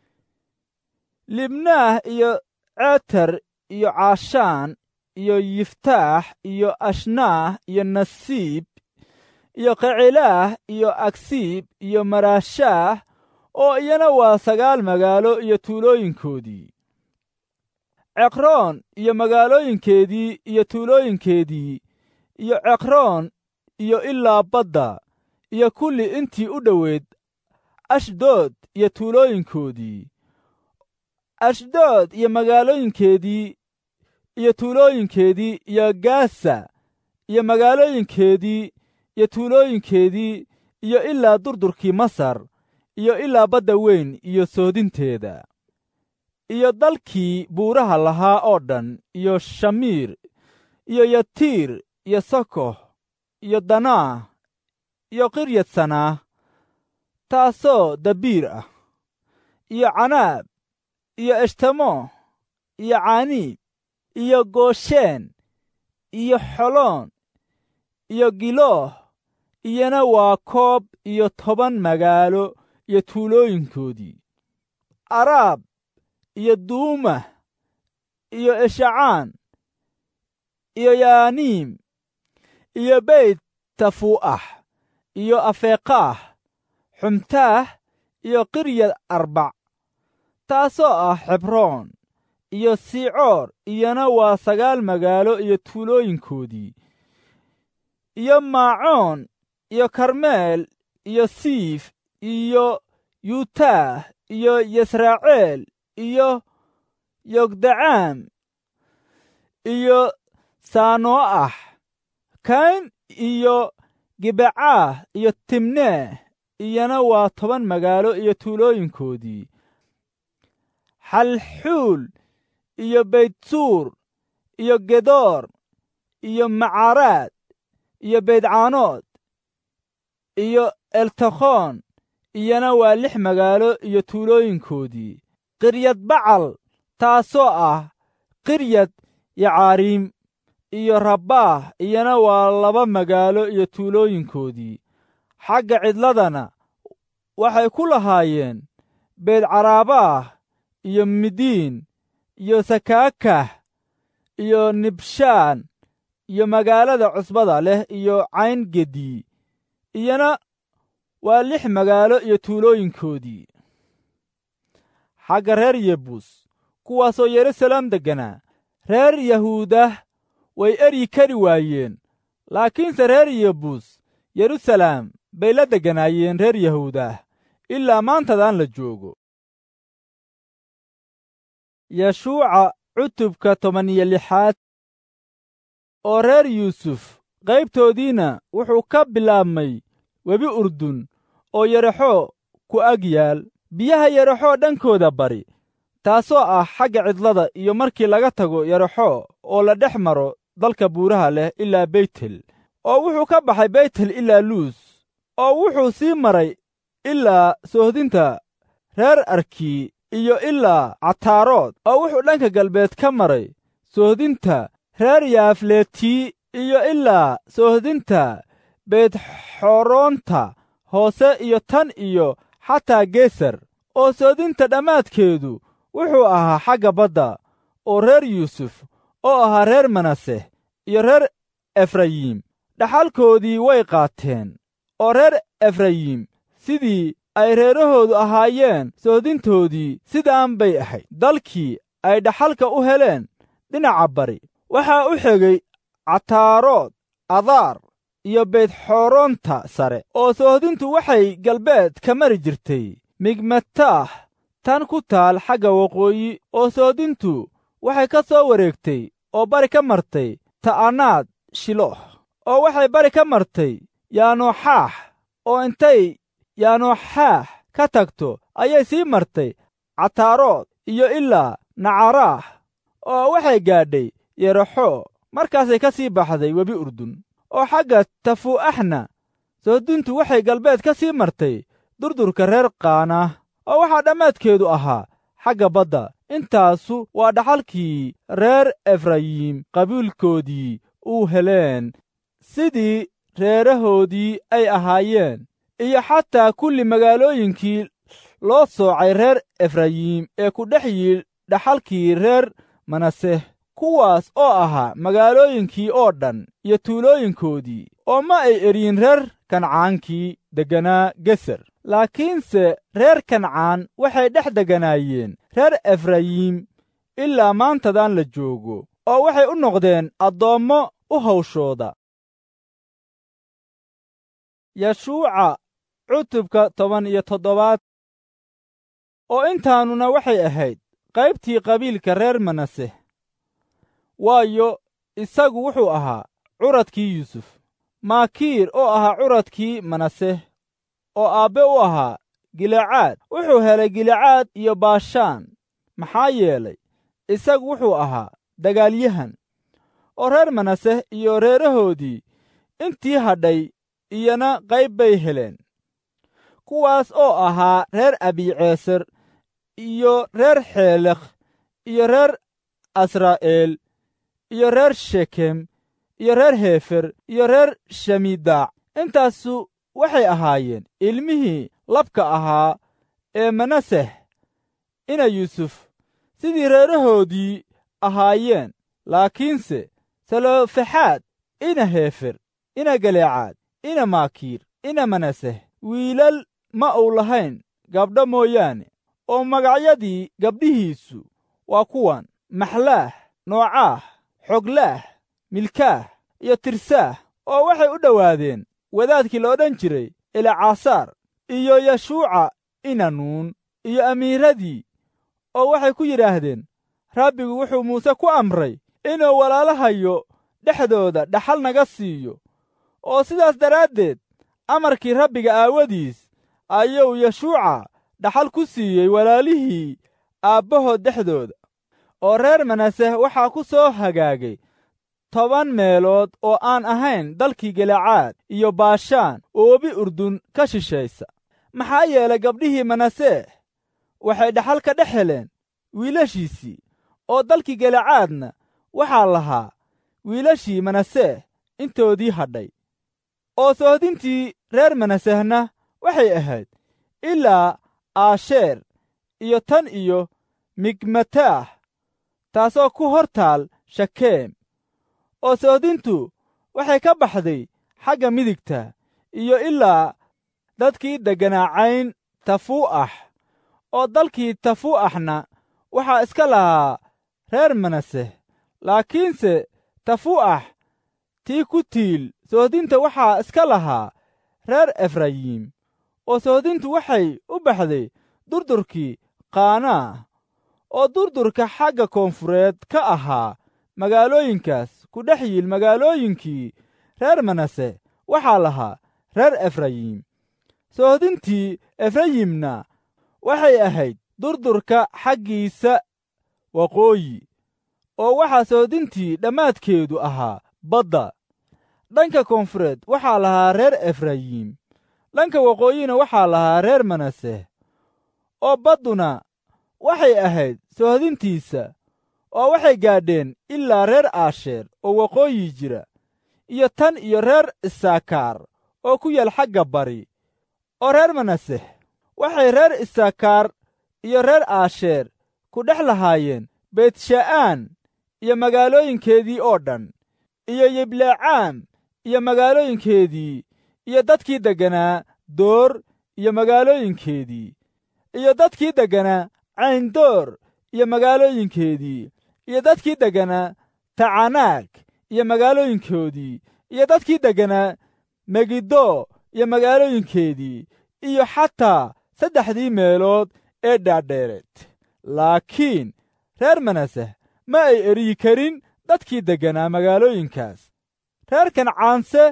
libnaah iyo ceter iyo caashaan iyo yiftaax iyo ashnaah iyo nasiib iyo qecilaah iyo agsiib iyo maraashaah oo iyana waa sagaal magaalo iyo tuulooyinkoodii ceqroon iyo magaalooyinkeedii iyo tuulooyinkeedii iyo ceqroon iyo ilaa badda iyo kulli intii u dhoweyd ashdood iyo tuulooyinkoodii ashdood iyo magaalooyinkeedii iyo tuulooyinkeedii iyo gaasa iyo magaalooyinkeedii iyo tuulooyinkeedii iyo ilaa durdurkii masar iyo ilaa badda weyn iyo soodinteeda iyo dalkii buuraha lahaa oo dhan iyo shamiir iyo yatiir iyo sokoh iyo danaah iyo qiryadsanaa taasoo dabiir ah iyo canaab iyo eshtamo iyo caaniib iyo goosheen iyo xoloon iyo gilooh iyana waa koob iyo toban magaalo iyo tuulooyinkoodii araab iyo duumah iyo eshacaan iyo yaaniim iyo beyt tafuu'ax iyo afeeqaah xumtaah iyo qiryad arbac taasoo ah xebroon iyo siicoor iyana waa sagaal magaalo iyo tuulooyinkoodii iyo maacoon iyo karmeel iyo siif iyo yuutaah iyo yasraaceel iyo yogdacaam iyo saano'ax kayn iyo gibecaah iyo timneeh iyana waa toban magaalo iyo tuulooyinkoodii xalxuul iyo beytsuur iyo gedoor iyo macaraad iyo beydcaanood iyo eltakhoon iyana waa lix magaalo iyo tuulooyinkoodii qiryad bacal taasoo ah qiryad yacaariim iyo rabbaah iyana waa laba magaalo iyo tuulooyinkoodii xagga cidladana waxay ku lahaayeen beedcaraabaah iyo midiin iyo sakaakah iyo nibshaan iyo magaalada cusbada leh iyo cayngedii iyana waa lix magaalo iyo tuulooyinkoodii xagga reer yebus kuwaasoo yeruusaleem degganaa reer yahuudah way eryi kari waayeen laakiinse reer yebus yeruusaleem bay la degganaayeen reer yahuudah ilaa maantadaan la joogo yeshuuca cutubka toban iyo lixaad oo reer yuusuf qaybtoodiina wuxuu ka bilaabmay webi urdun oo yaraxo ku ag yaal biyaha yaraxoo dhankooda bari taasoo ah xagga cidlada iyo markii laga tago yaraxo oo la dhex maro dalka buuraha leh ilaa beytel oo wuxuu ka baxay beytel ilaa luus oo wuxuu sii maray ilaa soohdinta reer arkii iyo ilaa cataarood oo wuxuu dhanka galbeed ka maray soohdinta reer yaafletii iyo ilaa soohdinta beedxoroonta hoose iyo tan iyo xataa geesar oo soodinta dhammaadkeedu wuxuu ahaa xagga badda oo reer yuusuf oo ahaa reer manase iyo reer efrayim dhaxalkoodii way qaateen oo reer efrayim sidii ay reerahoodu ahaayeen soodintoodii sidaan bay ahayd dalkii ay dhaxalka u heleen dhinaca bari waxaa u xegay cataarood adaar iyo beydxoronta sare oo soohdintu waxay galbeed ka mari jirtay migmataah tan ku taal xagga waqooyi oo soohdintu waxay ka soo wareegtay oo bari ka martay ta'anaad shiloh oo waxay bari ka martay yaanooxaax oo intay yaanooxaax ka tagto ayay sii martay cataarood iyo ilaa nacaraah oo waxay gaadhay yeraxoo markaasay ka sii baxday webi urdun oo xagga tafuu'axna soodintu waxay galbeed ka sii martay durdurka reer qaanah oo waxaa dhammaadkeedu ahaa xagga badda intaasu waa dhaxalkii reer efrayim qabiilkoodii uu heleen sidii reerahoodii ay ahaayeen iyo xataa kulli magaalooyinkii loo soocay reer efrayim ee ku dhex yiil dhaxalkii reer manaseh kuwaas oo ahaa magaalooyinkii oo dhan iyo tuulooyinkoodii oo ma ay eryin reer kancaankii degganaa geser laakiinse reer kancaan waxay dhex degganaayeen reer efrayim ilaa maantadan la joogo oo waxay u noqdeen addoommo u hawshooda yashuuca cutubka toban iyo toddobaad oo intaanuna waxay ahayd qaybtii qabiilka reer manaseh waayo isagu wuxuu ahaa curadkii yuusuf maakiir oo ahaa curadkii manaseh oo aabbe u ahaa gilecaad wuxuu helay gilecaad iyo baashaan maxaa yeelay isagu wuxuu ahaa dagaalyahan oo reer manaseh iyo reerahoodii intii hadhay iyana qayb bay heleen kuwaas oo ahaa reer abiceeser iyo reer xeelekh iyo reer asraa'eel iyo reer shekem iyo reer heefer iyo reer shamiidaac intaasu waxay ahaayeen ilmihii labka ahaa ee manaseh ina yuusuf sidii reerahoodii ahaayeen laakiinse salofexaad ina heefer ina galeecaad ina maakiir ina manaseh wiilal ma uu lahayn gabdho mooyaane oo magacyadii gabdhihiisu waa kuwan maxlaah noocaah xoglaah milkaah iyo tirsaah oo waxay u dhowaadeen wadaadkii la odhan jiray elcaasaar iyo yashuuca inanuun iyo amiiradii oo waxay ku yidhaahdeen rabbigu wuxuu muuse ku amray inuu walaalahayo dhexdooda dhaxal naga siiyo oo sidaas daraaddeed amarkii rabbiga aawadiis ayuu yashuuca dhaxal ku siiyey walaalihii aabbahood dhexdooda oo reer manaseh waxaa ku soo hagaagay toban meelood oo aan ahayn dalkii gelecaad iyo baashaan oo webi urdun ka shishaysa maxaa yeelay gabdhihii manaseh waxay dhaxal ka dhex heleen wiilashiisii oo dalkii gelecaadna waxaa lahaa wiilashii manaseh intoodii hadhay oo soohdintii reer manasehna waxay ahayd ilaa aasheer iyo tan iyo migmataah taasoo ku hor taal shakeem oo soohdintu waxay ka baxday xagga midigta iyo ilaa dadkii degganaacayn tafuu'ax oo dalkii tafuu'axna waxaa iska lahaa reer manaseh laakiinse tafuu'ax tii ku tiil soohdinta waxaa iska lahaa reer efrayim oo soohdintu waxay u baxday durdurkii qaanaah oo durdurka xagga koonfureed ka ahaa magaalooyinkaas ku dhex yiil magaalooyinkii reer manase waxaa lahaa reer efrayim soohdintii efrayimna waxay ahayd durdurka xaggiisa waqooyi oo waxaa soohdintii dhammaadkeedu ahaa badda dhanka koonfureed waxaa lahaa reer efrayim dhanka waqooyina waxaa lahaa reer manase oo badduna waxay ahayd soohdintiisa oo waxay gaadheen ilaa reer aasheer oo waqooyi jira iyo tan iyo reer isaakaar oo ku yaal xagga bari oo reer manaseh waxay reer isaakaar iyo reer aasheer ku dhex lahaayeen beetsha'aan iyo magaalooyinkeedii oo dhan iyo yiblecaam iyo magaalooyinkeedii iyo dadkii degganaa door iyo magaalooyinkeedii iyo dadkii degganaa cayndoor iyo magaalooyinkeedii iyo dadkii degganaa tacanaag iyo magaalooyinkoodii iyo dadkii degganaa megiddo iyo magaalooyinkeedii iyo xataa saddexdii meelood ee dhaadheereed laakiin reer manaseh ma ay eriyi karin dadkii degganaa magaalooyinkaas reer kancaanse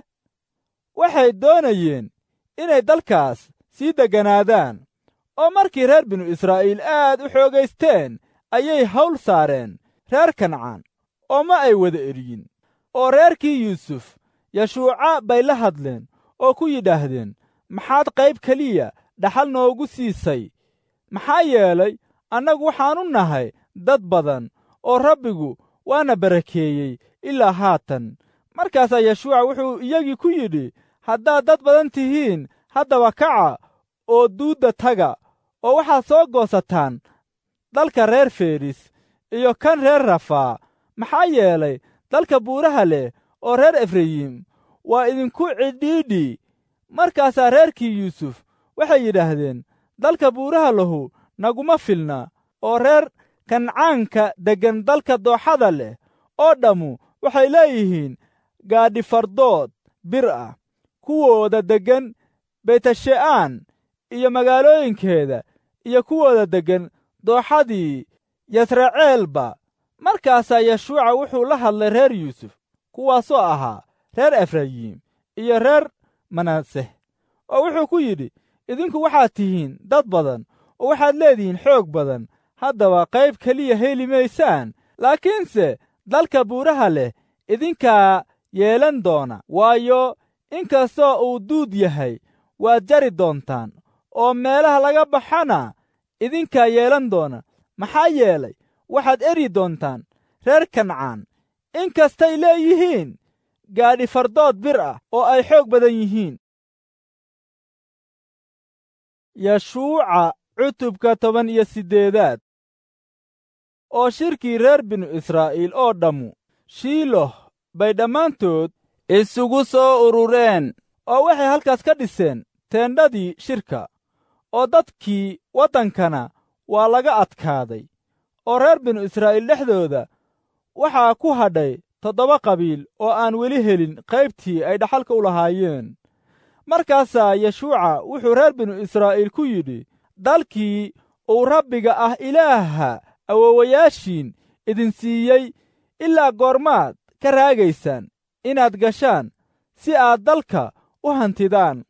waxay doonayeen inay dalkaas sii degganaadaan oo markii reer binu israa'iil aad u xoogaysteen ayay hawl saareen reer kancaan oo ma ay wada eriyin oo reerkii yuusuf yashuuca bay la hadleen oo ku yidhaahdeen maxaad qayb keliya dhaxal noogu siisay maxaa yeelay annagu waxaannu nahay dad badan oo rabbigu waana barakeeyey ilaa haatan markaasaa yashuuca wuxuu iyagii ku yidhi haddaad dad badan tihiin haddaba kaca oo duudda taga oo waxaad soo goosataan dalka reer feris iyo kan reer rafaa maxaa yeelay dalka buuraha leh oo reer efrayim waa idinku cidhiidhi markaasaa reerkii yuusuf waxay yidhaahdeen dalka buuraha lahu naguma filna oo reer kancaanka deggan dalka dooxada leh oo dhammu waxay leeyihiin gaadhi fardood bir ah kuwooda deggan beytashe'aan iyo magaalooyinkeeda iyo kuwooda deggan dooxadii yasraceelba markaasaa yashuuca wuxuu la hadlay reer yuusuf kuwaasoo ahaa reer efrayim iyo reer manaseh oo wuxuu ku yidhi idinku waxaad tihiin dad badan oo waxaad leedihiin xoog badan haddaba qayb keliya heli maysaan laakiinse dalka buuraha leh idinkaa yeelan doona waayo inkastoo uu duud yahay waad jari doontaan oo meelaha laga baxana idinkaa yeelan doona maxaa yeelay waxaad eri doontaan reer kancaan in kastay leeyihiin gaadhi fardood bir ah oo ay xoog badan yihiin yashuuca cutubka toban iyo siddeedaad oo shirkii reer binu israa'iil oo dhammu shiiloh bay dhammaantood isugu soo urureen oo waxay halkaas ka dhiseen teendhadii shirka oo dadkii waddankana waa laga adkaaday oo reer binu israa'iil dhexdooda waxaa ku hadhay toddoba qabiil oo aan weli helin qaybtii ay dhaxalka u lahaayeen markaasaa yeshuuca wuxuu reer binu israa'iil ku yidhi dalkii uu rabbiga ah ilaaha awowayaashiin idin siiyey ilaa goormaad ka raagaysaan inaad gashaan si aad dalka u hantidaan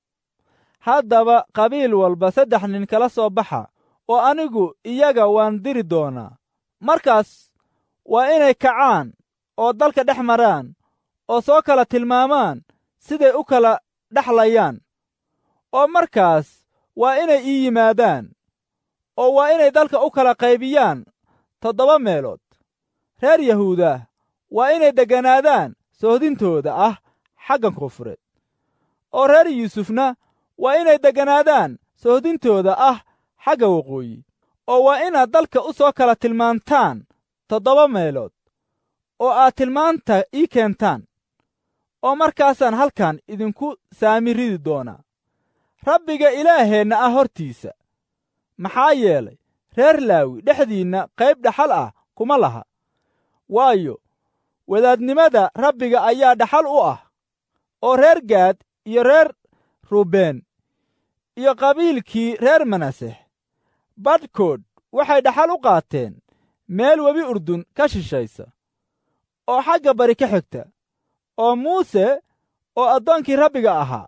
haddaba qabiil walba saddex nin kala soo baxa oo anigu iyaga waan diri doonaa markaas waa inay kacaan oo dalka dhex maraan oo soo kala tilmaamaan siday u kala dhexlayaan oo markaas waa inay ii yimaadaan oo waa inay dalka u kala qaybiyaan toddoba meelood reer yahuuda waa inay degganaadaan sohdintooda ah xaggan koonfureed oo reer yuusufna waa inay degganaadaan sohdintooda ah xagga waqooyi oo waa inaad dalka u soo kala tilmaantaan toddoba meelood oo aad tilmaanta ii keentaan oo markaasaan halkan idinku saami ridi doonaa rabbiga ilaaheenna ah hortiisa maxaa yeelay reer laawi dhexdiinna qayb dhaxal ah kuma laha waayo wadaadnimada rabbiga ayaa dhaxal u ah oo reer gaad iyo reer ruubeen iyo qabiilkii reer manasex badhkood waxay dhaxal u qaateen meel webi urdun ka shishaysa oo xagga bari ka xigta oo muuse oo addoonkii rabbiga ahaa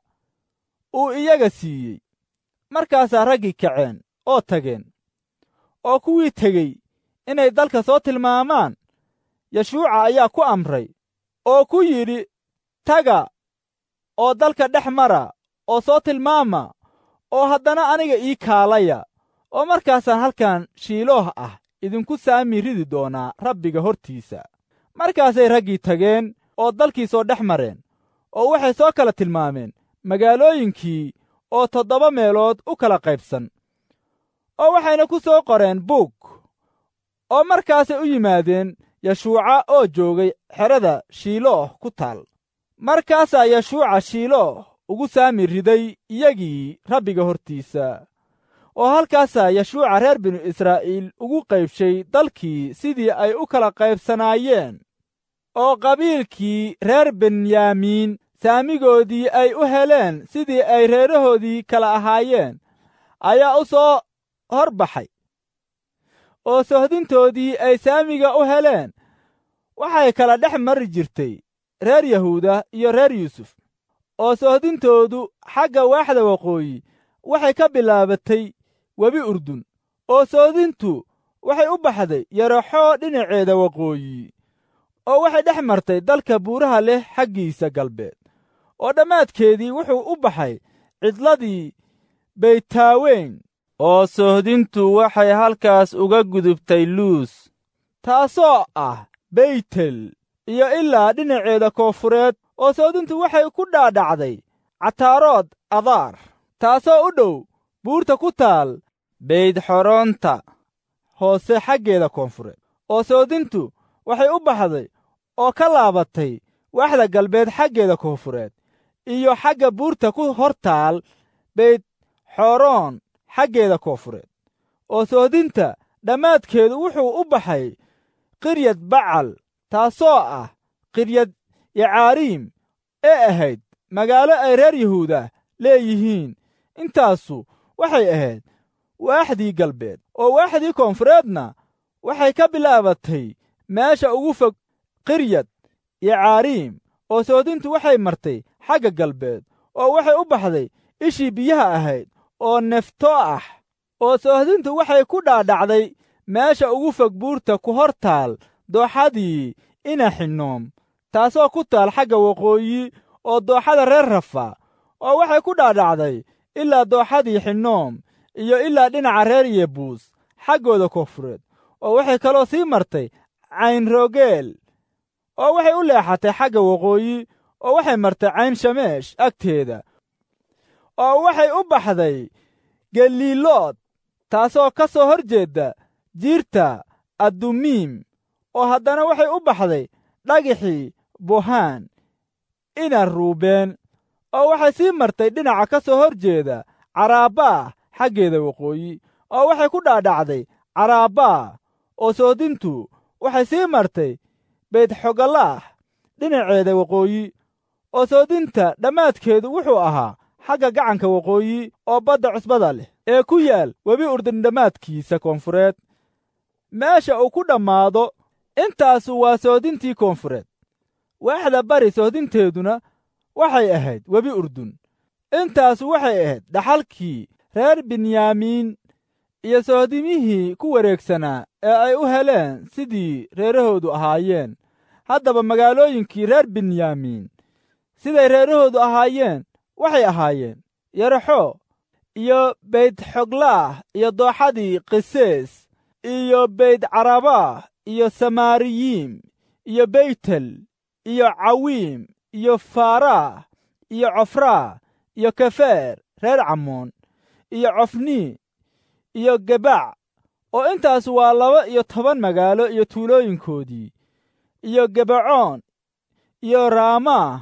uu iyaga siiyey markaasaa raggii kaceen oo tageen oo kuwii tegey inay dalka soo tilmaamaan yeshuuca ayaa ku amray oo ku yidhi taga oo dalka dhex mara oo soo tilmaama oo haddana aniga ii kaalaya oo markaasaan halkan shiilooh ah idinku saami ridi doonaa rabbiga hortiisa markaasay raggii tageen oo dalkii soo dhex mareen oo waxay soo kala tilmaameen magaalooyinkii oo toddoba meelood u kala qaybsan oo waxayna ku soo qoreen buug oo markaasay u yimaadeen yeshuuca oo joogay xerada shiilooh ku taal markaasaa yeshuuca shiilooh ugu saami riday iyagii rabbiga hortiisa oo halkaasaa yashuuca reer binu israa'iil ugu qaybshay dalkii sidii ay u kala qaybsanaayeen oo qabiilkii reer benyaamiin saamigoodii ay u heleen sidii ay reerahoodii kala ahaayeen ayaa u soo hor baxay oo sohdintoodii ay saamiga u heleen waxay kala dhex mari jirtay reer yahuuda iyo reer yuusuf oo sohdintoodu xagga waaxda waqooyi waxay ka bilaabatay webi urdun oo soodintu waxay u baxday yaraxoo dhinaceeda waqooyi oo waxay dhex martay dalka buuraha leh xaggiisa galbeed oo dhammaadkeedii wuxuu u baxay cidladii beytaaweyn oo sohdintu waxay halkaas uga gudubtay luus taasoo ah beytel iyo ilaa dhinaceeda koonfureed oo soodintu waxay ku dhaadhacday cataarood adaar taasoo u dhow buurta ku taal beydxoronta hoose xaggeeda koonfureed oo soodintu waxay u baxday oo ka laabatay waaxda galbeed xaggeeda koonfureed iyo xagga buurta ku hor taal beyd xoroon xaggeeda koonfureed oo soodinta dhammaadkeedu wuxuu u baxay qiryad bacal taasoo ah qiryad yacaariim ee ahayd magaalo ay reer yahuuda leeyihiin intaasu waxay ahayd waaxdii galbeed oo waaxdii koonfureedna waxay ka bilaabatay meesha ugu fog qiryad yacaariim oo soodintu waxay martay xagga galbeed oo waxay u baxday ishii biyaha ahayd oo nefto ah oo sohdintu waxay ku dhaadhacday meesha ugu fog buurta ku hor taal dooxadii inaxinoom taasoo ku taal xagga waqooyi oo dooxada reer rafa oo waxay ku dhaadhacday ilaa dooxadii xinoom iyo ilaa dhinaca reer yebuus xaggooda koonfureed oo waxay kaloo sii martay caynrogeel oo waxay u leexatay xagga waqooyi oo waxay martay cayn shameesh agteeda oo waxay u baxday galiilood taasoo ka soo hor jeedda jiirta addumiim oo haddana waxay u baxday dhagixii buhaan ina ruubeen oo waxay sii martay dhinaca ka soo hor jeeda caraabaa xaggeeda waqooyi oo waxay ku dhaadhacday caraabaa oo soodintu waxay sii martay beydxogalaah dhinaceeda waqooyi oo soodinta dhammaadkeedu wuxuu ahaa xagga gacanka waqooyi oo badda cusbada leh ee ku yaal webi urdun dhammaadkiisa koonfureed meesha uu ku dhammaado intaasu waa soodintii koonfureed waaxda bari soodinteeduna waxay ahayd webi urdun intaasu waxay ahayd dhaxalkii reer binyaamiin iyo soodimihii ku wareegsanaa ee ay u heleen sidii reerahoodu ahaayeen haddaba magaalooyinkii reer binyaamiin siday reerahoodu ahaayeen waxay ahaayeen yaraxo iyo beydxoglaah iyo dooxadii qisees iyo beyd carabaah iyo samaariyiim iyo beytel iyo cawiim iyo faaraah iyo cofraa iyo kefeer reer camoon iyo cofnii iyo gebac oo intaas waa laba iyo toban magaalo iyo tuulooyinkoodii iyo gebacoon iyo raamaah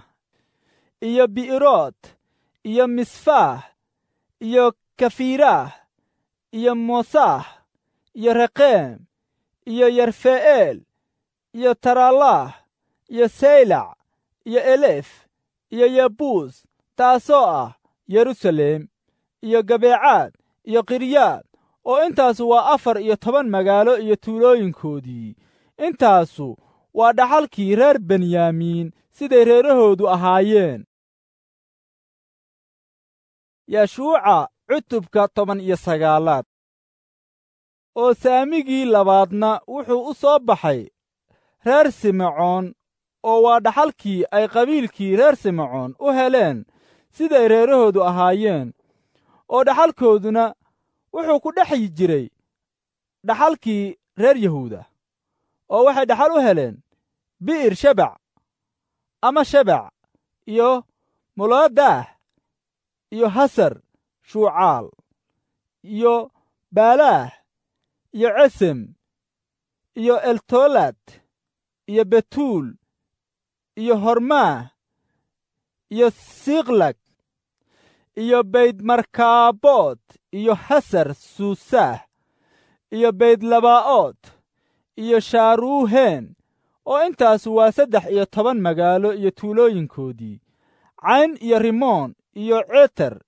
iyo bi'irood iyo misfaah iyo kafiiraah iyo mosaah iyo reqeem iyo yerfe'eel iyo tarallaah iyo saylac iyo elef iyo yebuus taasoo ah yeruusaleem iyo gabeecaad iyo qiryaad oo intaasu waa afar iyo toban magaalo iyo tuulooyinkoodii intaasu waa dhaxalkii reer benyaamiin siday reerahoodu ahaayeen yashuuca cutubka toban iyo sagaalaad oo saamigii labaadna wuxuu u soo baxay reer simecoon oo waa dhaxalkii ay qabiilkii reer simecoon u heleen siday reerahoodu ahaayeen oo dhaxalkooduna wuxuu ku dhex jiray dhaxalkii reer yahuuda oo waxay dhaxal u heleen bi'ir shebac ama shebac iyo moloodaah iyo hasar shuucaal iyo baalaah iyo cesem iyo eltolad iyo betuul iyo hormaah iyo siiklag iyo baydmarkaabood iyo hasar suusaah iyo baydlabaa'ood iyo shaaruuheen oo intaasu waa saddex iyo toban magaalo iyo tuulooyinkoodii cayn iyo rimoon iyo ceter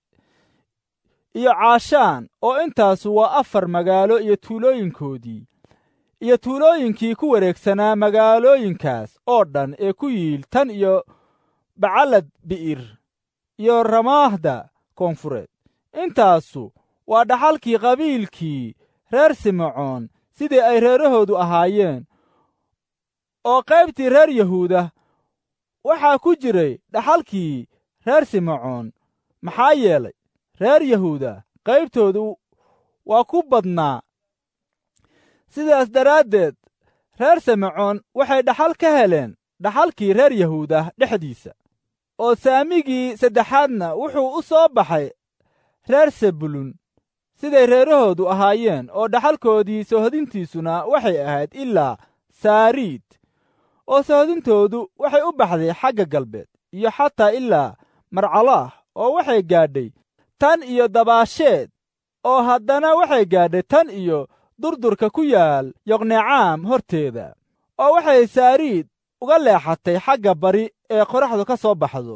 iyo caashaan oo intaasu waa afar magaalo iyo tuulooyinkoodii iyo tuulooyinkii ku wareegsanaa magaalooyinkaas oo dhan ee ku yiil tan iyo bacalad bi'ir iyo ramaahda koonfureed intaasu waa dhaxalkii qabiilkii reer simecoon sidii ay reerahoodu ahaayeen oo qaybtii reer yahuuda waxaa ku jiray dhaxalkii reer simecoon maxaa yeelay reer yahuuda qaybtoodu waa ku badnaa sidaas daraaddeed reer simecoon waxay dhaxal ka heleen dhaxalkii reer yahuuda dhexdiisa oo saamigii saddexaadna wuxuu u soo baxay reer sebulun siday reerahoodu ahaayeen oo dhaxalkoodii sohodintiisuna waxay ahayd ilaa saariid oo sohodintoodu waxay u baxday xagga galbeed iyo xataa ilaa marcalaah oo waxay gaadhay tan iyo dabaasheed oo haddana waxay gaadhay tan iyo durdurka ku yaal yoqnecaam horteeda oo waxay saariid uga leexatay xagga bari ee qoraxdu ka soo baxdo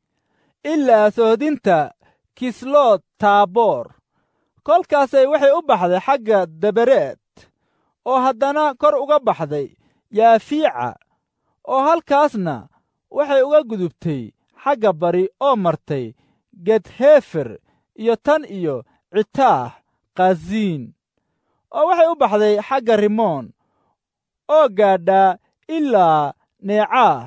ilaa sohodinta kislood taaboor kolkaasay waxay u baxday xagga dabareed oo haddana kor uga baxday yaafiica oo halkaasna waxay uga gudubtay xagga bari oo martay gedhefer iyo tan iyo citaah kaziin oo waxay u baxday xagga rimoon oo gaadhaa ilaa neecaah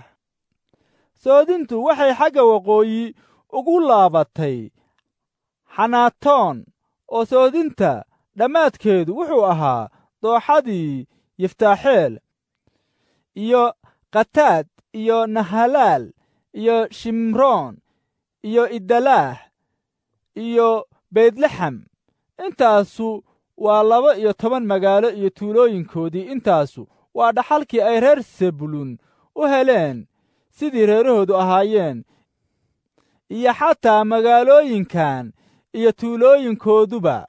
soodintu waxay xagga waqooyi ugu laabatay xanaatoon oo soodinta dhammaadkeedu wuxuu ahaa dooxadii yiftaaxeel iyo khataad iyo nahalaal iyo shimroon iyo idalaah iyo beydlaxam intaasu waa laba iyo toban magaalo iyo tuulooyinkoodii intaasu waa dhaxalkii ay reer sebulun u heleen sidii reerahoodu ahaayeen iyo xataa magaalooyinkan iyo tuulooyinkooduba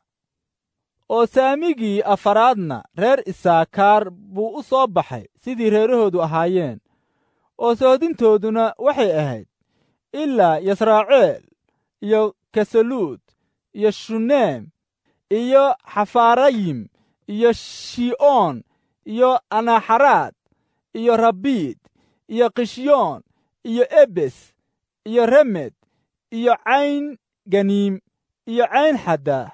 oo saamigii afaraadna reer isaakaar buu u soo baxay sidii reerahoodu ahaayeen oo sohodintooduna waxay ahayd ilaa yasraaceel iyo kasaluud iyo shuneem iyo xafaarayim iyo shi'oon iyo anaxaraad iyo rabiid iyo kishyoon iyo ebes iyo remed iyo cayn ganiim iyo cayn xaddaah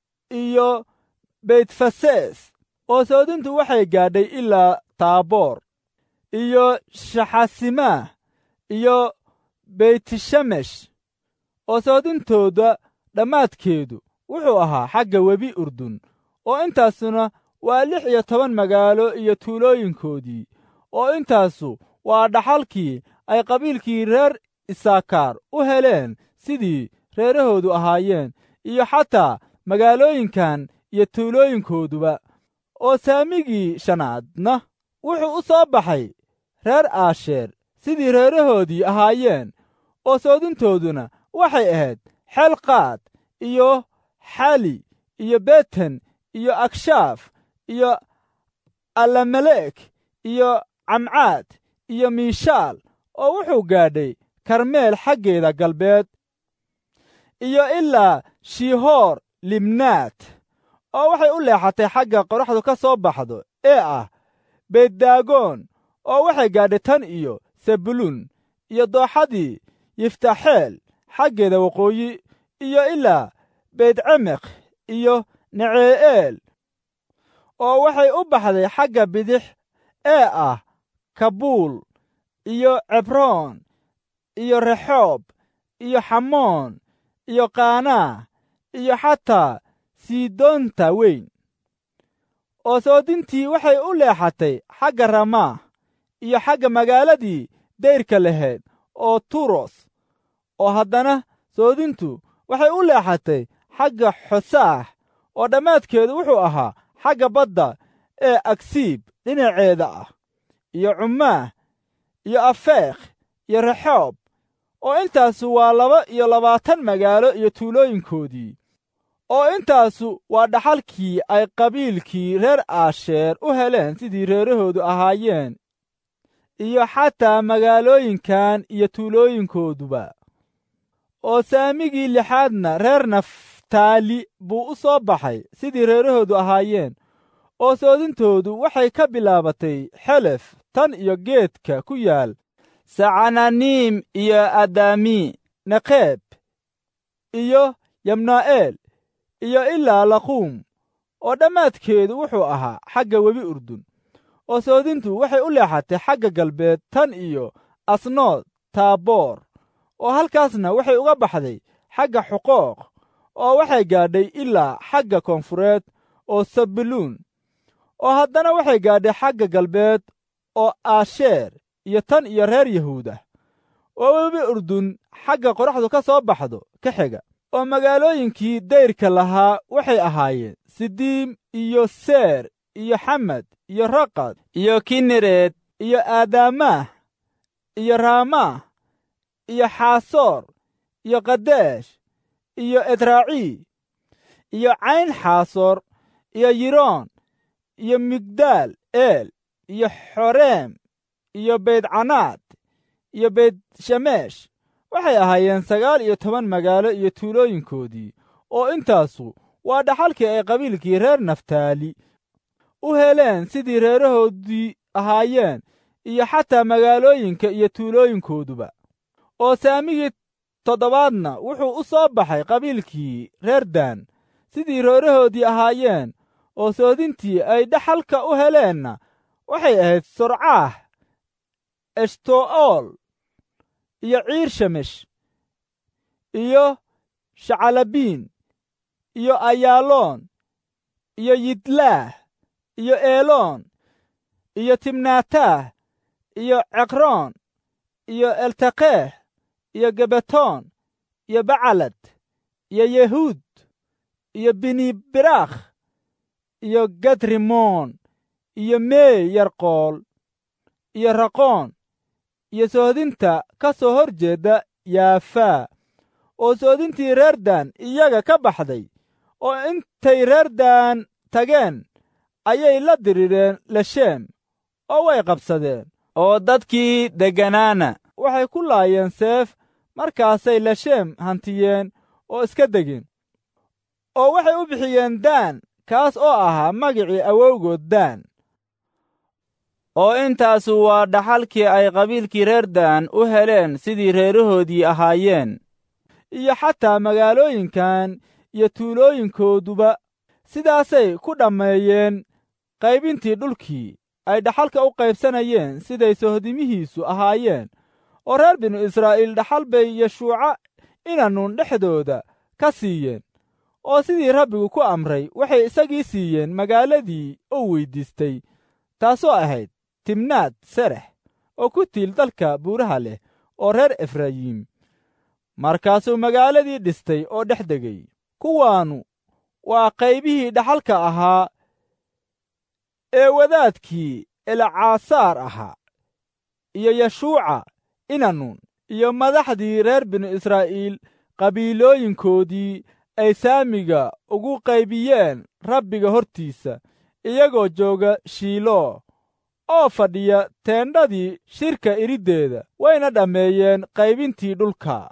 iyo beytfasees oo soodintu waxay gaadhay ilaa taaboor iyo shaxasimaah iyo beytishamesh oo soodintooda dhammaadkeedu wuxuu ahaa xagga webi urdun oo intaasuna waa lix iyo toban magaalo iyo tuulooyinkoodii oo intaasu waa dhaxalkii ay qabiilkii reer isaakaar u heleen sidii reerahoodu ahaayeen iyo xataa magaalooyinkan iyo tuulooyinkooduba oo saamigii shanaadna wuxuu u soo baxay reer aasheer sidii reerahoodii ahaayeen oo soodintooduna waxay ahayd xelqaad iyo xali iyo beten iyo akshaaf iyo allamelek iyo camcaad iyo miishaal oo wuxuu gaadhay karmeel xaggeeda galbeed iyo ilaa shihoor libnaat oo waxay u leexatay xagga qoraxdu ka soo baxdo ee ah beeddaagoon oo waxay gaadhay tan iyo sebulun iyo dooxadii yiftaxeel xaggeeda waqooyi iyo ilaa beydcemek iyo necee'eel oo waxay u baxday xagga bidix ee ah kabuul iyo cebroon iyo rexoob iyo xamoon iyo kaanaa iyo xataa siidoonta weyn oo soodintii waxay u leexatay xagga ramaah iyo xagga magaaladii dayrka lahayd oo turos oo haddana soodintu waxay u leexatay xagga xosaax oo dhammaadkeedu wuxuu ahaa xagga badda ee agsiib dhinaceeda ah iyo cumaah iyo afeekh iyo rexoob oo intaasu waa laba iyo labaatan magaalo iyo tuulooyinkoodii oo intaasu waa dhaxalkii ay qabiilkii reer aasheer u heleen sidii reerahoodu ahaayeen iyo xataa magaalooyinkan iyo tuulooyinkooduba oo saamigii lixaadna reer naftaali buu u soo baxay sidii reerahoodu ahaayeen oo soodintoodu waxay ka bilaabatay xelef tan iyo geedka ku yaal sacananiim iyo adami neqeeb iyo yabnaa'eel iyo ilaa laquum oo dhammaadkeedu wuxuu ahaa xagga webi urdun oo soodintu waxay u leexatay xagga galbeed tan iyo asnood taaboor oo halkaasna waxay uga baxday xagga xuqooq oo waxay gaadhay ilaa xagga koonfureed oo sabuluun oo haddana waxay gaadhay xagga galbeed oo aasheer iyo tan iyo reer yahuudah oo webi urdun xagga qoraxdu ka soo baxdo ka xiga oo magaalooyinkii dayrka lahaa waxay ahaayeen sidiim iyo seer iyo xamad iyo raqad iyo kinereed iyo aadaamaah iyo raamaah iyo xaasoor iyo kadeesh iyo edraacii iyo cayn xaasoor iyo yiroon iyo migdaal eel iyo xoreem iyo beydcanaad iyo beyd-shameesh waxay ahaayeen sagaal iyo toban magaalo iyo tuulooyinkoodii oo intaasu waa dhaxalkii ay qabiilkii reer naftaali u heleen sidii reerahoodii ahaayeen iyo xataa magaalooyinka iyo tuulooyinkooduba oo saamigii toddobaadna wuxuu u soo baxay qabiilkii reer daan sidii reerahoodii ahaayeen oo soodintii ay dhaxalka u heleenna waxay ahayd sorcaah eshto'ool iyo ciir shamesh iyo shacalabiin iyo ayaaloon iyo yidlaah iyo eeloon iyo timnaataah iyo ceqroon iyo eltaqeeh iyo gebetoon iyo bacalad iyo yehuud iyo binibiraakh iyo gadrimoon iyo meey yarqool iyo raqoon iyo soodinta ka soo hor jeedda yaafaa oo soodintii reer daan iyaga ka baxday oo intay reer daan tageen ayay la dirireen lesheem oo way qabsadeen oo dadkii degganaana waxay ku laayeen seef markaasay lesheem hantiyeen oo iska degeen oo waxay u bixiyeen daan kaas oo ahaa magicii awowgood daan oo intaasu waa dhaxalkii ay qabiilkii reer daan u heleen sidii reerahoodii ahaayeen iyo xataa magaalooyinkan iyo tuulooyinkooduba sidaasay ku dhammeeyeen qaybintii dhulkii ay dhaxalka u qaybsanayeen siday sohdimihiisu ahaayeen oo reer binu israa'iil dhaxal bay yeshuuca inanuun dhexdooda ka siiyeen oo sidii rabbigu ku amray waxay isagii siiyeen magaaladii uu weyddiistay taasoo ahayd timnaad serex oo ku tiil dalka buuraha leh oo reer efrayiim markaasuu magaaladii dhistay oo dhex degay kuwaannu waa qaybihii dhaxalka ahaa ee wadaadkii elcaasaar ahaa iyo yeshuuca inanuun iyo madaxdii reer binu israa'iil qabiilooyinkoodii ay saamiga ugu qaybiyeen rabbiga hortiisa iyagoo jooga shiiloo oo fadhiya teendhadii shirka iriddeeda wayna dhammeeyeen qaybintii dhulka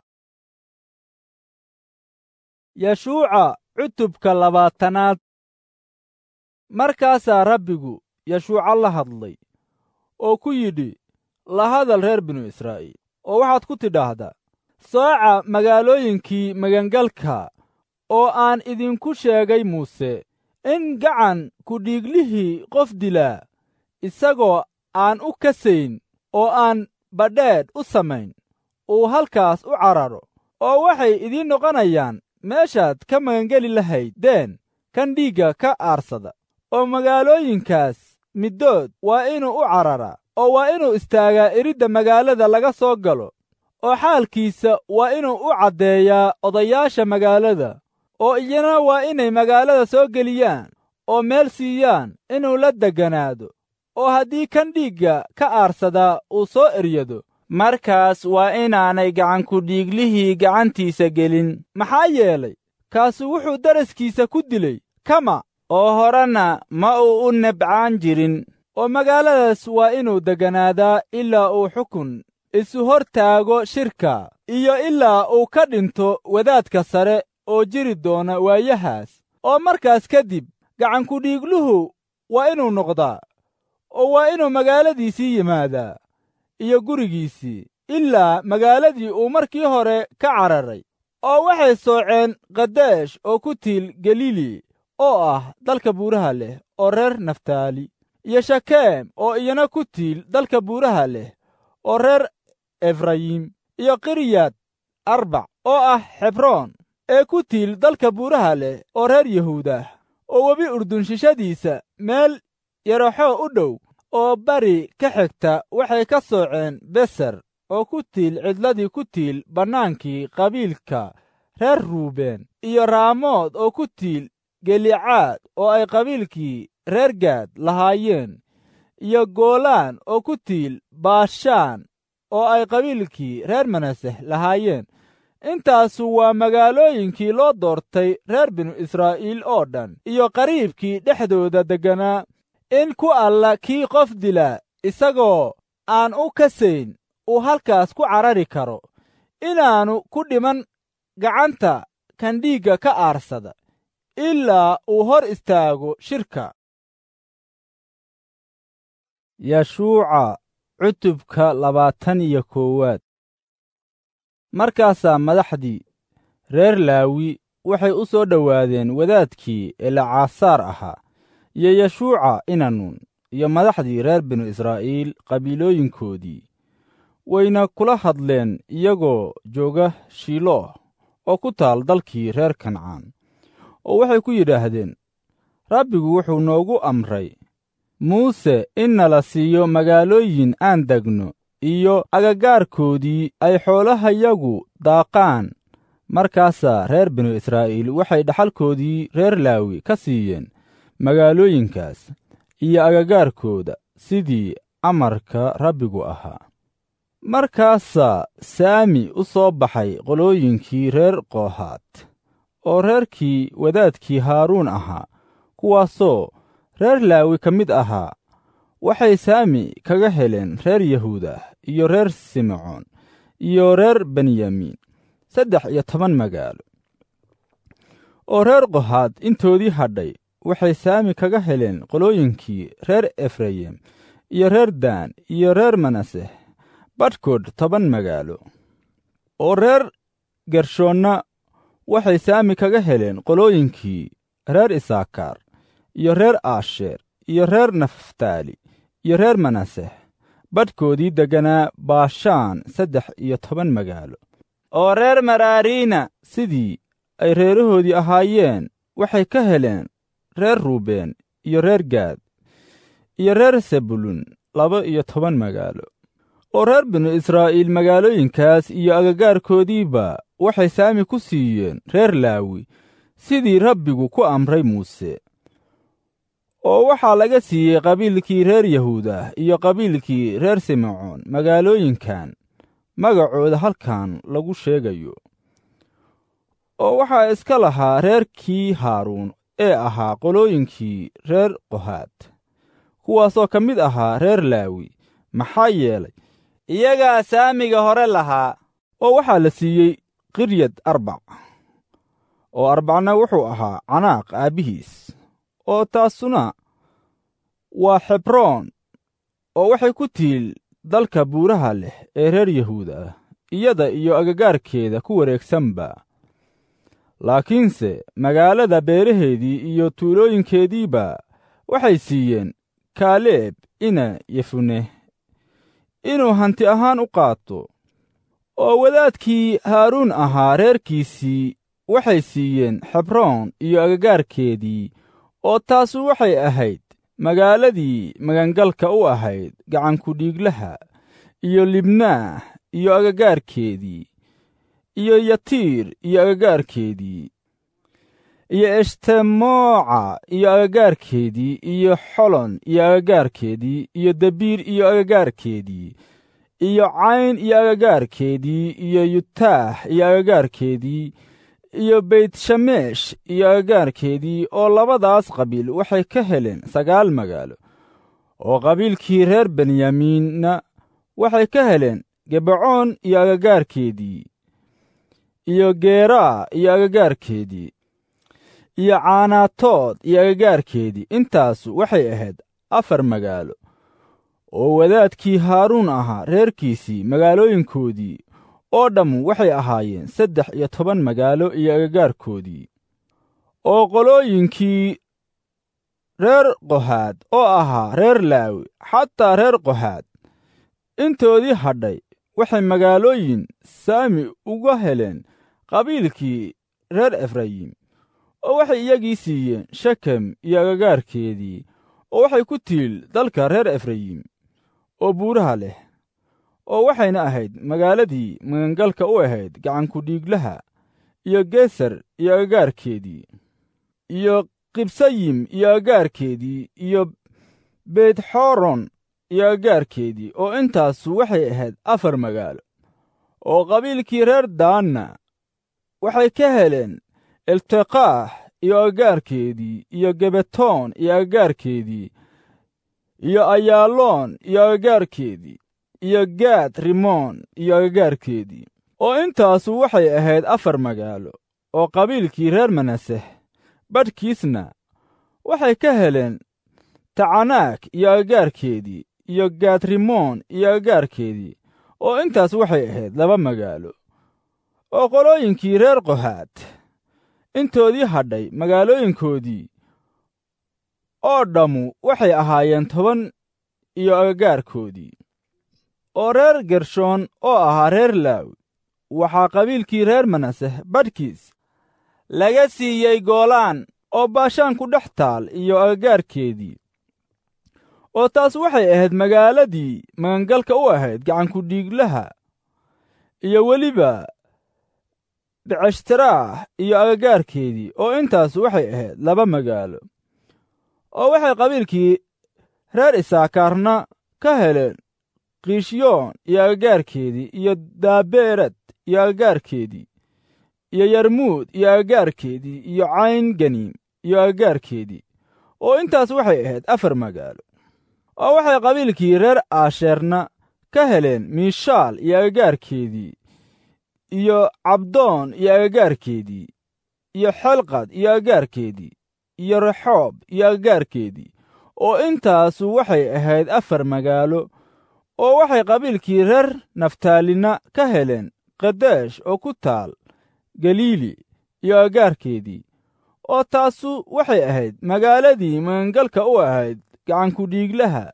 yeshuuca cutubka labaatanaad markaasaa rabbigu yeshuuca la hadlay oo ku yidhi la hadal reer binu israa'iil oo waxaad ku tidhaahdaa sooca magaalooyinkii magangalka oo aan idinku sheegay muuse in gacan kudhiiglihii qof dilaa isagoo aan u kasayn oo aan badheedh u samayn uu halkaas u cararo oo waxay idiin noqonayaan meeshaad ka magangeli lahayd deen kan dhiigga ka aarsada oo magaalooyinkaas middood waa inuu u cararaa oo waa inuu istaagaa iridda magaalada laga soo galo oo xaalkiisa waa inuu u caddeeyaa odayaasha magaalada oo iyana waa inay magaalada soo geliyaan oo meel siiyaan inuu la degganaado oo haddii kan dhiigga ka aarsadaa uu soo eryado markaas waa inaanay gacankudhiiglihii gacantiisa gelin maxaa yeelay kaasu wuxuu daraskiisa ku dilay kama oo horena ma uu u nebcaan jirin oo magaaladaas waa inuu degganaadaa ilaa uu xukun isu hor taago shirka iyo ilaa uu ka dhinto wadaadka sare oo jiri doona waayahaas oo markaas kadib gacankudhiigluhu waa inuu noqdaa oo waa inuu magaaladiisii yimaadaa iyo gurigiisii ilaa magaaladii uu markii hore ka cararay oo waxay sooceen kadeesh oo ku tiil galili oo ah dalka buuraha leh oo reer naftaali iyo shakeem oo iyana ku tiil dalka buuraha leh oo reer efrayim iyo kiryad arbac oo ah xebroon ee ku tiil dalka buuraha leh oo reer yahuudah oo webi urdun shishadiisa meel yaraxoo u dhow oo bari ka xigta waxay ka sooceen beser oo ku tiil cidladii ku tiil bannaankii qabiilka reer ruubeen iyo raamood oo ku tiil gelicaad oo ay qabiilkii reer gaad lahaayeen iyo goolaan oo ku tiil baashaan oo ay qabiilkii reer manaseh lahaayeen intaasu waa magaalooyinkii loo doortay reer binu israa'iil oo dhan iyo qariibkii dhexdooda degganaa in ku alla kii qof dila isagoo aan u kasayn uu halkaas ku carari karo inaannu ku dhiman gacanta kan dhiigga ka aarsada ilaa uu hor istaago shirka yashuuca cutubka labaatan iyo koowaad markaasaa madaxdii reer laawi waxay u soo dhowaadeen wadaadkii elacaasaar ahaa iyo yashuuca inanuun iyo madaxdii reer binu israa'iil qabiilooyinkoodii wayna kula hadleen iyagoo jooga shiilooh oo ku taal dalkii reer kancaan oo waxay ku yidhaahdeen rabbigu wuxuu noogu amray muuse in nala siiyo magaalooyin aan degno iyo agagaarkoodii ay xoolahayagu daaqaan markaasaa reer binu israa'iil waxay dhaxalkoodii reer laawi ka siiyeen magaalooyinkaas iyo agagaarkooda sidii amarka rabbigu ahaa markaasaa saami u soo baxay qolooyinkii reer koohaad oo reerkii wadaadkii haaruun ahaa kuwaasoo reer laawi ka mid ahaa waxay saami kaga heleen reer yahuudah iyo reer simecoon iyo reer benyamiin saddex iyo toban magaalo oo reer kohaad intoodii hadhay waxay saami kaga heleen qolooyinkii reer efrayim iyo reer daan iyo reer manaseh badhkood toban magaalo oo reer gershoonna waxay saami kaga heleen qolooyinkii reer isaakaar iyo reer aasheer iyo reer naftaali iyo reer manaseh badhkoodii degganaa baashaan saddex iyo toban magaalo oo reer maraariina sidii ay reerahoodii ahaayeen waxay ka heleen reer ruubeen iyo reer gaad iyo reer sebulun laba iyo toban magaalo oo reer binu israa'iil magaalooyinkaas iyo agagaarkoodiiba waxay saami ku siiyeen reer laawi sidii rabbigu ku amray muuse oo waxaa laga siiyey qabiilkii reer yahuudah iyo qabiilkii reer simecoon magaalooyinkan magacooda halkan lagu sheegayo oo waxaa iska lahaa reerkii haaruun ee ahaa qolooyinkii reer kohaad kuwaasoo ka mid ahaa reer laawi maxaa yeelay iyagaa saamiga hore lahaa oo waxaa la siiyey qiryad arbac oo arbacna wuxuu ahaa canaaq aabbihiis oo taasuna waa xebroon oo waxay ku tiil dalka buuraha leh ee reer yahuud ah iyada iyo agagaarkeeda ku wareegsanba laakiinse magaalada beeraheedii iyo tuulooyinkeediiba waxay siiyeen kaaleeb ina yefune inuu hanti ahaan u qaato oo wadaadkii haaruun ahaa reerkiisii waxay siiyeen xebroon iyo agagaarkeedii oo taasu waxay ahayd magaaladii magangalka u ahayd gacankudhiiglaha iyo libnaah iyo agagaarkeedii iyo yatiir iyo agagaarkeedii iyo eshtemoca iyo agagaarkeedii iyo xolon iyo agagaarkeedii iyo debiir iyo agagaarkeedii iyo cayn iyo agagaarkeedii iyo yutaax iyo agagaarkeedii iyo beytshameesh iyo agagaarkeedii oo labadaas qabiil waxay ka heleen sagaal magaalo oo qabiilkii reer benyamiinna waxay ka heleen gebacoon iyo agagaarkeedii iyo geeraa iyo agagaarkeedii iyo caanaatood iyo agagaarkeedii intaasu waxay ahayd afar magaalo oo wadaadkii haaruun ahaa reerkiisii magaalooyinkoodii oo dhammu waxay ahaayeen saddex iyo toban magaalo iyo agagaarkoodii oo qolooyinkii reer qohaad oo ahaa reer laawi xataa reer qohaad intoodii hadhay waxay magaalooyin saami uga heleen qabiilkii reer efrayim oo waxay iyagii siiyeen shekem iyo agagaarkeedii oo waxay ku tiil dalka reer efrayim oo buuraha leh oo waxayna ahayd magaaladii magangalka u ahayd gacankudhiiglaha iyo geser iyo agagaarkeedii iyo qibsayim iyo agagaarkeedii iyo beetxoron iyo agagaarkeedii oo intaasu waxay ahayd afar magaalo oo qabiilkii reer daanna waxay ka heleen elteqaax iyo agagaarkeedii iyo gebetoon iyo agagaarkeedii iyo ayaaloon iyo agagaarkeedii iyo gaad rimoon iyo agagaarkeedii oo intaasu waxay ahayd afar magaalo oo qabiilkii reer manaseh badhkiisna waxay ka heleen tacanaak iyo agagaarkeedii iyo gaad rimoon iyo agagaarkeedii oo intaas waxay ahayd laba magaalo oo qolooyinkii reer qohaad intoodii hadhay magaalooyinkoodii oo dhammu waxay ahaayeen toban iyo agagaarkoodii oo reer gershoon oo ahaa reer laawi waxaa qabiilkii reer manaseh badhkiis laga siiyey goolaan oo baashaan ku dhex taal iyo agagaarkeedii oo taas waxay ahayd magaaladii magangalka u ahayd gacankudhiiglaha iyo weliba beceshtaraax iyo agagaarkeedii oo intaas waxay ahayd laba magaalo oo waxay qabiilkii reer isaakaarna ka heleen kiishyoon iyo agagaarkeedii iyo daabeerad iyo agagaarkeedii iyo yarmuud iyo agagaarkeedii iyo cayn ganiim iyo agagaarkeedii oo intaas waxay ahayd afar magaalo oo waxay qabiilkii reer aasheerna ka heleen miishaal iyo agagaarkeedii iyo cabdoon iyo agagaarkeedii iyo xelqad iyo agagaarkeedii iyo rexoob iyo agagaarkeedii oo intaasu waxay ahayd afar magaalo oo waxay qabiilkii reer naftaalina ka heleen kadeesh oo ku taal galiili iyo agagaarkeedii oo taasu waxay ahayd magaaladii magangalka u ahayd gacankudhiiglaha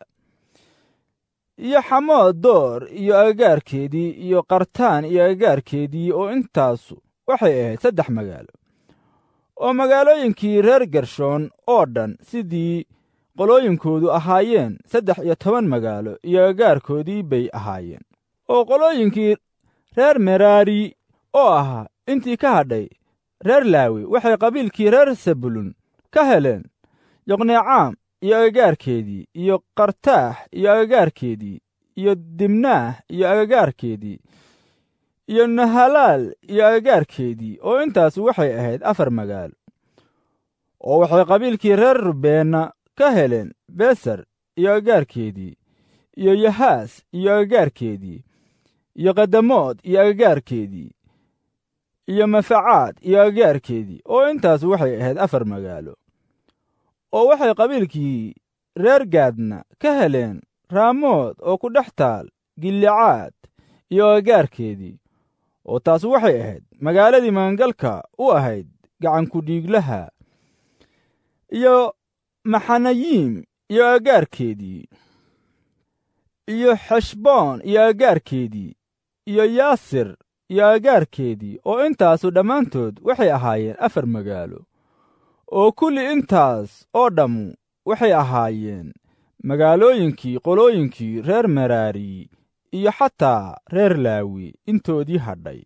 iyo xamood door iyo agagaarkeedii iyo qartaan iyo agagaarkeedii oo intaasu waxay ahayd saddex magaalo oo magaalooyinkii reer gershoon oo dhan sidii qolooyinkoodu ahaayeen saddex iyo toban magaalo iyo agagaarkoodii bay ahaayeen oo qolooyinkii reer meraari oo ahaa intii ka hadhay reer laawi waxay qabiilkii reer sabulun ka heleen yoqneecaam iyo agagaarkeedii iyo qartaax iyo agagaarkeedii iyo dimnaah iyo agagaarkeedii iyo nahalaal iyo agagaarkeedii oo intaas waxay ahayd afar magaalo oo waxay qabiilkii reer rubeenna ka heleen beser iyo agagaarkeedii iyo yahaas iyo agagaarkeedii iyo kadamood iyo agagaarkeedii iyo mafacaad iyo agagaarkeedii oo intaas waxay ahayd afar magaalo oo waxay qabiilkii reer gaadna ka heleen raamood oo ku dhex taal gilicaad iyo agagaarkeedii oo taas waxay ahayd magaaladii magangalka u ahayd gacankudhiiglaha iyo maxanayiim iyo agagaarkeedii iyo xeshboon iyo agagaarkeedii iyo yaasir iyo agagaarkeedii oo intaasu dhammaantood waxay ahaayeen afar magaalo oo kulli intaas oo dhammu waxay ahaayeen magaalooyinkii qolooyinkii reer meraari iyo xataa reer laawi intoodii hadhay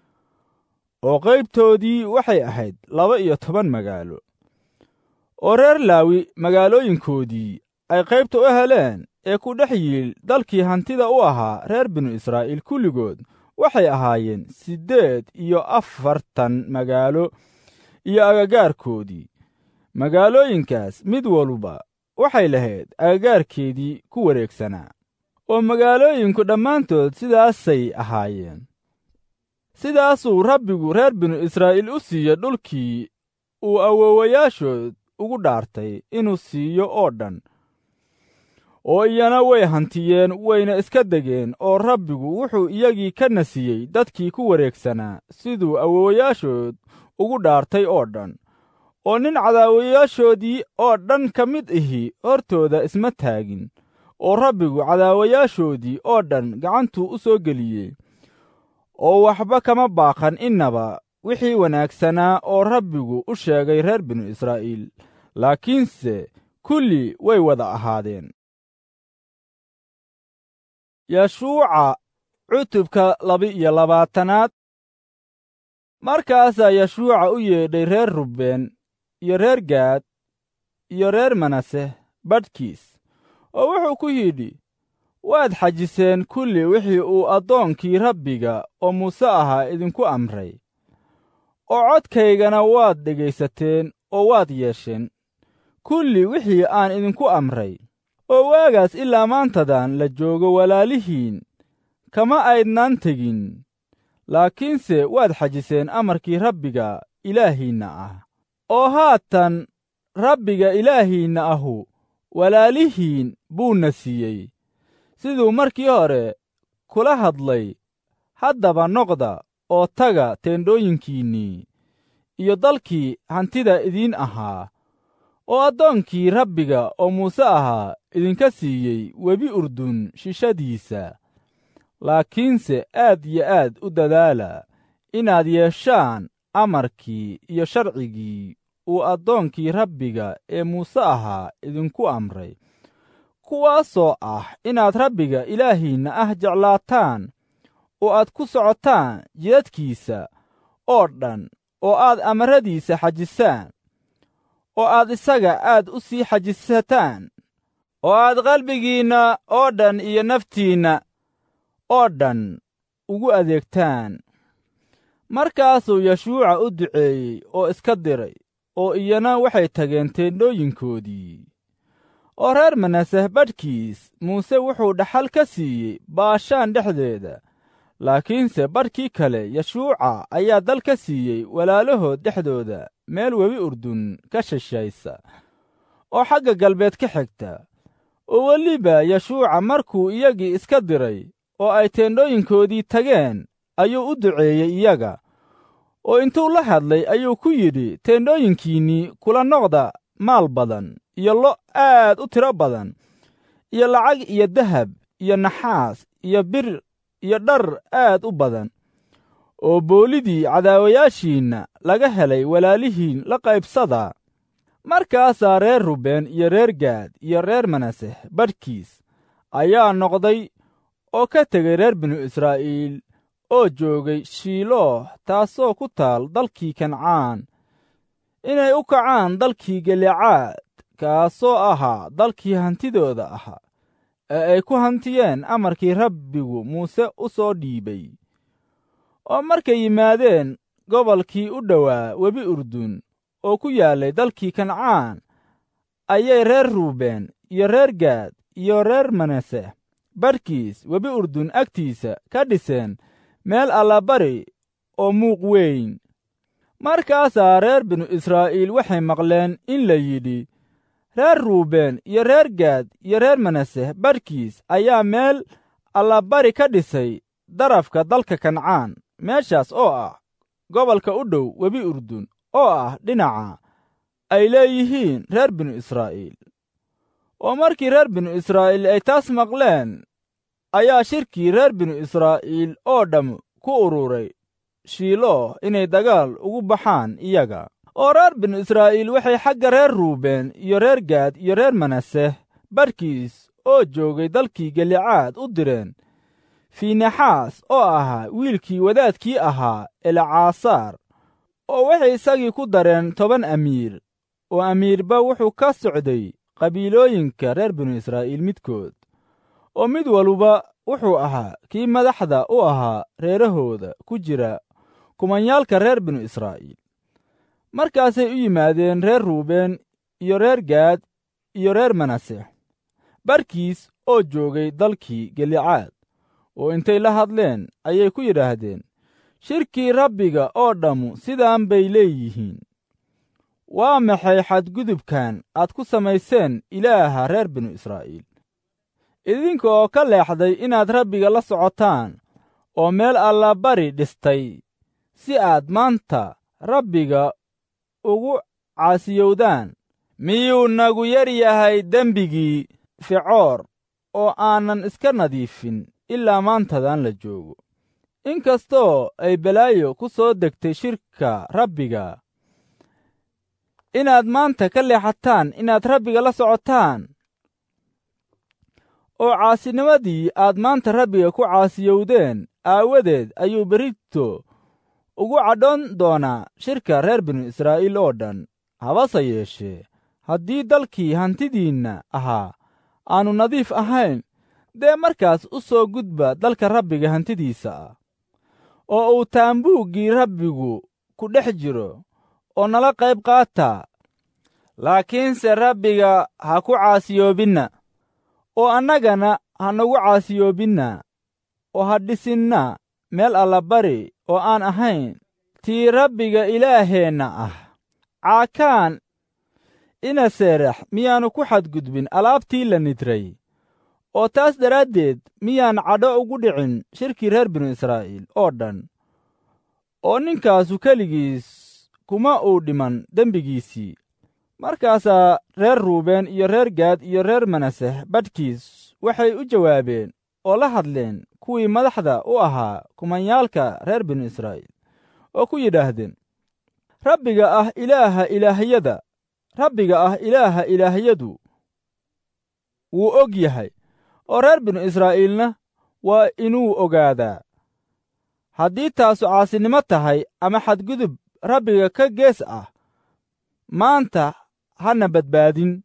oo qaybtoodii waxay ahayd laba iyo toban magaalo oo reer laawi magaalooyinkoodii ay qaybta u heleen ee ku dhex yiil dalkii hantida u ahaa reer binu israa'iil kulligood waxay ahaayeen siddeed iyo afartan magaalo iyo agagaarkoodii magaalooyinkaas mid walba waxay lahayd agagaarkeedii ku wareegsanaa oo magaalooyinku dhammaantood sidaasay ahaayeen sidaasuu rabbigu reer binu israa'iil u siiyey dhulkii uu awoowayaashood ugu dhaartay inuu siiyo oo dhan oo iyana way hantiyeen wayna iska degeen oo rabbigu wuxuu iyagii ka nasiyey dadkii ku wareegsanaa siduu awoowayaashood ugu dhaartay oo dhan oo nin cadaawayaashoodii oo dhan ka mid ihi hortooda isma taagin oo rabbigu cadaawayaashoodii oo dhan gacantuu u soo geliyey oo waxba kama baaqan innaba wixii wanaagsanaa oo rabbigu u sheegay reer binu israa'iil laakiinse kulli way wada ahaadeen yashuuca cutubka laba-iyo labaatanaad markaasaa yashuuca u yeedhay reer rubbeen iyo reer gaad iyo reer manase badhkiis oo wuxuu ku yidhi waad xajiseen kulli wixii uu addoonkii rabbiga oo muuse ahaa idinku amray oo codkaygana waad dhegaysateen oo waad yeesheen kulli wixii aan idinku amray oo waagaas ilaa maantadan la joogo walaalihiin kama aydnaan tegin laakiinse waad xajiseen amarkii rabbiga ilaahiinna ah oo haatan rabbiga ilaahiinna ahu walaalihiin buuna siiyey siduu markii hore kula hadlay haddaba noqda oo taga teendhooyinkiinnii iyo dalkii hantida idiin ahaa oo addoonkii rabbiga oo muuse ahaa idinka siiyey webi urdun shishadiisa laakiinse aad iyo aad u dadaala inaad yeeshaan amarkii iyo sharcigii uu addoonkii rabbiga ee muuse ahaa idinku amray kuwaasoo ah inaad rabbiga ilaahiinna ah jeclaataan oo aad ku socotaan jidadkiisa oo dhan oo aad amaradiisa xajisaan oo aad isaga aad u sii xajisataan oo aad qalbigiinna oo dhan iyo naftiinna oo dhan ugu adeegtaan markaasuu yashuuca u duceeyey oo iska diray oo iyana waxay tageen teendhooyinkoodii oo reer manaseh badhkiis muuse wuxuu dhaxal ka siiyey baashaan dhexdeeda laakiinse badhkii kale yashuuca ayaa dal ka siiyey walaalahood dhexdooda meel webi urdun ka shishaysa oo xagga galbeed ka xigta oo weliba yashuuca markuu iyagii iska diray oo ay teendhooyinkoodii tageen ayuu u duceeyey iyaga oo intuu la hadlay ayuu ku yidhi teendhooyinkiinnii kula noqda maal badan iyo lo' aad u tiro badan iyo lacag iyo dahab iyo naxaas iyo bir iyo dhar aad u badan oo boolidii cadaawayaashiinna laga helay walaalihiin la qaybsada markaasaa reer rubeen iyo reer gaad iyo reer manaseh badhkiis ayaa noqday oo ka tegay reer binu israa'iil oo joogay shiilooh taasoo ku taal dalkii kancaan inay u kacaan dalkii galicaad kaasoo ahaa dalkii hantidooda ahaa ee ay ku hantiyeen amarkii rabbigu muuse u soo dhiibay oo markay yimaadeen gobolkii u dhowaa webi urdun oo ku yaallay dalkii kancaan ayay reer ruubeen iyo reer gaad iyo reer manase badhkiis webi urdun agtiisa ka dhiseen meel allabari oo muuq weyn markaasaa reer binu israa'iil waxay maqleen in la yidhi reer ruubeen iyo reer gaad iyo reer manase badhkiis ayaa meel allabari ka dhisay darafka dalka kancaan meeshaas oo ah gobolka u dhow webi urdun oo ah dhinaca ay leeyihiin reer binu israa'iil oo markii reer binu israa'iil ay taas maqleen ayaa shirkii reer binu israa'iil oo dhamm ku ururay shiilooh inay dagaal ugu baxaan iyaga oo reer binu israa'iil waxay xagga reer ruubeen iyo reer gaad iyo reer manaseh badhkiis oo joogay dalkii galicaad u direen fiinaxaas oo ahaa wiilkii wadaadkii ahaa elcaasaar oo waxay isagii ku dareen toban amiir oo amiirba wuxuu ka socday qabiilooyinka reer binu israa'iil midkood oo mid waluba wuxuu ahaa kii madaxda u ahaa reerahooda ku jira kumanyaalka reer binu israa'iil markaasay u yimaadeen reer ruubeen iyo reer gaad iyo reer manase barkiis oo joogay dalkii gelicaad oo intay la hadleen ayay ku yidhaahdeen shirkii rabbiga oo dhammu sidaan bay leeyihiin waa maxay xadgudubkan aad ku samayseen ilaaha reer binu israa'iil idinka oo ka leexday inaad rabbiga la socotaan oo meel allabari dhistay si aad maanta rabbiga ugu caasiyowdaan miyuu nagu yar yahay dembigii ficoor oo aanan iska nadiifin ilaa maantadan la joogo in kastoo ay balaayo ku soo degtay shirka rabbiga inaad maanta ka leexataan inaad rabbiga la socotaan oo caasinimadii aad maanta rabbiga ku caasiyowdeen aawadeed ayuu berito ugu cadhoon doonaa shirka reer binu israa'iil oo dhan habase yeeshee haddii dalkii hantidiinna ahaa aannu nadiif ahayn dee markaas u soo gudba dalka rabbiga hantidiisa ah oo uu taambuuggii rabbigu ku dhex jiro oo nala qayb qaataa laakiinse rabbiga ha ku caasiyoobinna oo annagana ha nagu caasiyoobinna oo ha dhisinna meel allabari oo aan ahayn tii rabbiga ilaaheenna ah caakaan ina seerax miyaannu ku xadgudbin alaabtii la nidray oo taas daraaddeed miyaan cadho ugu dhicin shirkii reer binu israa'iil oo dhan oo ninkaasu keligiis kuma uu dhiman dembigiisii markaasaa reer ruubeen iyo reer gaad iyo reer manaseh badhkiis waxay u jawaabeen oo la hadleen kuwii madaxda u ahaa kumanyaalka reer binu israa'iil oo ku yidhaahdeen rabbiga ah ilaaha ilaahiyada rabbiga ah ilaaha ilaahiyadu wuu og yahay oo reer binu israa'iilna waa inuu ogaadaa haddii taasu caasinimo tahay ama xadgudub rabbiga ka gees ah maanta hana badbaadin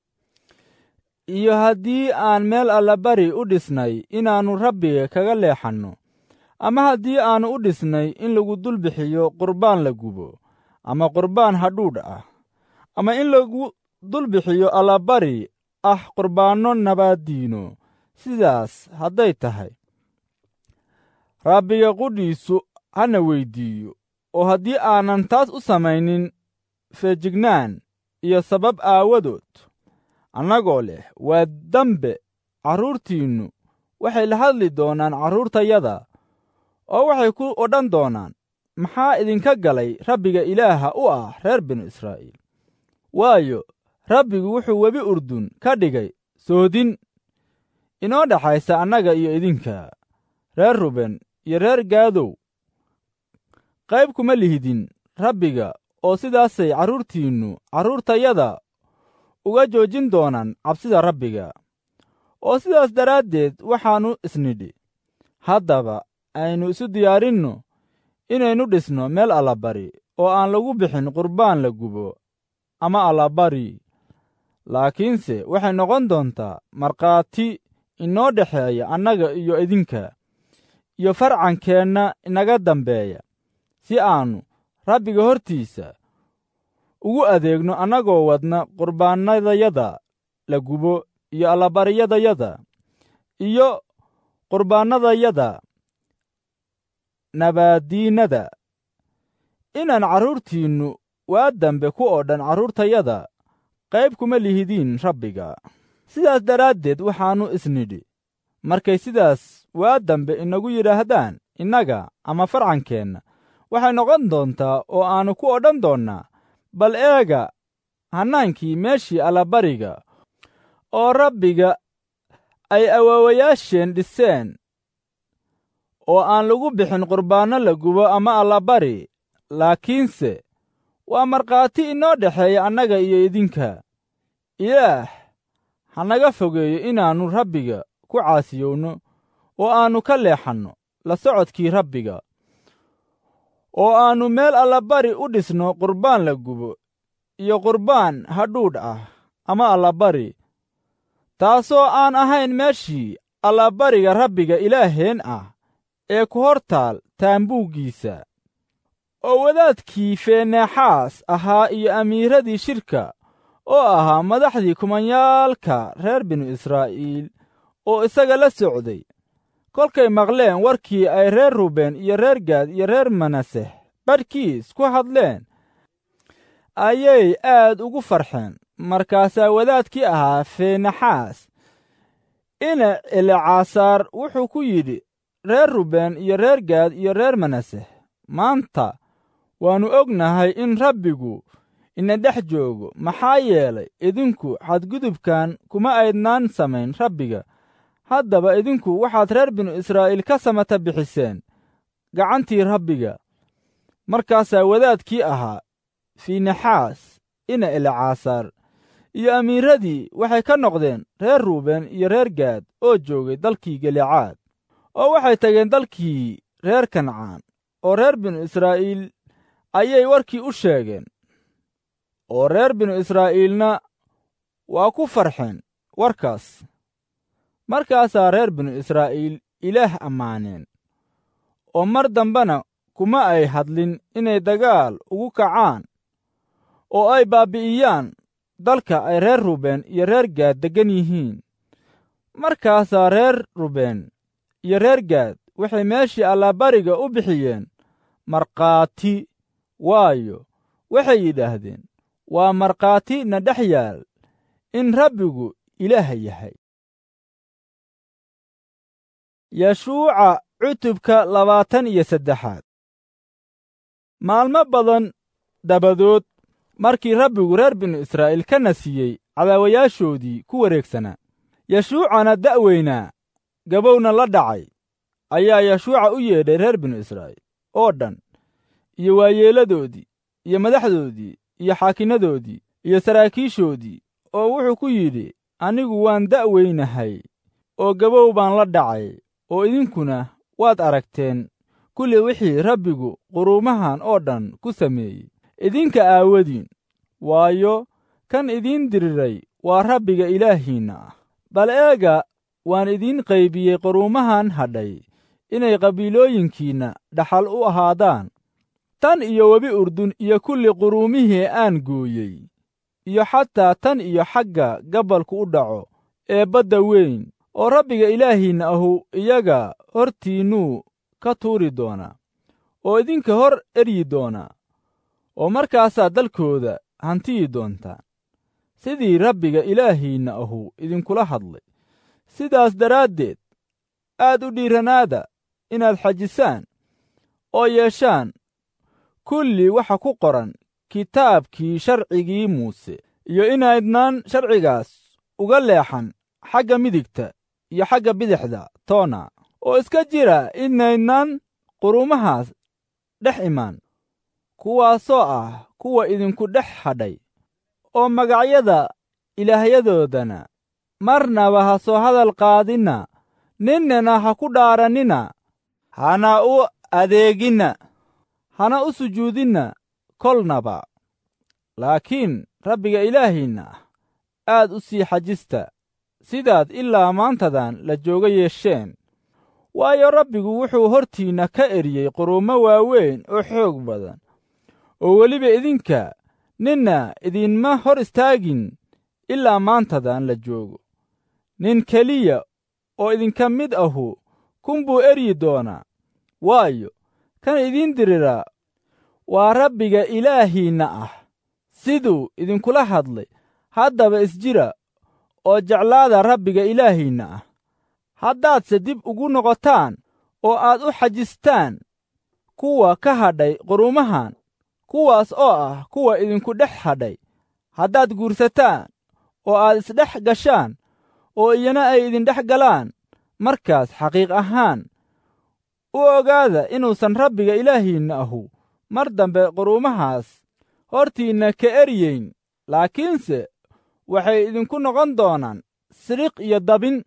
iyo haddii aan meel allabari u dhisnay inaannu rabbiga kaga leexanno ama haddii aannu u dhisnay in lagu dul bixiyo qurbaan la gubo ama qurbaan hadhuudh ah ama in lagu dul bixiyo allabari ah qurbaanno nabaaddiino sidaas hadday tahay rabbiga qudhiisu hana weyddiiyo oo haddii aanan taas u samaynin feejignaan iyo sabab aawadood annagoo leh waa dembe carruurtiinnu waxay la hadli doonaan carruurtayada oo waxay ku odhan doonaan maxaa idinka galay rabbiga ilaaha u ah reer binu israa'iil waayo rabbigu wuxuu webi urdun ka dhigay soodin inoo dhexaysa annaga iyo idinka reer ruben iyo reer gaadow qayb kuma lihidin rabbiga oo sidaasay carruurtiinnu carruurtayada uga joojin doonaan cabsida rabbiga oo sidaas daraaddeed waxaannu isnidhi haddaba aynu isu diyaarinno inaynu dhisno meel allabari oo aan lagu bixin qurbaan la gubo ama allabari laakiinse waxay noqon doontaa markhaati inoo dhexeeya annaga iyo idinka iyo farcankeenna inaga dambeeya si aannu rabbiga hortiisa ugu adeegno annagoo wadna qurbaannadayada la gubo iyo allabariyadayada iyo qurbaannadayada nabaaddiinnada inaan carruurtiinnu waa dambe ku oo dhan carruurtayada qayb kuma lihidiin rabbiga sidaas daraaddeed waxaannu isnidhi markay sidaas waa dambe inagu yidhaahdaan innaga ama farcankeenna waxay noqon doontaa oo aannu ku odhan doonnaa bal eega hannaankii meeshii allabariga oo rabbiga ay awaawayaasheen dhiseen oo aan lagu bixin qurbaanno la gubo ama allabari laakiinse waa markhaati inoo dhexeeya annaga iyo idinka ilaah ha naga fogeeyo inaannu rabbiga ku caasiyowno oo aannu ka leexanno la socodkii rabbiga oo aannu meel allabari u dhisno qurbaan la gubo iyo qurbaan hadhuudh ah ama allabari taasoo aan ahayn meeshii allabariga rabbiga ilaaheen ah ee ku hor taal taambuuggiisa oo wadaadkii feeneexaas ahaa iyo amiiradii shirka oo ahaa madaxdii kumanyaalka reer binu israa'iil oo isaga la socday kolkay maqleen warkii ay reer ruben iyo reer gaad iyo reer manaseh badhkiis ku hadleen ayay aad ugu farxeen markaasaa wadaadkii ahaa feenaxaas ina elecasaar wuxuu ku yidhi reer ruben iyo reer gaad iyo reer manaseh maanta waannu ognahay in rabbigu ina dhex joogo maxaa yeelay idinku xadgudubkan kuma aydnaan samayn rabbiga haddaba idinku waxaad reer binu israa'iil ka samata bixiseen gacantii rabbiga markaasaa wadaadkii ahaa fiinaxaas ina elecasaar iyo amiiradii waxay ka noqdeen reer ruuben iyo reer gaad oo joogay dalkii galicaad oo waxay tageen dalkii reer kancaan oo reer binu israa'iil ayay warkii u sheegeen oo reer binu israa'iilna waa ku farxeen warkaas markaasaa reer binu israa'iil ilaah ammaaneen oo mar dambena kuma ay hadlin inay dagaal ugu kacaan oo ay baabbi'iyaan dalka ay reer ruben iyo reer gaad deggan yihiin markaasaa reer ruben iyo reer gaad waxay meeshii allabariga u bixiyeen markhaati waayo waxay yidhaahdeen waa markhaati na dhex yaal in rabbigu ilaah yahay yashuuca cutubka labaatan iyo saddexaad maalmo badan dabadood markii rabbigu reer binu israa'iil ka nasiyey cadaawayaashoodii ku wareegsanaa yashuucana da'weynaa gabowna la dhacay ayaa yashuuca u yeedhay reer binu israa'iil oo dhan iyo waayeeladoodii iyo madaxdoodii iyo xaakinnadoodii iyo saraakiishoodii oo wuxuu ku yidhi anigu waan da'weynahay oo gabow baan la dhacay oo idinkuna waad aragteen kulli wixii rabbigu quruumahan oo dhan ku sameeyey idinka aawadiin waayo kan idiin diriray waa rabbiga ilaahiinna ah bal eega waan idiin qaybiyey quruumahan hadhay inay qabiilooyinkiinna dhaxal u ahaadaan tan iyo webi urdun iyo kulli quruumihii aan gooyey iyo xataa tan iyo xagga gabalku u dhaco ee badda weyn oo rabbiga ilaahiinna ahu iyaga hortiinnuu ka tuuri doonaa oo idinka hor eryi doonaa oo markaasaad dalkooda hantiyi doontaan sidii rabbiga ilaahiinna ahu idinkula hadlay sidaas daraaddeed aad u dhiiranaada inaad xajisaan oo yeeshaan kulli waxa ku qoran kitaabkii sharcigii muuse iyo inaydnaan sharcigaas uga leexan xagga midigta iyo xagga bidixda toona oo iska jira inaydnaan quruumahaas dhex imaan kuwaasoo ah kuwa idinku dhex hadhay oo magacyada ilaahyadoodana marnaba ha soo hadal qaadinna ninnana ha ku dhaarannina hana u adeeginna hana u sujuudinna kolnaba laakiin rabbiga ilaahiinna ah aad u sii xajista sidaad ilaa maantadan la jooga yeesheen waayo rabbigu wuxuu hortiinna ka eriyey quruumo waaweyn oo xoog badan oo weliba idinka ninna idinma hor istaagin ilaa maantadan la joogo nin keliya oo idinka mid ahu kun buu eryi doonaa waayo kan idiin diriraa waa rabbiga ilaahiinna ah siduu idinkula hadlay haddaba isjira oo jeclaada rabbiga ilaahiinna ah haddaadse dib ugu noqotaan oo aad u xajistaan kuwa ka hadhay quruumahan kuwaas oo ah kuwa idinku dhex hadhay haddaad guursataan oo aad isdhex gashaan oo iyana ay idindhex galaan markaas xaqiiq ahaan u ogaada inuusan rabbiga ilaahiinna ahu mar dambe quruumahaas hortiinna ka eryeyn laakiinse waxay idinku noqon doonaan sidhiq iyo dabin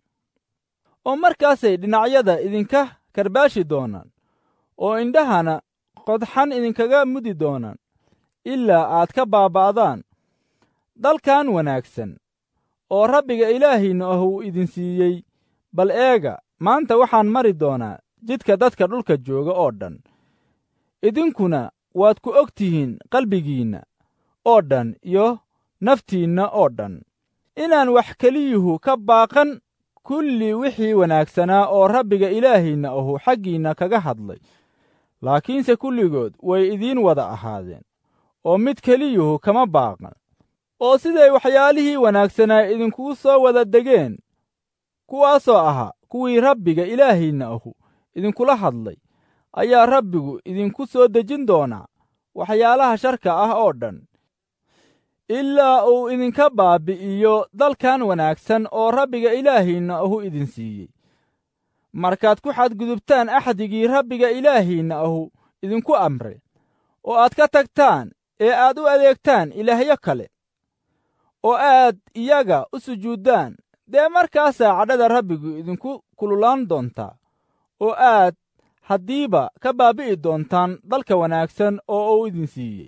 oo markaasay dhinacyada idinka karbaashi doonaan oo indhahana qodxan idinkaga mudi doonaan ilaa aad ka baaba'daan dalkan wanaagsan oo rabbiga ilaahiinna ahuu idin siiyey bal eega maanta waxaan mari doonaa jidka dadka dhulka jooga oo dhan idinkuna waad ku og tihiin qalbigiinna oo dhan iyo naftiinna oo dhan inaan wax keliyuhu ka baaqan kulli wixii wanaagsanaa oo rabbiga ilaahiinna ahu xaggiinna kaga hadlay laakiinse kulligood way idiin wada ahaadeen oo mid keliyuhu kama baaqan oo siday waxyaalihii wanaagsanaa idinkugu soo wada degeen kuwaasoo ahaa kuwii rabbiga ilaahiinna ahu idinkula hadlay ayaa rabbigu idinku soo dejin doonaa waxyaalaha sharka ah oo dhan ilaa uu idinka baabbi'iyo dalkan wanaagsan oo rabbiga ilaahiinna ahu idin siiyey markaad ku xadgudubtaan axdigii rabbiga ilaahiinna ahu idinku amre oo aad ka tagtaan ee aad u adeegtaan ilaahyo kale oo aad iyaga u sujuuddaan dee markaasaa cadhada rabbigu idinku kululaan doontaa oo aad haddiiba ka baabbi'i doontaan dalka wanaagsan oo uu idin siiyey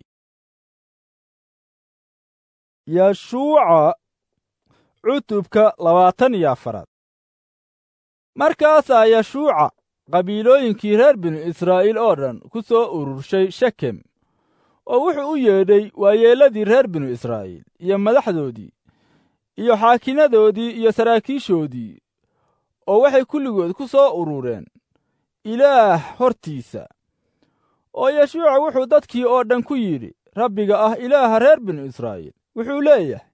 yashuuca cutubka labaatan iyo afaraad markaasaa yashuuca qabiilooyinkii reer binu israa'iil oo dhan ku soo ururshay shekem oo wuxuu u yeedhay waayeelladii reer binu israa'iil iyo madaxdoodii iyo xaakinadoodii iyo saraakiishoodii oo waxay kulligood ku soo urureen ilaah hortiisa oo yashuuca wuxuu dadkii oo dhan ku yidhi rabbiga ah ilaaha reer binu israa'iil wuxuu leeyahay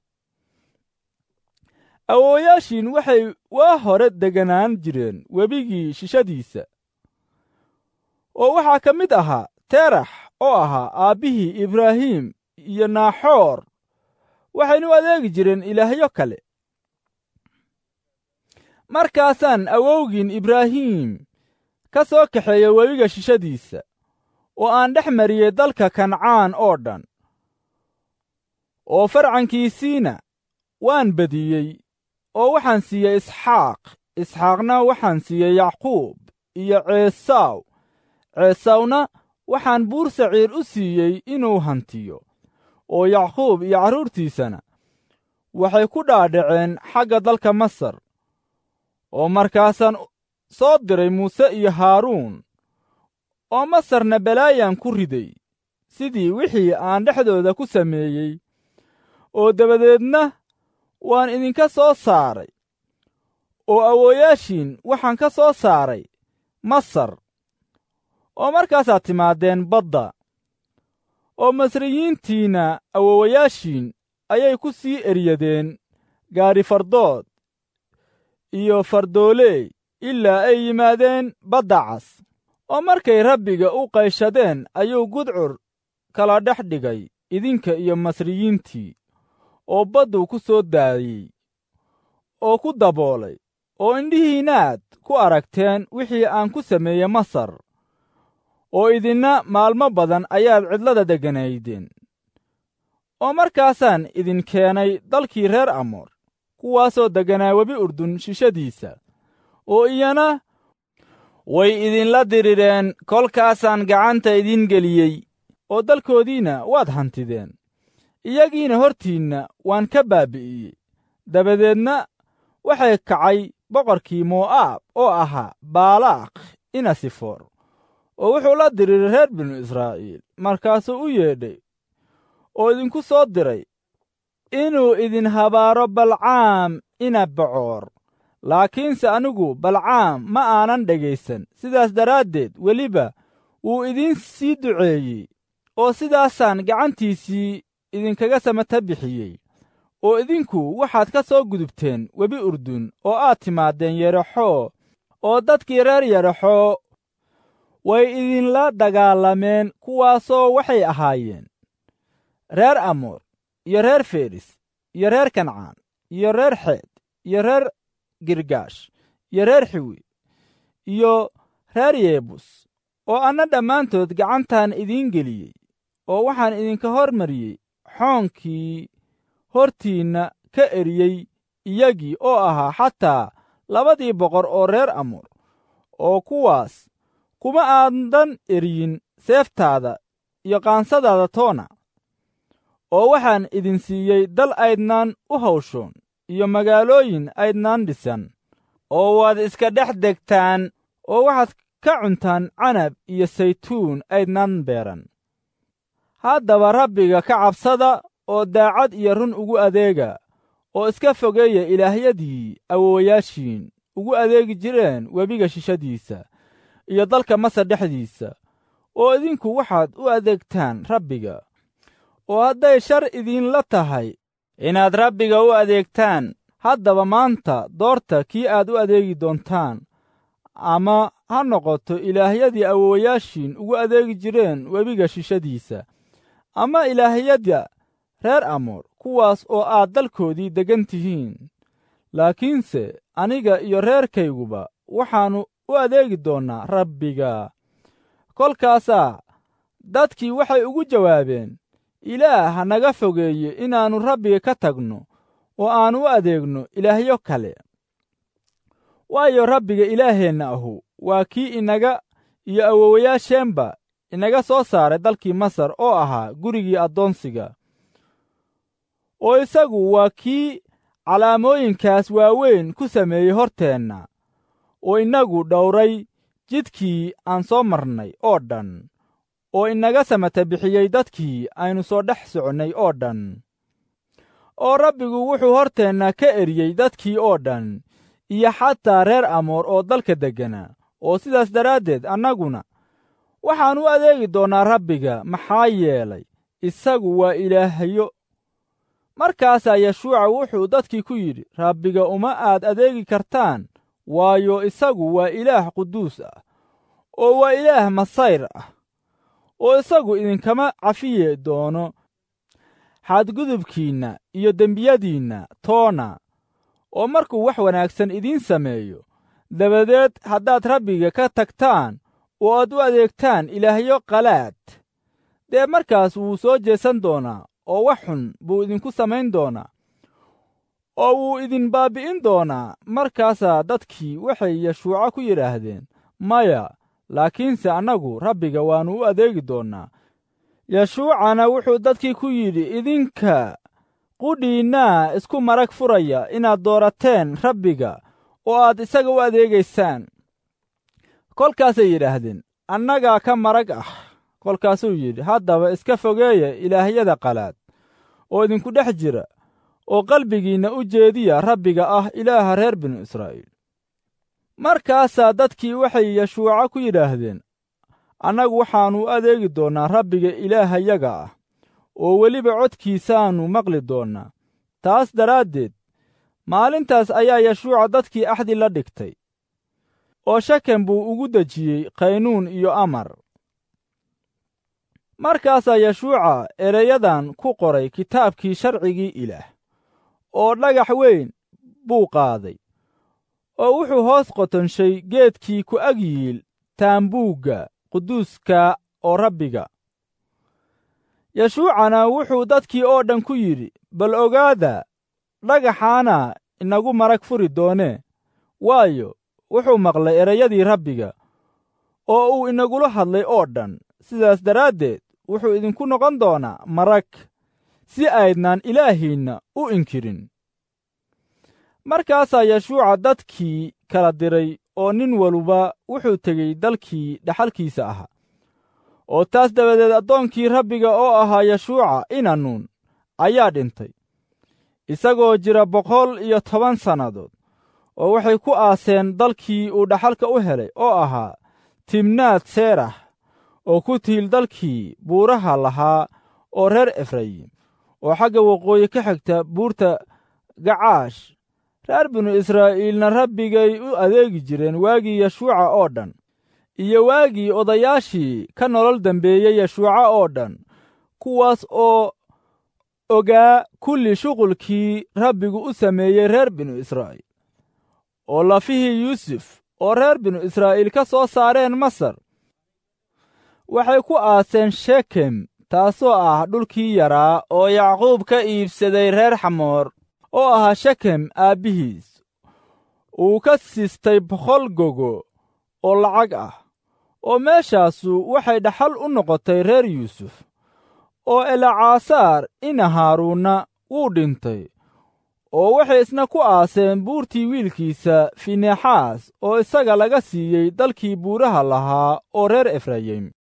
awooyaashiin waxay waa hore deganaan jireen webigii shishadiisa oo waxaa ka mid ahaa terax oo ahaa aabbihii ibraahim iyo naaxoor waxaynu adeegi jireen ilaahyo kale markaasaan awowgiin ibraahim ka soo kaxeeya webiga shishadiisa oo aan dhex mariyey dalka kancaan oo dhan oo farcankiisiina waan badiyey oo waxaan siiyey isxaaq isxaaqna waxaan siiyey yacquub iyo ceesaw ceesawna waxaan buur saciir u siiyey inuu hantiyo oo yacquub iyo carruurtiisana waxay ku dhaadhaceen xagga dalka masar oo markaasaan soo diray muuse iyo haaruun oo masarna balaayaan ku riday sidii wixii aan dhexdooda ku sameeyey oo dabadeedna waan idinka soo saaray oo awooyaashiin waxaan ka soo saaray masar oo markaasaad timaadeen badda oo masriyiintiinna awoowayaashiin ayay ku sii eryadeen gaari fardood iyo fardooley ilaa ay yimaadeen badda cas oo markay rabbiga u qayshadeen ayuu gudcur kala dhex dhigay idinka iyo masriyiintii oo badduu ku soo daayey oo ku daboolay oo indhihiinnaad ku aragteen wixii aan ku sameeyey masar oo idinna maalmo badan ayaad cidlada degganaydeen oo markaasaan idin keenay dalkii reer amoor kuwaasoo degganaa webi urdun shishadiisa oo iyana way idinla dirireen kolkaasaan gacanta idin geliyey oo dalkoodiinna waad hantideen iyagiina hortiinna waan ka baabbi'iyey dabadeedna waxay kacay boqorkii mo'aab oo ahaa baalaaq inasifoor oo wuxuu la diriiray reer binu israa'iil markaasuu u yeedhay oo idinku soo diray inuu idin habaaro balcaam ina bocoor laakiinse anigu balcaam ma aanan dhegaysan sidaas daraaddeed weliba wuu idiin sii duceeyey oo sidaasaan gacantiisii idinkaga samata bixiyey oo idinku waxaad ka soo gudubteen webi urdun oo aad timaadeen yeraxoo oo dadkii reer yeraxoo way idinla dagaalameen kuwaasoo waxay ahaayeen reer amoor iyo reer feris iyo reer kancaan iyo reer xeed iyo reer girgaash iyo reer xiwi iyo reer yeebus oo anna dhammaantood gacantaan idiin geliyey oo waxaan idinka hor mariyey xoonkii hortiinna ka eriyey iyagii oo ahaa xataa labadii boqor oo reer amoor oo kuwaas kuma aadan eryin seeftaada iyo qaansadaada toona oo waxaan idin siiyey dal aydnaan u hawshoon iyo magaalooyin aydnaan dhisan oo waad iska dhex degtaan oo waxaad ka cuntaan canab iyo saytuun aydnan beeran haddaba rabbiga ka cabsada oo daacad iyo run ugu adeega oo iska fogeeya ilaahyadii awoowayaashiin ugu adeegi jireen webiga shishadiisa iyo dalka masar dhexdiisa oo idinku waxaad u adeegtaan rabbiga oo hadday shar idinla tahay inaad rabbiga u adeegtaan haddaba maanta doorta kii aad u adeegi doontaan ama ha noqoto ilaahyadii awoowayaashiin ugu adeegi jireen webiga shishadiisa ama ilaahyada reer amoor kuwaas oo aad dalkoodii deggan tihiin laakiinse aniga iyo reerkayguba waxaannu u adeegi doonnaa rabbiga kolkaasaa dadkii waxay ugu jawaabeen ilaah ha naga fogeeye inaannu rabbiga ka tagno oo aannu u adeegno ilaahyo kale waayo rabbiga ilaaheenna ahu waa kii inaga iyo awoowayaasheenba inaga soo saaray dalkii masar oo ahaa gurigii addoonsiga oo isagu waa kii calaamooyinkaas waaweyn ku sameeyey horteenna oo innagu dhowray jidkii aan soo marnay oo dhan oo inaga samata bixiyey dadkii aynu soo dhex soconnay oo dhan oo rabbigu wuxuu horteenna ka eriyey dadkii oo dhan iyo xataa reer amoor oo dalka deggana oo sidaas daraaddeed annaguna waxaan u adeegi doonnaa rabbiga maxaa yeelay isagu waa ilaahyo markaasaa yeshuuca wuxuu dadkii ku yidhi rabbiga uma aad adeegi kartaan waayo isagu waa ilaah quduus ah oo waa ilaah masayr ah oo isagu idinkama cafiye doono xadgudubkiinna iyo dembiyadiinna toona oo markuu wax wanaagsan idiin sameeyo dabadeed haddaad rabbiga ka tagtaan oo aad u adeegtaan ilaahyo qalaad dee markaas wuu soo jeesan doonaa oo wax xun buu idinku samayn doonaa oo wuu idin baabbi'in doonaa markaasaa dadkii waxay yeshuuco ku yidhaahdeen maya laakiinse annagu rabbiga waannu u adeegi doonnaa yeshuucana wuxuu dadkii ku yidhi idinka qudhiinnaa isku marag furaya inaad doorateen rabbiga oo aad isaga u adeegaysaan kolkaasay yidhaahdeen annagaa ka marag ah kolkaasuu yidhi haddaba iska fogeeya ilaahyada qalaad oo idinku dhex jira oo qalbigiinna u jeediya rabbiga ah ilaaha reer binu israa'iil markaasaa dadkii waxay yeshuuco ku yidhaahdeen annagu waxaannu u adeegi doonnaa rabbiga ilaahayaga ah oo weliba codkiisaannu maqli doonnaa taas daraaddeed maalintaas ayaa yeshuuca dadkii axdi la dhigtay oo shaken buu ugu dejiyey qaynuun iyo amar markaasaa yeshuuca ereyadan ku qoray kitaabkii sharcigii ilaah oo dhagax weyn buu qaaday oo wuxuu hoos qotonshay geedkii ku ag yiil taambuugga quduuska oo rabbiga yeshuucana wuxuu dadkii oo dhan ku yidhi bal ogaada dhagaxaana inagu marag furi doonee waayo wuxuu maqlay ereyadii rabbiga oo uu inagula hadlay oo dhan sidaas daraaddeed wuxuu idinku noqon doonaa marag si aydnaan ilaahiinna u inkirin markaasaa yeshuuca dadkii kala diray oo nin waluba wuxuu tegey dalkii dhaxalkiisa ahaa oo taas dabadeed addoonkii rabbiga oo ahaa yeshuuca inanuun ayaa dhintay isagoo jira boqol iyo toban sannadood oo waxay ku aaseen dalkii uu dhaxalka u helay oo ahaa timnaad seerax oo ku tiil dalkii buuraha lahaa oo reer efrayim oo xagga waqooyi ka xigta buurta gacaash reer binu israa'iilna rabbigay u adeegi jireen waagii yeshuuca oo dhan iyo waagii odayaashii ka nolol dambeeyey yeshuuca oo dhan kuwaas oo ogaa kulli shuqulkii rabbigu u sameeyey reer binu israa'iil oo lafihii yuusuf oo reer binu israa'iil ka soo saareen masar waxay ku aaseen shekem taasoo ah dhulkii yaraa oo yacquub ka iibsaday reer xamoor oo ahaa shekem aabbihiis uu ka siistay boqol gogo oo lacag ah oo meeshaasu waxay dhaxal u noqotay reer yuusuf oo elacaasaar ina haaruunna wuu dhintay oo waxay isna ku aaseen buurtii wiilkiisa finexaas oo isaga laga siiyey dalkii buuraha lahaa oo reer efrayim